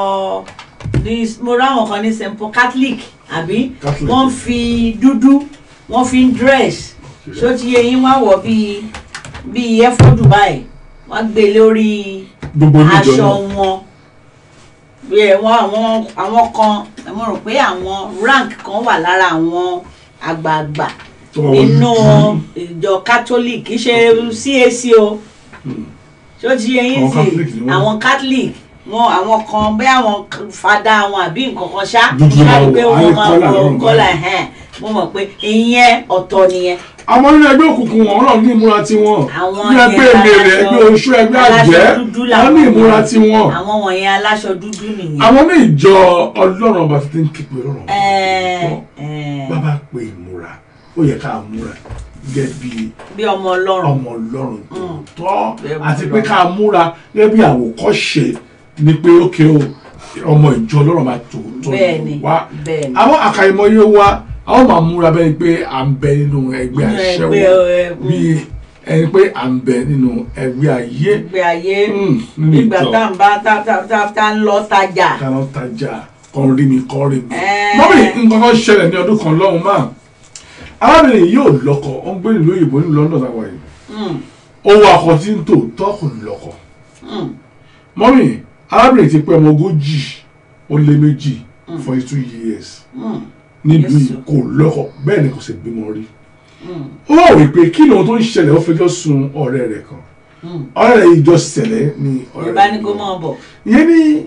ní mo ráwọn kan ní st paul catholic àbí Catholic. wọ́n fi dúdú wọ́n fi ń dress ṣó ti yẹ yín wá wọ̀ bíi bíi ẹfọ́dù báyìí wọ́n gbé lórí gbogbo oníjọ aṣọ náà wọn bí ẹ wọn àwọn àwọn kan mo rò pé àwọn rank kan wà lára àwọn àgbààgbà tó bá wọlé nínú ìjọ catholic kì í ṣe cac o ṣó ti yẹ yín Àwọn sí Catholic ni wọ́n. àwọn catholic wọn àwọn kan bẹ́ẹ̀ àwọn fada wọn àbí nǹkan kan ṣá Dúdú máa wọ̀, pé á ní wọ́n máa kọ́là wọ lọ́rùn kọ́là báyìí. ẹ̀hẹ́n mo mọ̀ pé ìyẹn ọ̀tọ̀ nìyẹn àwọn nínú ẹgbẹ́ òkùnkùn wọn náà ní ìmúra tiwọn Àwọn ní ẹgbẹ́ yẹn èmèrè aláṣọ- ẹgbẹ́ oṣù ẹgbẹ́ àjẹ́ aláṣọ dúdú wọn làwọn ní ìmúra yẹn. tiwọn àwọn wọ̀nyẹn aláṣọ dúdú nìyẹn. àwọn ní ìjọ ọlọ́run ọba ti ń képe ọlọ́run ọba Ẹ̀ẹ̀, tó ẹ̀ẹ̀, bàbá pé ìmúra ó yẹ ká múra gẹ́gẹ́ bí bí ọmọ ọlọ́run ọmọ ọlọ́run tó tọ́ Bẹ́ẹ̀ àti mú pé lọ. ká múra gẹ́gẹ́ bí àwòkọ́ṣe ni pé ókè o ọmọ ìjọ ọlọ́run máa tó tó bẹ́ẹ̀ni wá bẹ́ẹ̀ni àwọn àkàìmọye wa àwọn máa múra bẹ́ẹ̀ ni pé à ń bẹ nínú ẹgbẹ́ Nínú àṣẹwó ẹgbẹ́, ẹ, mm. bí ẹni pé à ń bẹ nínú ẹgbẹ́ ayé ìgbé ayé Mm, nínú ìgbà ìjọ tá à ń bá tá tá tá tá ń lọ tajà kaná tajà kan rí mi kan rí mi. Ẹ́ẹ̀. mọ́mí nǹkan kan ṣẹlẹ̀ ní ọdún kan lọ́hùn máa arábìnrin yìí ò lọ́kọ ó ń gbé nílùú òyìnbó nílùú London àwọn yìí Mm, owó akọ tí ń tò tọkùn lọ́kọ mm, mọ́mí arábìnrin ti pé ọmọ ogójì ó lé méjì forty two years mm, nílùú Yes, yìí sir. kò lọ́kọ bẹ́ẹ̀ ni kò sì bímọ rí mm, ó wà wí pé kí ni ohun tó ń ṣẹlẹ̀ ó fẹjọ́ sun ọ̀rẹ́ rẹ̀ kan mm. ọ̀rẹ́ rẹ̀ yìí jọ ṣẹlẹ̀ ní ọ̀rẹ́ yorùbá ní rẹ̀ kó mọ̀ bọ̀ ìyẹn ní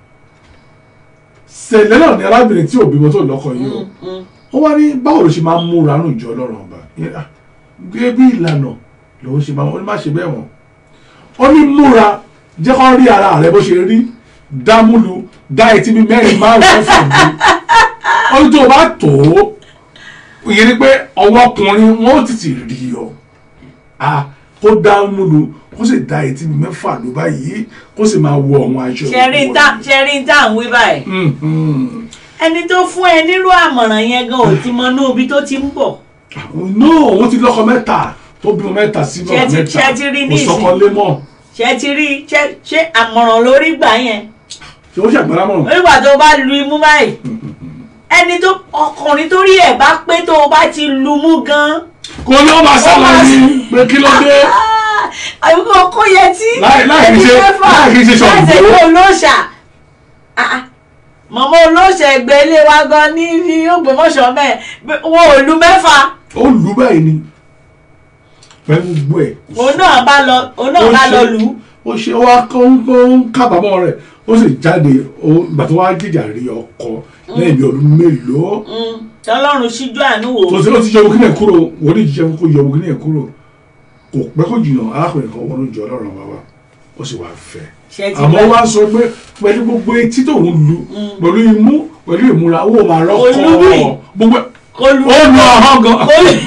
ṣẹlẹ̀ náà ni arábìnrin tí ò bímọ tó lọ́kọ yìí o Mm, mm. ó wá ní báwo ló ṣe máa ń múra nù ìjọ ọlọ́run ọba Ìyẹn, ah, gẹ́gẹ́ bí ìlànà lòun ṣe máa ó ní má ṣe bẹ́ẹ̀ wọ̀n ó ní múra jẹ́ kó rí ara rẹ bó ṣe rí dámúlu dá etí bí mẹ́rin márùn-ún fún mi ó ní tó o bá tó ìyẹn ni pé ọwọ́ ọkùnrin wọn ó tètè rí ọ Ah, kó dámúlu kó sì dá etí bí mẹ́fà ló báyìí kó sì máa wọ àwọn aṣọ ṣẹ́rí tá ṣẹ́rí tá à ń wí báyìí Mhm. ẹni tó fún ẹ nírú àmọ̀ràn yẹn gan ò ti mọ inú ibi tó ti ń bọ̀ no wọ́n ti lọ́kọ mẹ́ta tó bímọ mẹ́ta sí Ṣé náà ti- mẹ́ta ṣé ti rí kò nísìn? sọ́kọ lé mọ́ ṣé ti rí ṣé ṣé àmọ̀ràn lórí gbà yẹn ṣé ó ṣàgbára mọ́ nígbà tó bá lu imú báyìí ẹni tó ọkùnrin tó rí ẹ̀ bá pé tó o bá ti lu mú gan kò ní ó máa sálọ máa ní pé kí ló dé àbíkó kó yẹ tí Láì- láì kìí ṣe- láì kìí ṣe Ṣàngó. láì ṣe kó olóòṣà Ah, ah. mọ̀mọ́ olóòṣà ẹgbẹ́ ilé wa gan ní ní Ògbómọ̀ṣọ́ mẹ́ẹ̀ wọn ò lu mẹ́fà ó lù ú báyìí ni pẹ̀lú gbogbo ẹ̀ òun náà bá lọ òun náà Ó bá ṣe- lọ lù ú ó ṣe ó wá kó ń kó ń kábàámọ̀ rẹ̀ ó sì jáde ó ìgbà tó wá jìjà rí ọkọ lẹ́yìn bí ọdún mélòó Mm, tọ́lọ́run ṣíjú àánú wò tó ti ó ti yọ ogún náà kúrò wọ́n ní jíjẹ́ kó yọ ogún náà kúrò kò pẹ́ kó jìnnà arákùnrin kan wọnú ìjọ ọlọ́run bàbá ó sì wá fẹ́ ṣe ti àmọ́ bá wá sọ pé pẹ̀lú gbogbo etí tó ń lu pẹ̀lú imú pẹ̀lú ìmúra owó máa rọ́kọ̀ Olúbi. gbogbo kó lu ó lu ọ̀hán gan. kó lu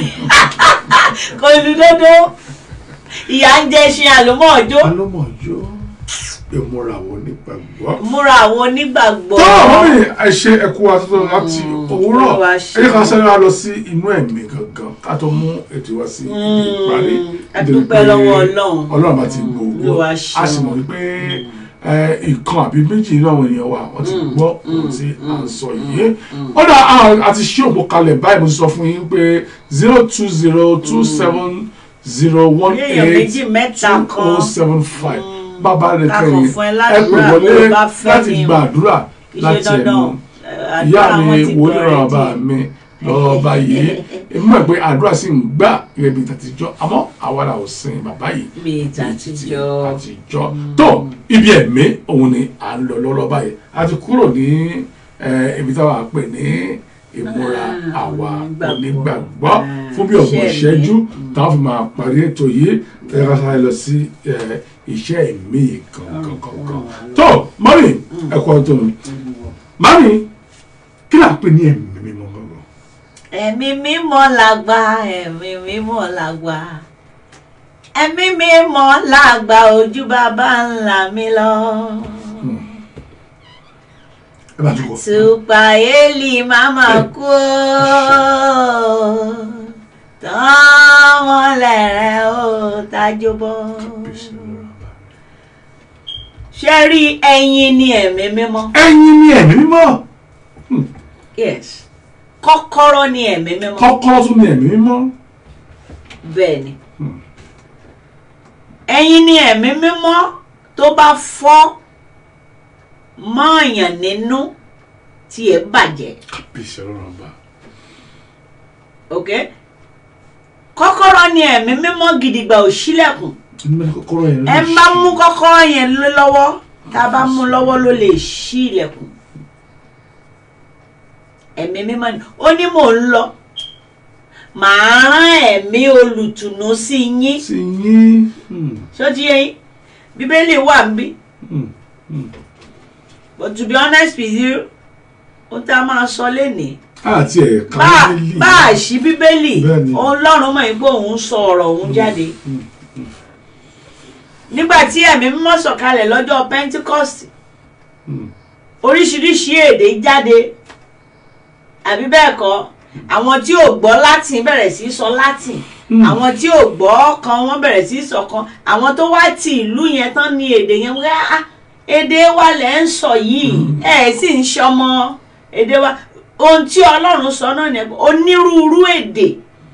kó lu dódó ìyá ń jẹ ṣe àlùmọ́ ọjọ́ alọ́mọ̀jọ́ ìmúra wo nípa gbọ́. múra àwọn onígbàgbọ́ tó àwọn mi àìṣe ẹ̀kú àtúntò láti òwúrọ̀ Olúwa ṣe. ẹ̀yẹ́ kan sẹ́ni wa lọ sí inú ẹ̀mí gangan ká tó mú ètò wa sí ibi ìparí. a nítorí dúpẹ́ pé lọ́wọ́ Ọlọ́run. ọlọ́run bá ti gbogbo Olúwa ṣe. a sì mọ̀ wípé ẹ, ìkan àbí méjì nínú àwọn ènìyàn wa wọ́n ti gbọ́ ohun tí à ń sọ yìí. ó dà àti ṣí òpó kalẹ̀ báyìí mo ti sọ fún yín pé zero two zero two seven zero one èèyàn eight méjì mẹ́ta two kan oh seven five bàbá rẹ̀ Ká kàn kẹyìn fún ẹ ẹ pè ládùúrà wọlé bó o bá fẹ́ láti ni o. gba àdúrà kì í láti ṣe ẹnu dandan eh, ìyá àdúrà mi wọn ti wòlíì gbọ́ ràn bá ready. mi lọ́wọ́ báyìí èmi mọ̀ pé àdúrà sì ń gbà gẹ́gẹ́ bí tàtijọ́ àmọ́ àwa la ò sin bàbá yìí bíi bíi títí tàtijọ́ àtijọ́ tó ibi ẹ̀mí òun ni à ń lọ lọ́lọ́ báyìí a ti kúrò ní eh, ibi táwa pè ní ìmúra Ah, àwa onígbàgbọ́. onígbàgbọ́ Ah, fún bí ọgbọ̀n iṣẹ́ ìṣẹ́jú ẹ̀mí. táwọn fi máa parí ètò yìí tẹ́lẹ̀ ká sáré lọ sí eh, iṣẹ́ ẹ̀mí kankan kankan tó mọ́mí ẹ̀kọ́ tó mi mọ́mí kí là ń pè ní ẹ̀mí mímọ́ gangan. ẹ̀mí mímọ́ làgbà ẹ̀mí mímọ́ làgbà ẹ̀mí mímọ́ làgbà ojú bàbá ńlá mi lọ. ẹ bá tún kọ. Tupa eli mama kú tọ́wọ́n lẹ̀rẹ̀ ó tájú bọ́. Ṣé rí ẹyin ní ẹ̀mí mímọ́? ẹ̀yin ni ẹ̀mí mímọ́ Yes. Kọ́kọ́rọ́ ní ẹ̀mí mímọ́. kọ́kọ́rọ́ tún ni ẹ̀mí mímọ́. Bẹ́ẹ̀ ni. Ẹyin ní ẹ̀mí mímọ́ tó bá fọ́ mọ́ọ̀yàn nínú tí ẹ bàjẹ́. kábíyèsí ọlọ́run ọba. ok kọ́kọ́rọ́ ni ẹ̀mí mímọ́ gidigba ò ṣílẹ̀kùn inú mẹ́rin kọ́kọ́rọ́ yẹn ló ẹ lè bá ṣí. mú kọ́kọ́rọ́ yẹn lé lọ́wọ́ tá a bá mú lọ́wọ́ ló lè ṣí ilẹ̀kùn ẹ̀mí mímọ́ ni ó ní mò ń lọ màá rán ẹ̀mí olùtùnú sí yín sí yín. Hmm, ṣó ti yé yín bíbélì wà ń bí hmm, hmm. but to be honest with you ó tá a máa sọ lénìí àti ẹ̀ka bá bíbélì. bá a ṣí bíbélì Bẹ́ẹ̀ni. ọlọ́run mọ̀ pé òun sọ ọ̀rọ̀ òun jáde Hmm, nígbà tí ẹ̀mí mímọ́ sọ̀kalẹ̀ lọ́jọ́ pentecost hmm. oríṣiríṣi èdè jáde àbí bẹ́ẹ̀ kọ́ àwọn tí ò gbọ́ latin bẹ̀rẹ̀ sí í sọ latin Hmm. àwọn tí ò gbọ́ kan wọ́n bẹ̀rẹ̀ sí í sọ kan àwọn tó wá ti ìlú yẹn tán ní èdè yẹn wá "Ah, èdè wa lẹ̀ ń sọ yìí ẹ̀ sì ń ṣọmọ èdè wa ohun tí ọlọ́run sọ náà ni onírúurú èdè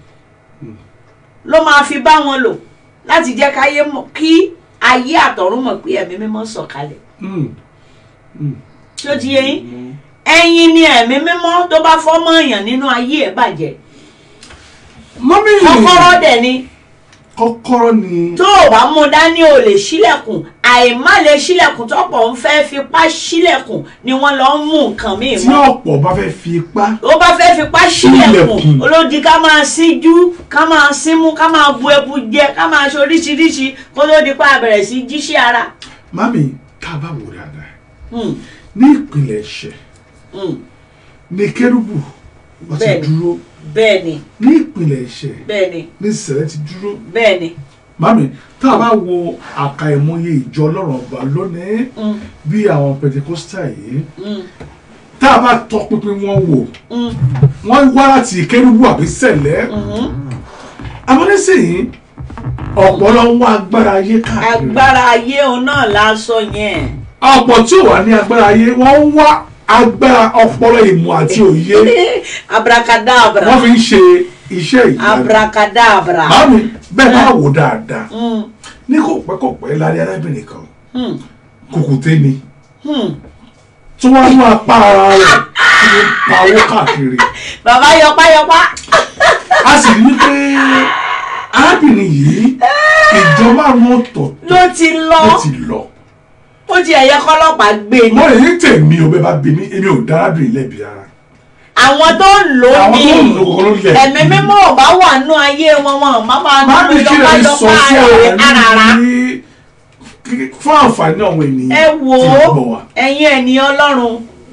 ló máa fi bá wọn lò láti jẹ́ káyé mọ̀ kí ayé àtọ̀run mọ̀ pé ẹ̀mí mímọ́ sọ̀kalẹ̀ Hmm, hmm. tí ó ti yé yín ẹ̀yin ni ẹ̀mí mímọ́ tó bá fọ́mọ èèyàn nínú ayé ẹ̀ bàjẹ́ mọ́mí kọ́kọ́rọ́ dẹ̀ ni kọ́kọ́rọ́ ni. tó o bá mú dání o lè ṣílẹ̀kùn àìmá lè ṣílẹ̀kùn tọ́pọ̀ ń fẹ́ fipá ṣílẹ̀kùn ni wọ́n lọ ń mú nǹkan míì tí mọ́ ọ̀pọ̀ bá fẹ́ fi ipá. ó bá fẹ́ fipá ṣílẹ̀kùn Ṣílẹ̀kùn. olódi ká máa síjú ká máa símú ká máa bu ebu jẹ ká máa ṣe oríṣiríṣi kó tó di pa àbẹ̀rẹ̀ sí jíṣẹ́ ara. mami tá a bá wò dáadáa Hmm, ní ìpìlẹ̀ ẹ̀ṣẹ̀ hmm, ní kérúbù wọ́n ti Bẹ́ẹ̀ni. dúró bẹ́ẹ̀ ni ní ìpìlẹ̀ ẹ̀ṣẹ̀ bẹ́ẹ̀ ni ní ìṣẹ̀lẹ̀ ti dúró. bẹ́ẹ̀ ni. mami tá a bá wo àkàìmọye ìjọ ọlọ́run ọba lónìí Hmm, bí àwọn pentecostal yìí hmm, tá a bá tọpinpin wọn wò hmm, wọ́n wá láti kérúbù àbí sẹ̀lẹ̀ hmm. àmọ́ nísìnyí ọ̀pọ̀lọ́ ń wá agbára ayé káàkiri agbára ayé òun náà la sọ yẹn. ọ̀pọ̀ tí ò wá ní agbára ayé wọ́n ń wá agbára ọpọlọ ìmọ̀ àti òye abracadabra wọ́n fi ń ṣe iṣẹ́ ìyanu abracadabra. mami bẹ́ẹ̀ bá wò dáadáa Hmm, ní kò pẹ́ kò pẹ́ lárí arábìnrin kan hmm, kùkùté ni hmm. tí wọ́n mú apá ara rẹ̀ tí ó pa owó káàkiri bàbá yọpáyọpá. a sì rí i pé arábìnrin yìí ìjọba àwọn ọ̀tọ̀ ló ti lọ ló ti lọ ó ti ẹ̀yẹ kọ́lọ́pàá gbé ni. mo lè ní tèmi ò bẹ́ẹ̀ bá bí mi èmi ò dá arábìnrin lẹ́bi ara àwọn tó ń lò ó àwọn ní tó ń lo kòkòrò lẹ̀ ẹ̀mí mímọ́ ò bá wà nínú ayé wọn wọn má máa má nínú mi kí lè sọ yọpáyọpá sí rẹ̀ àwọn àràrá. ní fún àǹfààní àwọn ènìyàn ẹ wò tí ó ń bọ̀ wá. ẹ̀yin ènìyàn ọlọ́run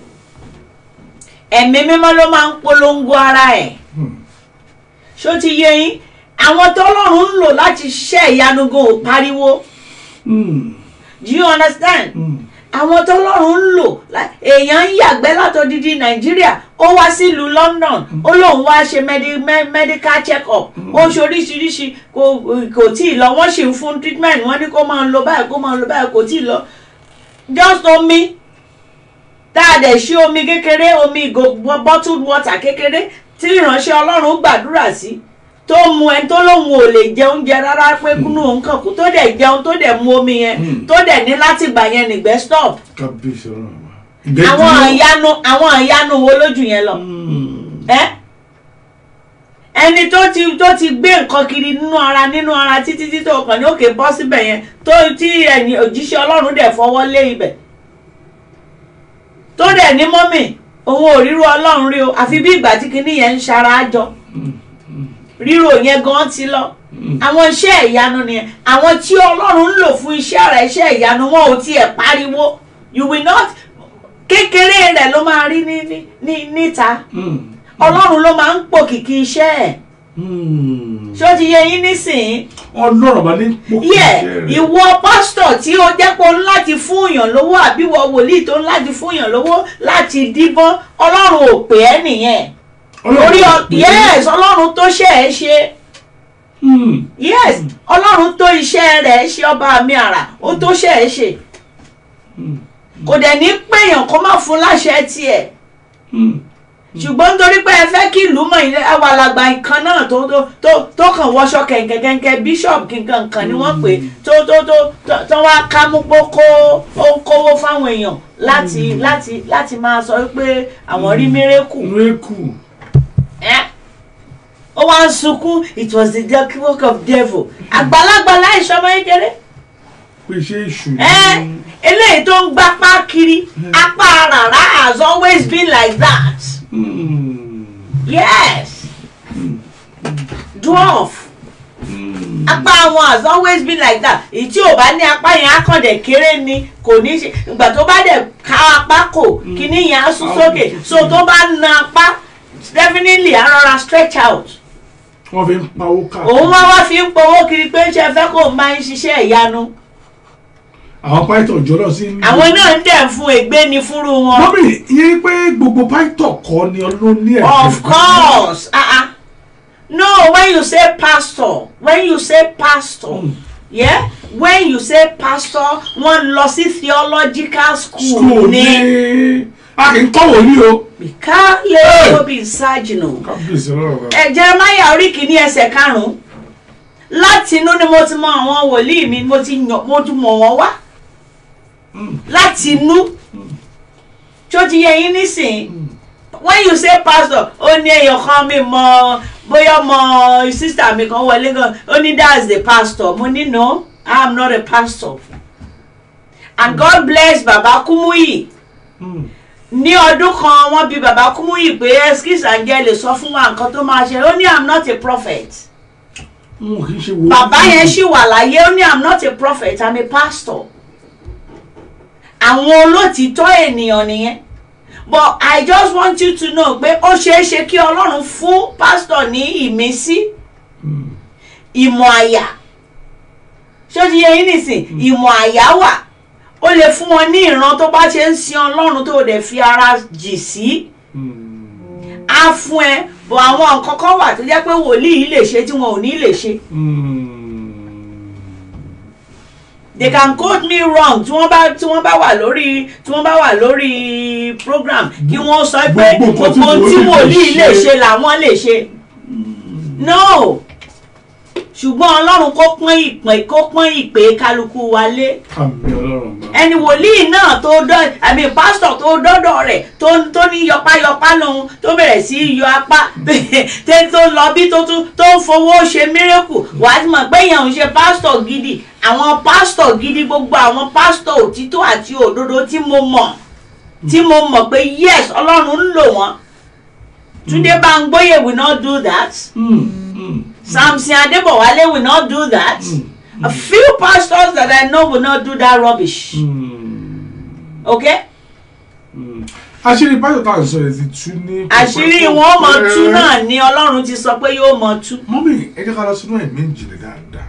ẹ̀mí mímọ́ ló máa ń polongo ara ẹ̀ Hmm. ṣó ti yé yín àwọn tọ́lọ́run ń lò láti ṣiṣẹ́ ìyanu gan ò pariwo Hmm. do you understand Hmm. àwọn tọ́lọ́run ń lò lá- èèyàn ń yàgbẹ́ látọ̀dídí nàìjíríà ó wá sílùú london ó lóun wá ṣe medi- me- medical check up ó ṣe oríṣiríṣi kò kò tí ì lọ wọ́n sì ń fún treatment wọ́n ní kó máa lọ báyìí kó máa lọ báyìí kò tí ì lọ just omi tá a dẹ̀ ṣí omi kékeré omi ìgò bottled water kékeré tí ìránṣẹ́ ọlọ́run gbàdúrà sí tó mu ẹni tó lóun ò lè jẹ oúnjẹ rárá pé kúnú òun kàn kú tó dẹ̀ jẹun tó dẹ̀ mu omi yẹn Mm. tó dẹ̀ ní láti gbà yẹn nìgbẹ́ stop kábíyèsí ọlọ́run ọba ìgbẹ́ àwọn dúró. ìyanu àwọn ìyanu wo lójú yẹn lọ Mm. ẹ ẹni tó ti tó ti gbé nǹkan kiri nínú ara nínú ara títí tí tó kàn ní òkè bọ́ síbẹ̀ yẹn tó tí ẹni òjíṣẹ́ ọlọ́run dẹ̀ fọwọ́ lé ibẹ̀ tó dẹ̀ ní mọ́mì òun ò ríro ọlọ́run rí o àfi bí ìgbà tí kinní yẹn ń ṣara jọ ríro yẹn gan ti lọ àwọn iṣẹ́ ìyanu nìyẹn àwọn tí ọlọ́run ń lò fún iṣẹ́ rẹ̀ iṣẹ́ ìyanu wọn ò tiẹ̀ pariwo you will not kékeré rẹ̀ ló máa rí ní ní ní níta Mm. ọlọ́run ló máa ń pòkìkí iṣẹ́ ẹ̀ Mm. ṣé ó ti yẹ yín nísìnyí ọlọ́run ọba ní pòkì yẹ iṣẹ́ rẹ̀. ìwọ pásítọ̀ tí ó jẹ́ pé ó ń láti fún èèyàn lówó àbí ìwọ wòlíì tó ń láti fún èèyàn lówó láti díbọ́n ọlọ́run ò pè ẹ́ nìyẹn Ọlọ́run orí ọ ọba pè é. yes ọlọ́run tó ṣe é ṣe Mm. yes ọlọ́run tó iṣẹ́ rẹ̀ ṣe ọba mi àrà ó tó ṣe é ṣe Mm. kò dẹ̀ ní péyàn kó má fún láṣẹ tiẹ̀ Mm. ṣùgbọ́n nítorí pé ẹ fẹ́ kí ìlú mọ̀ ilé àwọn alàgbà nǹkan náà tó tó tó tó kàn wọṣọ kẹ̀kẹ́kẹ́kẹ́ bishop kankan kan ni wọ́n pè é, tó tó tó tó- tó wá ká mú pé kó ó ń kówó fáwọn èèyàn láti láti láti máa sọ pé àwọn rí mírèkù rékù ẹ́ ó wá ń sunkún it was the dark work of devil àgbàlagbà láìsọmọ kékeré pé iṣẹ́ èṣù ẹ́ ni. eléyìí tó ń gbapá kiri apá rárá has always been like that. Mm. Yes. Dwarf. Mm. Apá wọn has always been like that. Èyí tí ò bá ní apá yẹn á kàn dẹ̀ kéré ni kò ní ṣe. Ìgbà tó bá dẹ̀ ká apá kò kíní yẹn á sún sókè. So tó bá na apá definitely á rọra stretch out. wọ́n fi ń pawó káàkiri. Òun wá wá fi ń powó kiri pé ṣe fẹ́ kó máa ń ṣiṣẹ́ ìyanu. àwọn pàìtọ̀ jọlọ sí. Àwọn náà ń dẹ̀ fún ègbé ni fúnrú wọn. mọ́mí ìyẹn pé gbogbo pàìtọ̀ kọ́ ni ọlọ́run ní ẹ̀jẹ̀. Of course. Uh-uh. No, when you say pastor, when you say pastor, Mm. yeah, when you say pastor, wọ́n lọ sí theological school school ní ní a kì í kọ́ wòlíì o. Bíkálẹ̀ Obi Ṣájìnà. kábíyèsí ọlọ́run ọba. Ẹ Jeremiah orí kìíní ẹsẹ̀ karùn-ún. Láti inú ni mo ti mọ àwọn wòlíì mi, mo ti yàn mo ti mọ̀ wọ́n wá. Mm. Láti inú. Tí ó ti yẹ yín nísìnyí. when you say pastor ó ní èèyàn kan mi mọ bóyá ọmọ sister mi kan wọlé gan ó ní that's the pastor mo ní no i am not a pastor and god bless baba kumuyi Mm. ní ọdún kan wọ́n bi baba kumuyi pé excuse angele sọ fún wa nǹkan tó máa ṣe ó ní i'm not a prophet n ò kì í ṣe wòlíì. bàbá yẹn ṣì wà láyé ó ní i'm not a prophet i'm a pastor àwọn olótìtọ́ ènìyàn nìyẹn but i just want you to know pé ó ṣeé ṣe kí ọlọ́run fún pastor ní ìmísí Mm. ìmọ̀ àyà ṣé ó ti yẹ yín nìsín ìmọ̀ àyà wà ó lè fún wọn ní ìran tó bá ṣe ń sin ọlọ́run tó dẹ̀ fi ara jì sí Mm. á fún ẹ bọ̀ àwọn nǹkan kan wà tó jẹ́ pé wòlíì yìí lè ṣe tí wọn ò ní lè ṣe. Mm. they can quote me wrong tí wọ́n bá tí wọ́n bá wà lórí tí wọ́n bá wà lórí program kí wọ́n sọ pé Gbogbo nǹkan tí gbogbo tí wòlíì wòlíì lè lè ṣe. ṣe làwọn lè ṣe no ṣùgbọ́n ọlọ́run kó pọ́n ìpè kó pọ́n ìpè kálukú wa lé àmì ọlọ́run ọba. ẹni wòlíì náà tó dọ́ àmì pásítọ̀ tó dọ́dọ̀ rẹ̀ tó tó ní yọpáyọpá lòun tó bẹ̀rẹ̀ sí í yọ apá tẹ́ tó lọ bí tó tún tó ń fowó ṣe mírèkù wàá ti mọ̀ pé èèyàn ń ṣe pásítọ̀ gidi àwọn pásítọ̀ gidi gbogbo àwọn pásítọ̀ òtítọ́ àti òdodo tí mo mọ̀ tí mo mọ̀ pé yes ọlọ́run ń lò wọ́n Túndé Bámgbóyè will not do that Mm. Mm. Samson Adébọ̀wálé will not do that a few pastors that I know will not do that rubbish. Mm. okay Mm. àṣírí pásítọ̀ tá à ń sọ yẹn ti tú ní. àṣírí wọn ó mọ tú náà ni ọlọ́run ti sọ pé yóò mọ tú. mọ́mí ẹ jẹ́ ká lọ sínú ẹ̀mí ìjìnlẹ̀ dáadáa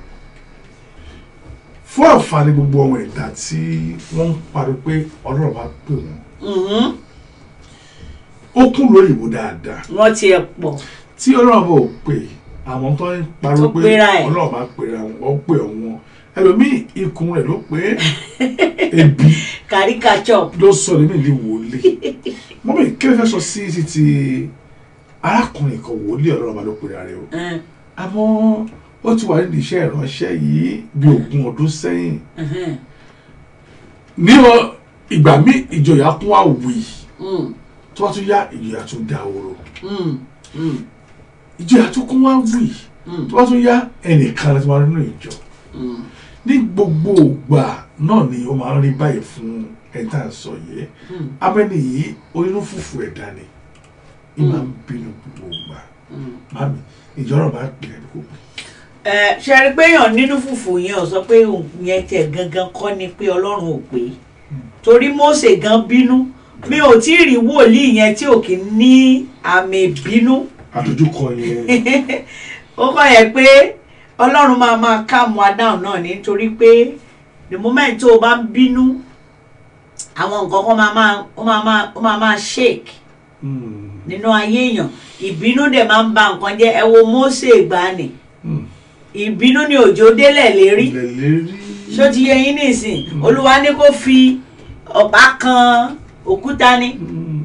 fún àǹfààní gbogbo ọmọ ẹ̀dá tí wọ́n ń pariwo pé ọlọ́run bá pè wọ́n Mhm. ó kún lóyìnbó dáadáa wọ́n ti ẹ̀ pọ̀ tí ọlọ́run bá ò pè àwọn tó ń pariwo Tó pé pera ẹ̀. ọlọ́run bá pèrè àwọn ó pè wọn ẹlòmíì ikùn rẹ̀ ló pé ebi caricature ló sọ lèmi ní wòlíì mọ́mí kí ló fẹ́ sọ sí ti ti arákùnrin kan wòlíì ọlọ́run bá ló pèrè rẹ̀ o Eh, àmọ́ ó ti wà nídìí iṣẹ́ ìránṣẹ́ yìí bí ogún ọdún sẹ́yìn Mhm. ní ọ- ìgbà míì ìjòyà kún àwì Mm. tó bá tún yá ìjòyà tún dá oró Mm. Mm. ìjòyà tún kún àwì Mm. tó bá tún yá ẹnìkan láti máa rí nínú ìjọ Mm. ní gbogbo ìgbà náà ni ó máa ń rí báyìí fún ẹ̀ta sọ yìí Mm. abẹ́ni yìí onínú fùfù ẹ̀dá ni ì máa ń bínú gbogbo ìgbà Mm. mami ìjọba bá pè é kó pè ẹ ṣe rí pé èèyàn nínú fùfù yẹn ò sọ pé òun yẹn tẹ gangan kọ́ ni pé ọlọ́run ò pé torí Mósè gan bínú mi ò tí ì rí wòlíì yẹn tí ò kì í ní àmì ìbínú àdójúkọ yẹn ó kọ́ yẹ pé ọlọ́run máa máa calm wa down náà ni nítorí pé the moment tó o bá ń bínú àwọn nǹkan kan máa máa ó máa máa ó máa máa shake Mm, nínú ayé èèyàn ìbínú dẹ̀ máa ń ba nǹkan jẹ́ ẹ wo Mósè ìgbàanì mm. ìbínú ni òjò délẹ̀ lérí ilẹ̀ lérí ṣó ti yẹ yín nísìn olúwa ní kó fi ọ̀pá kan òkúta ni Mm,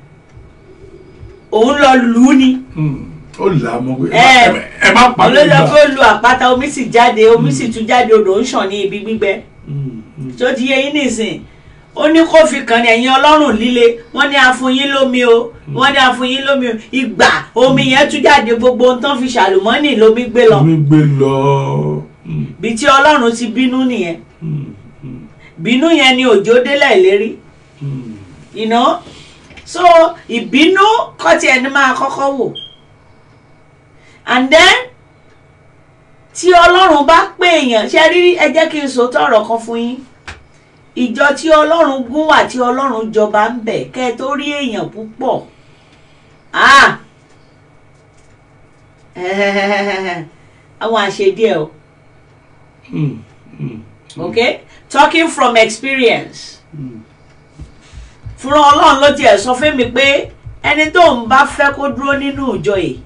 òun lọ lù ú ni mm. ó là á mọ pé Ẹ, ẹ- ẹ má pa mí olójó gbà. kó lu àpáta omi sì jáde omi sì tún jáde odò ń ṣàn ní ibi gbígbẹ Mm, mm. ṣó ti yẹ yín nísìn ó ní kó fi kàn ní ẹ̀yin ọlọ́run líle wọ́n ní àfúnyín lómi o wọ́n ní àfúnyín lómi o ìgbà omi yẹn tún jáde gbogbo ohun tán fi ṣàlùmọ́nì lómi gbé lọ mi gbé lọ. Mm, bí tí ọlọ́run ti bínú nìyẹn mm, mm, bínú yẹn ni òjò délẹ̀ lérí mm. you know so ìbínú kọ́tí ẹni máa kọ́kọ́ wò and then tí ọlọ́run bá pè èèyàn ṣe rí ẹ jẹ́ kí n sòótọ́ ọ̀rọ̀ kan fún yín ìjọ tí ọlọ́run gún wà tí ọlọ́run jọba ń bẹ̀ kẹ́ ẹ tó rí èèyàn púpọ̀ ah àwọn àṣedíẹ̀ o Mm, mm, okay talking from experience mm. fúnra ọlọ́run ló tiẹ̀ sọ fún mi pé ẹni tó ń bá fẹ́ kó dúró nínú ìjọ yìí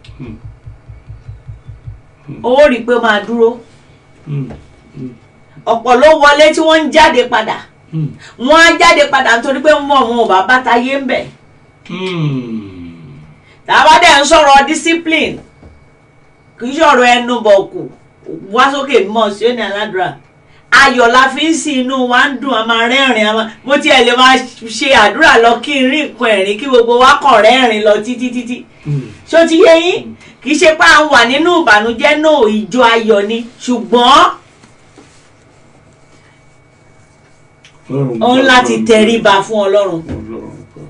Hmm. ó rí i pé ó máa dúró Mm, ọ̀pọ̀ ló wọlé tí wọ́n ń jáde padà mm, wọ́n á jáde padà nítorí pé wọ́n wọn ò bá bàtà yé ń bẹ̀ mm. tàbá dẹ̀ ń sọ̀rọ̀ discipline kì í sọ̀rọ̀ ẹnu bọ̀kù wá sókè mọ̀ sí òní aládùúrà ayọ̀ la fi ń sin inú wa ń dùn a máa rẹ́rìn a máa mo tiẹ̀ lè máa ṣe àdúrà lọ kí n rí nǹkan ẹ̀rín kí gbogbo wa kàn rẹ́rìn lọ títí títí Mm. ṣó ti yé yín kì í ṣe pé à ń wà nínú ìbànújẹ́ náà ìjọ ayọ̀ ni ṣùgbọ́n Ọlọ́run òun gbọ́, láti Ọlọ́run tẹríba fún ọlọ́run. Ọlọ́run gbọ́.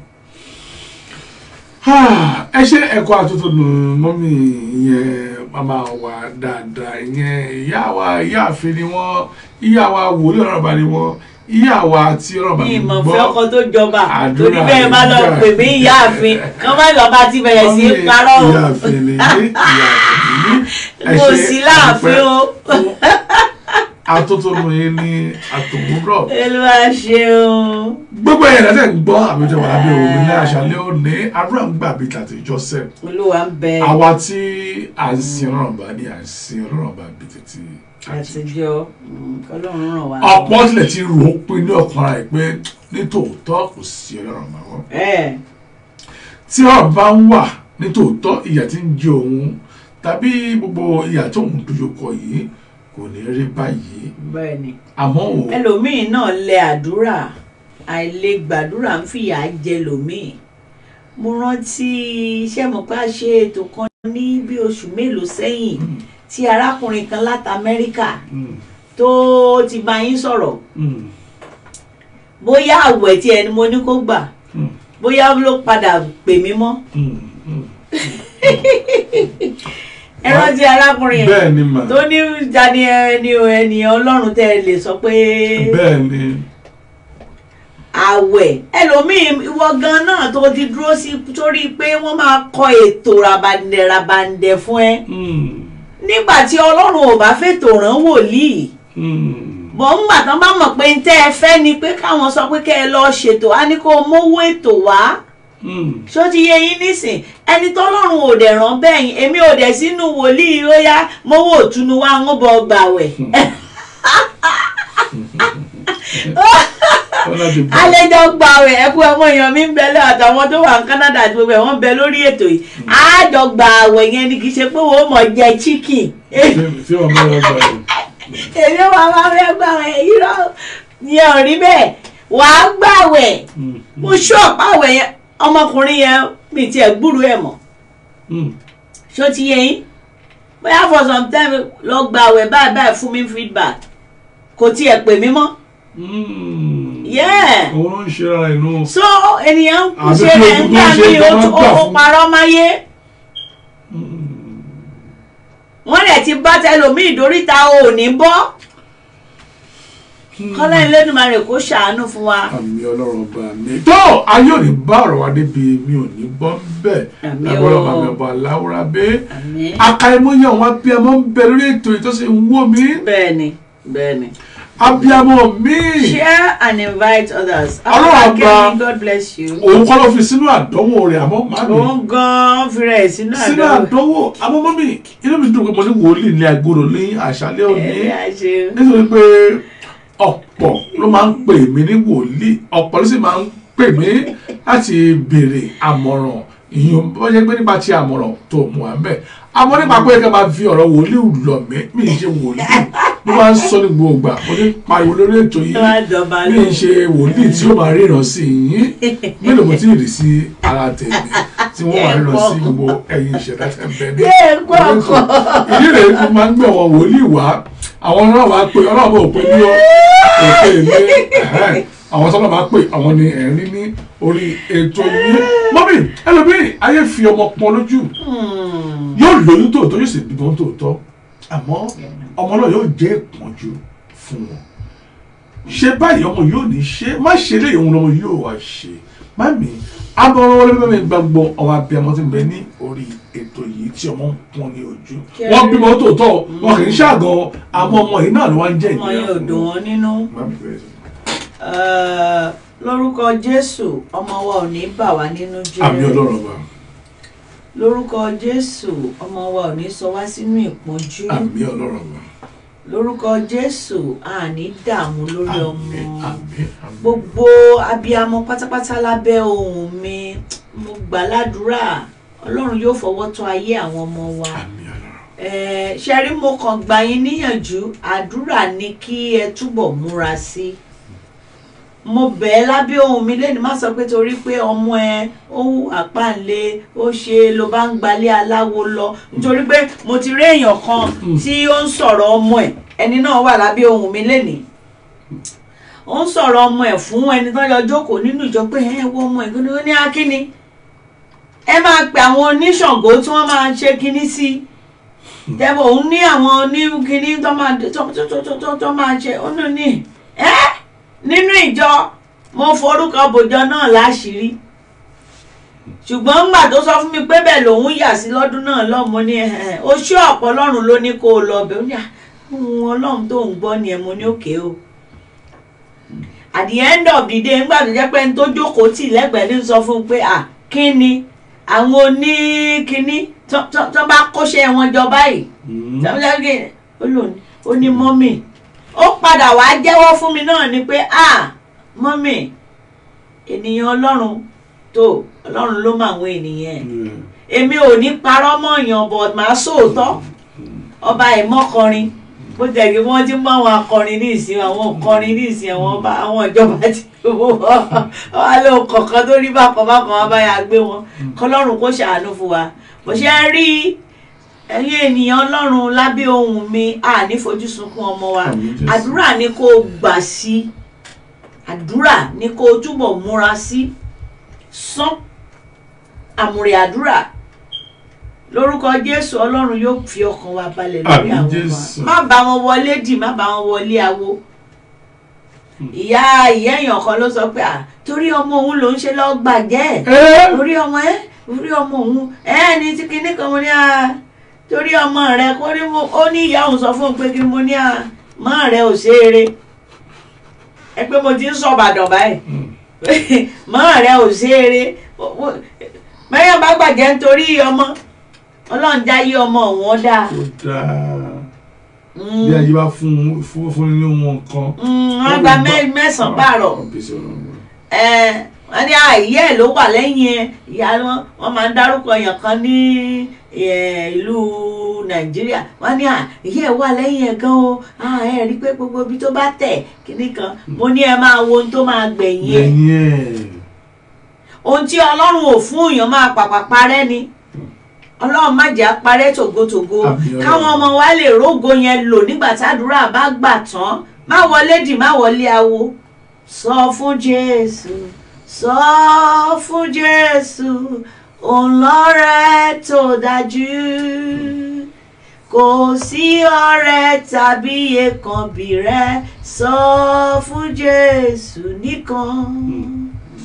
Ah, ẹ ṣe ẹ̀kọ́ àtúntò nù mọ́mí ìyẹn màmá wa dáadáa ìyẹn ìyá wa ìyáàfin ni wọ́n ìyá wa wòlíì ọ̀rọ̀ bá ni wọ́n ìyá wa tí ọ̀rọ̀ bá ní ni ìmọ̀ gbọ́ fẹ́ ọkọ tó jọba Àdúrà torí bẹ́ẹ̀ bá lọ ìjà. pè mí ìyáàfin kán má lọ bá ti bẹ̀rẹ̀ sí í parọ́ o ìyáàfin ni yé ìyáàfin ni ẹ mo ṣe sì láàfin o àtúntò nù yín ní àtòwúrọ̀ olúwa ṣeun gbogbo ẹ̀yẹ̀ lẹ́sẹ̀ ń gbọ́ àbíjọ wà lábẹ́ òun ní àṣálẹ́ òní àdúrà ń gbà bí tàtijọ́ sẹ́ẹ̀ olúwa ń bẹ àwa tí à ń sin ọlọ́run bá ní à ń sin ọlọ́run bá bí títí àtijọ́ mm, kọ́lọ́run ràn wá. ọ̀pọ̀ tilẹ̀ ti rò ó pé ní ọkàn ara ẹ̀ pé nítòótọ́ kò sí ọlọ́run bá wọ́n ẹ tí ọ̀rọ̀ bá ń wà nítòótọ́ ìyà tí ń jẹ òun tàbí gbogbo ìyà tó ń dojúkọ yìí kò ní rí báyìí bẹ́ẹ̀ ni àmọ́ ò ẹlòmíín náà lẹ àdúrà àìlè gbàdúrà ń fìyà jẹ lòmíín mo rántí iṣẹ́ mọ̀ pé a ṣe ètò kan ní bí oṣù mélòó sẹ́yìn tí arákùnrin kan láti Amẹ́ríkà Mm, tó ti bá yín sọ̀rọ̀ mm, bóyá àwẹ̀ tí ẹni mo ní kó gbà mm, bóyá ló padà pè mí mọ́ mm, mm. ẹ rántí arákùnrin yẹn bẹ́ẹ̀ ni mà tó ní jani ẹni o ènìyàn Ọlọ́run tẹ́ ẹ lè sọ pé bẹ́ẹ̀ ni àwẹ̀ ẹlòmíín ìwọ gan náà tó ti dúró sí torí pé wọ́n máa kọ ètò rabandẹ rabandẹ fún ẹ Mm, nígbà tí Ọlọ́run ò bá fètò rán wòlíì mm, bọ̀ ńgbà tán bá mọ̀ pé ń tẹ́ ẹ fẹ́ ni pé káwọn sọ pé kẹ́ ẹ lọ ṣètò á ní kó o mówó ètò wá mm. ṣó ti yé yín nísìn ẹni tọ́lọ́run ò dẹ̀ rán bẹ́ẹ̀ yín èmi ò dẹ̀ sínú wòlíì ó yá mówó òtúnu wá ń bọ̀ gbàwẹ̀ wọn láti gbà. àlejò gba àwẹ̀ ẹ̀kú àwọn èèyàn mi ń bẹ lọ àtàwọn tó wà ní Canada àti gbogbo ẹ̀ wọ́n ń bẹ lórí ètò yìí àjọ gba àwẹ̀ yẹn ni kì í ṣe pé wọ́n mọ̀ jẹ chicken tí wọn bá wọn gbà yìí. èmi wà máa fẹ́ gba àwẹ̀ yìí lọ yẹn ò rí bẹ́ẹ̀ wàá gbà àwẹ̀ mo ṣọ́ọ̀pù àwẹ̀ yẹn ọmọkùnrin yẹn mi tiẹ̀ gbúrú ẹ̀ mọ́ ṣó ti yẹ yín bóyá for some time lọ gba àwẹ̀ báyìí báyìí fún mi feedback kò tiẹ̀ pè mí mọ́ yeah òun ló ń ṣe ara ẹ̀ nù. so ènìyàn ń kú Àbí ṣe kí rẹ̀ ogun nígbà tó ṣe míì tó ó máa tún- gbà ó fún. parọ́ máyé wọ́n rẹ̀ ti bá tẹlòmíì dóríta ò ní bọ́ kọ́lá Elédùmarè kó ṣàánú fún wa àmì ọlọ́run bá mi. tó ayé ò ní bá ọ̀rọ̀ wa débi mi ò ní gbọ́ bẹ́ẹ̀ Àmì lágbọ́dọ̀ o. máa mi ọba aláwòrán bẹ́ẹ̀. àmín akaimoye àwọn abiyamọ ń bẹ lórí ètò yìí tó sì ń wò mí. bẹ́ẹ̀ni bẹ́ẹ̀ni abiyamọ mi. share and invite others Ọlọ́run Abba àgbà. Kẹ́mi, God bless you òun kọ́ ló fi sínú àdánwò rẹ̀ àmọ́ màmí. òun gan-an fi rẹ̀ sínú sínú àdánwò àdánwò àmọ́ mọ́mí inú mi dùn pé mo ní wòlíì ní agbóró ní àṣálẹ́ òní. ẹ̀rí àṣẹ nítorí pé ọ̀pọ̀ ló máa ń pè mí ní wòlíì ọ̀pọ̀ ló sì máa ń pè mí láti béèrè àmọ̀ràn ìyún bó ṣe pé nípa ti àmọ̀ràn tó mú wa mẹ́ àmọ́ nípa pé ká máa fi ọ̀rọ̀ wòlíì lọ mí mi ì ṣe wòlíì mo máa ń sọ ní gbogbo ìgbà mo ní pariwo lórí ètò yìí tó wá dọ̀bà mi ì ṣe wòlíì tí ó máa ríran sí yín mélòó mo ti rí sí ara tèmi tí wọ́n máa ríran sí gbogbo ẹ̀yin ìṣẹ̀dá tẹ̀ ń bẹ ní yé gbọ́ ọkọ̀ ìdí rẹ̀ ló máa ń gbé àwọn wòlíì wá àwọn náà wá pé ọlọ́run bò pé ní òkè mi ẹ̀hẹ́n. àwọn tọ́lá máa pè àwọn ni ẹ̀rín ní orí ètò yìí mọ́mí ẹlòmíì ayé fi ọmọ pọn lójú yóò lóyún tòótọ́ yóò sì bímọ tòótọ́ àmọ́ ọmọ náà yóò jẹ́ ìpọ́njú fún wọn ṣe báyìí ọmọ yóò ní ṣe má ṣe lè òun lọmọ yóò wá ṣe mami abọ́rọ́ wọlé bẹ́ẹ̀ mi gbàgbọ́ ọmọ abiyamọ ti ń bẹ ní orí ètò yìí tí ọmọ ń pọn ní ojú wọ́n bímọ tòótọ́ wọn kì í ṣàgàn àmọ́ ọmọ yìí náà ló wá ń jẹ́ ọmọ yẹn ò dùn wọ́n nínú Mami, bẹ̀rẹ̀ sí. Eh, lórúkọ Jésù ọmọ wa ò ní bà wá nínú àmì jẹ́ ọlọ́run ọba lórúkọ Jésù ọmọ wa ò ní sọ wá sínú ìpọ́njú àmì ọlọ́run ọba lórúkọ Jésù a ní dààmú lórí ọmọ àmì àmì àmì gbogbo abiyamọ pátápátá lábẹ́ ohùn mi mo gbà ládùúrà Ọlọ́run yóò fọwọ́ tọ́ ayé àwọn ọmọ wa àmì ọlọ́run Eh, ṣẹ́rí mo kàn gbà yín níyànjú àdúrà ni kí ẹ túbọ̀ múra sí mo bẹ̀ ẹ́ lábẹ́ ohùn mi lẹ́nu má sọ pé torí pé ọmọ ẹ ó hù àpáǹlé ó ṣe ló bá ń gbalé aláwo lọ nítorí pé mo ti rí èèyàn kan tí ó ń sọ̀rọ̀ ọmọ ẹ̀ ẹni náà wà lábẹ́ ohùn mi lẹ́nìí ó ń sọ̀rọ̀ ọmọ ẹ̀ fún ẹni tó yọ jókòó nínú ìjọ pé ẹ wo ọmọ ẹ̀ kí ni ó ní akíní ẹ máa pe àwọn oníṣàngó tí wọ́n máa ṣe kinní sí i tẹ́bọ̀ òun ní àwọn oníkíní tó máa tó tó tó tó tó tó máa ṣe ó nù ní ẹ́ nínú ìjọ mo forúkọ bòjọ náà láṣìírí ṣùgbọ́n ńgbà tó sọ fún mi pé bẹ́ẹ̀ lòun yà sí lọ́dún náà lọ́mọ ní ẹ̀ ó ṣé ọ̀pọ̀ ọlọ́run ló ní kó o lọ bẹ̀ ó ní àwọn ọlọ́run tó ń gbọ́ ni ẹ̀ mo ní òkè o at the end of the day ńgbà tó jẹ́ pé ẹni tó jókòó tì lẹ́gbẹ̀ẹ́ ní sọ fún un pé à kí ni àwọn oníkíní tó tó tó bá kóṣẹ́ wọn jọ báyìí sàmúlẹ́gẹ̀ ó lò ní ó ní mọ́mì ó padà wá jẹ́wọ́ fún mi náà ni pé à mọ́mì ènìyàn ọlọ́run tó ọlọ́run ló mọ àwọn ènìyàn ẹ̀ èmi ò ní parọ́ mọ́ èèyàn but màá sóòótọ́ ọba ìmọ̀kọrin bó tẹ̀lé wọ́n ti mọ àwọn akọrin ní ìsìn àwọn òkọrin ní ìsìn àwọn ọba àwọn ìjọba ti wọ́n wá lé kọ̀ọ̀kan tó rí bákan bákan wá báyà gbé wọn kọlọ́run kó ṣàánú fún wa bó ṣe rí ẹ̀yin ènìyàn ọlọ́run lábẹ́ ohùn mi a ní fojú sunkún ọmọ wa Àmín Jésù. àdúrà ni kó o gbà sí àdúrà ni kó o túbọ̀ múra sí sán àmùrè àdúrà lórúkọ jésù ọlọ́run yóò fi ọkàn wa balẹ̀ lórí Àmín àwọn Jésù. ọmọ má bá wọn wọlé dì má bá wọn wọlé awo ìyá ìyá èèyàn kan ló sọ pé à torí ọmọ òun ló ń ṣe lọ́ọ́ gbàjẹ́ ẹ orí ọmọ ẹ orí ọmọ òun ẹ ní tí kinní kan mo ní à torí ọmọ rẹ kó ní mo ó ní ìyá òun sọ fún un pé kí mo ní à mọ rẹ ò ṣe eré ẹ pé mo ti ń sọ Ìbàdàn báyìí mọ rẹ ò ṣe eré mẹyàn bá gbàjẹ́ nítorí ọmọ Ọlọ́run já yí ọmọ òun ó dáa kò dáa bí ayé bá fún fún fún ní wọn kan. wọ́n gba mẹ́- mẹ́sàn-án pààrọ̀ Kábíyèsí Ọlọ́run. ẹ wọ́n ní àìyẹ́ ẹ̀ ló wà lẹ́yìn ẹ̀ ìyá wọn wọ́n máa ń dárúkọ èèyàn kan ní ẹ, ìlú nàìjíríà wọ́n ní àìyẹ́ ẹ̀ wà lẹ́yìn ẹ̀ gan o Ah, ẹ rí i pé gbogbo ibi tó bá tẹ̀ kíní kan mo ní ẹ máa wo ohun tó máa gbẹ̀yìn ẹ̀ lẹ́yìn ẹ̀ ohun tí ọlọ́run ò fún èèyàn máa pàpà parẹ́ ni ọlọ́run má jẹ́ parẹ́ tògótògó Àmín Ọlọ́run. káwọn ọmọ wa lè rógo yẹn lò nígbà tádùúrà bá gbà tán má wọlé dì má wọlé awo sọ fún jésù sọ fún jésù òun lọ́rẹ́ tó dájú kò sí ọ̀rẹ́ tàbí èkánbí rẹ sọ fún jésù nìkan.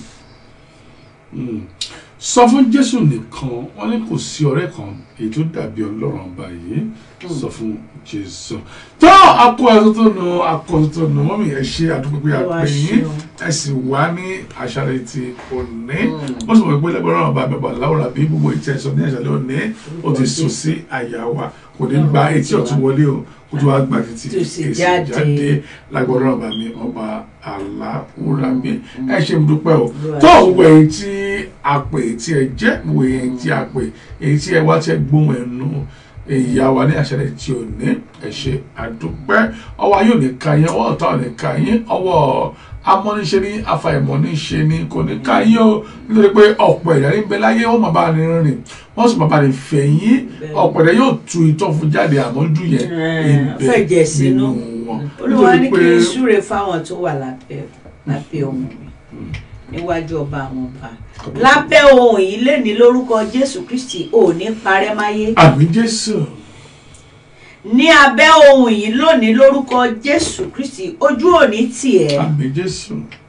Mm. sọ fún jésù nìkan wọn ní kò sí ọ̀rẹ́ kan èyí tó dàbí ọlọ́run ọba yìí sọ fún jésù tó akọ ẹsọ tó nù akọ ẹsọ tó nù mọ́mí ẹ ṣe àdúgbò pé Olúwa àpè yín ṣeun. ẹ sì wá ní àṣàlẹ̀ ti òní wọ́n sì mọ̀ pé lẹ́gbẹ̀rún ọba bàbá láwùrà bí gbogbo ìtẹ̀sọ̀ ní àṣàlẹ̀ òní ó ti sùn sí àyà wa kò ní gba etí ọ̀tún wọlé o kó tó wá gba títí Tó sì èsì jáde. jáde lágbọ̀rọ̀ ọba mi ọba aláwùrà mi ẹ ṣe mo dúpẹ́ o Olúwa tó ṣeun. gbogbo èyí tí a pè tí ẹ jẹ́ gbogbo èyí tí a pè èyí tí ẹ wá tí ẹ gbóhùn ẹnu ìyá wa ní àṣẹlẹ̀ tí ò ní ẹ ṣe àdúpẹ́ ọwọ́ ayé ò ní ka yín ọwọ́ ọ̀tá ò ní ka yín ọwọ́ amọ́niṣe ní afàìmọ́niṣe ní kò ní ka yín o nítorí pé ọ̀pọ̀ ẹ̀dá ní bẹ láyé wọ́n máa bá ní rìn wọ́n sì máa bá ní fẹ̀yìn ọ̀pọ̀ ẹ̀dá yóò tu ìtọ́ fún jáde àmọ́jú yẹn ibẹ̀ fẹ̀jẹ̀ sínú. wọn olúwa ní kí n súre fáwọn tó wà lábẹ́ lábẹ́ ohun mi níwájú ọba àwọn ọba lábẹ́ ohun yìí lè ní lórúkọ jésù kristi ò ní parẹ́ máyé àmì jésù ní abẹ́ ohun yìí lónìí lórúkọ jésù kristi ojú òní tiẹ̀ àmì jésù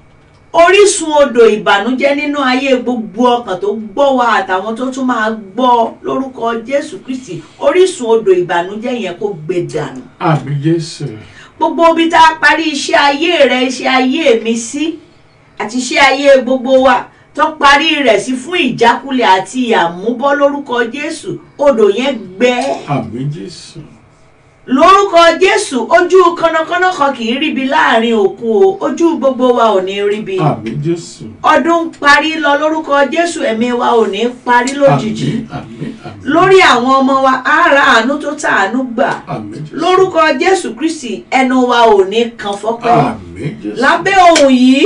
orísun odò ìbànújẹ́ nínú ayé gbogbo ọkàn tó gbọ́ wa àtàwọn tó tún máa gbọ́ lórúkọ jésù kristi orísun odò ìbànújẹ́ yẹn kó gbẹ dànù àmì jésù gbogbo ibi tá a parí iṣẹ́ ayé rẹ iṣẹ́ ayé mi sí àti iṣẹ́ ayé gbogbo wa tó parí rẹ̀ sí fún ìjákulẹ̀ àti àmúbọ́ lórúkọ jésù odò yẹn gbẹ àmì jésù lórúkọ jésù ojú kọ́nàkọ́nà kan kì í ríbi láàrin òkun o ojú gbogbo wa ò ní ríbi àmì jésù ọdún ń parí lọ lórúkọ jésù ẹ̀mí wa ò ní parí lójijì àmì àmì lórí àwọn ọmọ wa á ra àánú tó tàánú gbà àmì jésù lórúkọ jésù kristi ẹnu wa ò ní kan fọ́pẹ́ àmì jésù lábẹ́ ohun yìí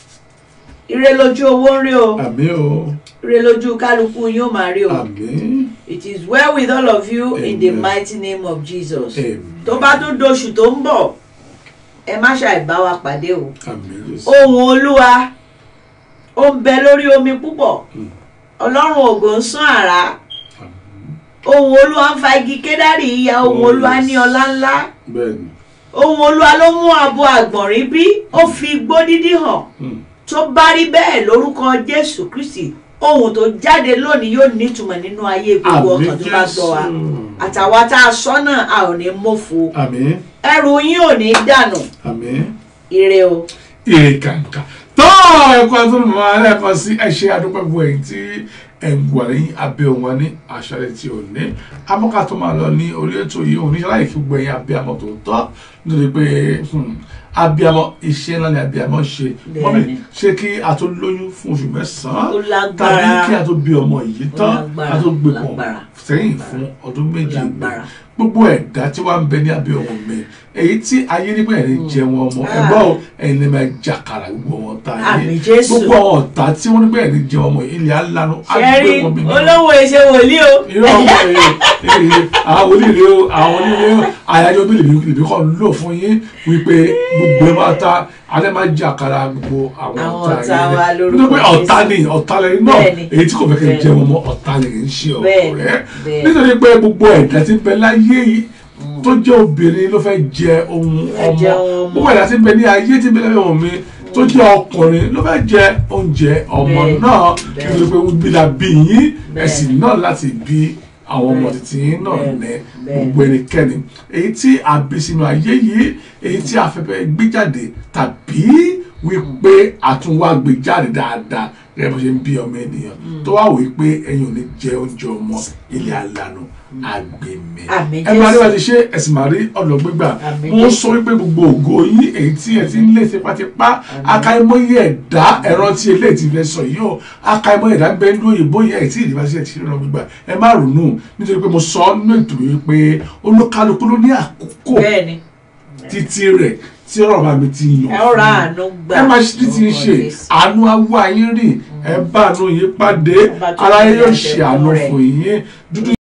ire lójú owó ń rí o àmì o ire lójú kálukú yín ó máa rí o àmì it is well with all of you in the Amen. mighty name of jesus Amen. tó bá tún doṣù tó ń bọ̀ ẹ má ṣàìbá wa pàdé o àmì jésù ohun olúwa ó ń bẹ lórí omi púpọ̀ Mm. ọlọ́run ògo ń sán àrá ohun olúwa ń fa igi kédárì ya ohun Oh, olúwa yes. ní ọlá ńlá bẹ́ẹ̀ni ohun olúwa ló mú abo àgbọ̀nrín bí ó fi igbó dídí hàn Mm. tó bá rí bẹ́ẹ̀ lórúkọ jésù kristi ohun tó jáde lónìí yóò nítumọ̀ nínú ayé gbogbo àmì ọkàn tó bá gbọ́ wa jésù àtàwa tá a sọ́nà a ò ní mọ̀fo àmì ẹrù yín ò ní dànù àmì ire o. èrè kàǹkà tó ẹ̀kọ́ tó mọ̀ ọ́ lẹ́ẹ̀kan sí ẹ̀ṣẹ̀ adúpẹ́gbọ̀ èyí tí ẹ̀ǹgbà lẹ́yìn abẹ́ òun ní àṣálẹ́ tí ò ní amọ́ká tó máa lọ ní orí ètò yìí òun níṣẹ́ láì kí gbogbo ẹ̀yìn abiyamọ tó tọ́ nítorí pé hmm, abiyamọ iṣẹ́ ńlá ni abiyamọ ṣe Bẹ́ẹ̀ni. mọ́mí ṣé kí a tó lóyún fún oṣù mẹ́sàn-án ó tàbí lágbára kí a tó bí ọmọ yìí Ó tán lágbára, a tó gbé pọ̀ lágbára. sẹ́yìn fún ọdún méjì lágbára. gbogbo ẹ̀dá tí wàá ń bẹ ní abẹ́ ọmọ mi èyí tí ayé nígbà ẹ̀rí jẹ wọn ọmọ Ah. ẹ̀gbọ́n o ẹ̀yin lè máa jàkàrà gbogbo wọn ta Àmín ayé Jésù. gbogbo àwọn ọ̀tá tí wọ́n nígbà ẹ̀rí jẹ wọn ọmọ ilẹ̀ alanu ṣẹ́rí agbé wọn bí olówó ẹ̀ṣẹ̀ wòlíì o. irọ́ ọmọ ẹ̀ àwọn onílé o àwọn onílé o àyájọ́ bí lèmi lèmi kọ́ ń lò fún yín wípé gbogbo ẹ̀ máa ta alẹ́ máa jàkàrà gbogbo àwọn Àwọn ọ̀tá ọ̀tá wa yẹn lórúkọ nítorí pé ọ̀tá Jésù. ni ọ̀tá lẹ́yìn náà Bẹ́ẹ̀ni. èyí tí kò fẹ́ kẹ́ Bẹ́ẹ̀ni. jẹ wọn mọ́ ọ̀tá lẹ́yìn ń ṣe Bẹ́ẹ̀ni. ọ̀rẹ́ Bẹ́ẹ̀ni. nítorí pé gbogbo ẹ̀dá tí ń bẹ láyé yìí tó jẹ́ obìnrin ló fẹ́ jẹ ohun Fẹ́ jẹ ọmọ ohun ọmọ. gbogbo ẹ̀dá tí ń bẹ ní ayé tí ń bẹ lẹ́yìn ọmọ mi tó jẹ́ ọkùnrin ló fẹ́ jẹ oúnjẹ ọmọ Bẹ́ẹ̀ni. náà Bẹ́ẹ̀ni. nítorí pé bí la bí yín Bẹ́ẹ̀ni. ẹ̀sìn náà láti bí àwọn ọmọ Bẹ́ẹ̀ni. títí yín náà Bẹ́ẹ̀ni. ní Bẹ́ẹ̀ni. gbogbo ẹnikẹ́ni èyí tí a bí sínú ayé yìí èyí tí a fẹ́ fẹ́ gbé jáde tàbí wípé àtúnwá gbé jáde dáadáa gẹ́gẹ́ bó ṣe ń bí ọmọ ènìyàn tó wá wòye pé ẹ̀yin ò ní jẹ oúnjẹ ọmọ ilé alànà àgbèmí Àmín ẹ máa rí Jésù. wá ti ṣe ẹ̀sìn máa rí ọ̀nà gbígbà Àmín wọ́n Jésù. sọ wípé gbogbo ògo yín èyí tí ẹ ti ń lé tipátipá akáyémọ́yé ẹ̀dá ẹ̀rọ tí eléyìí ti fẹ́ sọ yìí o akáyémọ́yé ẹ̀dá bẹ́ẹ̀ ní òyìnbó yẹn èyí tí ìdíbà sí ẹ̀ ti rí ọ̀nà gbígbà ẹ má ronú nítorí pé mo sọ nínú ètò yìí pé olúkálukú ló ní àkókò bẹ́ẹ̀ ni títí rẹ̀ tí ọ̀rọ̀ bá mi ti yàn ẹ ó ra àánú gbà ẹ máa ṣe títí ń ṣe àánú awọ ayé rìn ẹ bá àánú yín pàdé Ọba tó ara ní yín yóò àtẹ̀kùn ṣe àánú rẹ̀. fún yín dúdú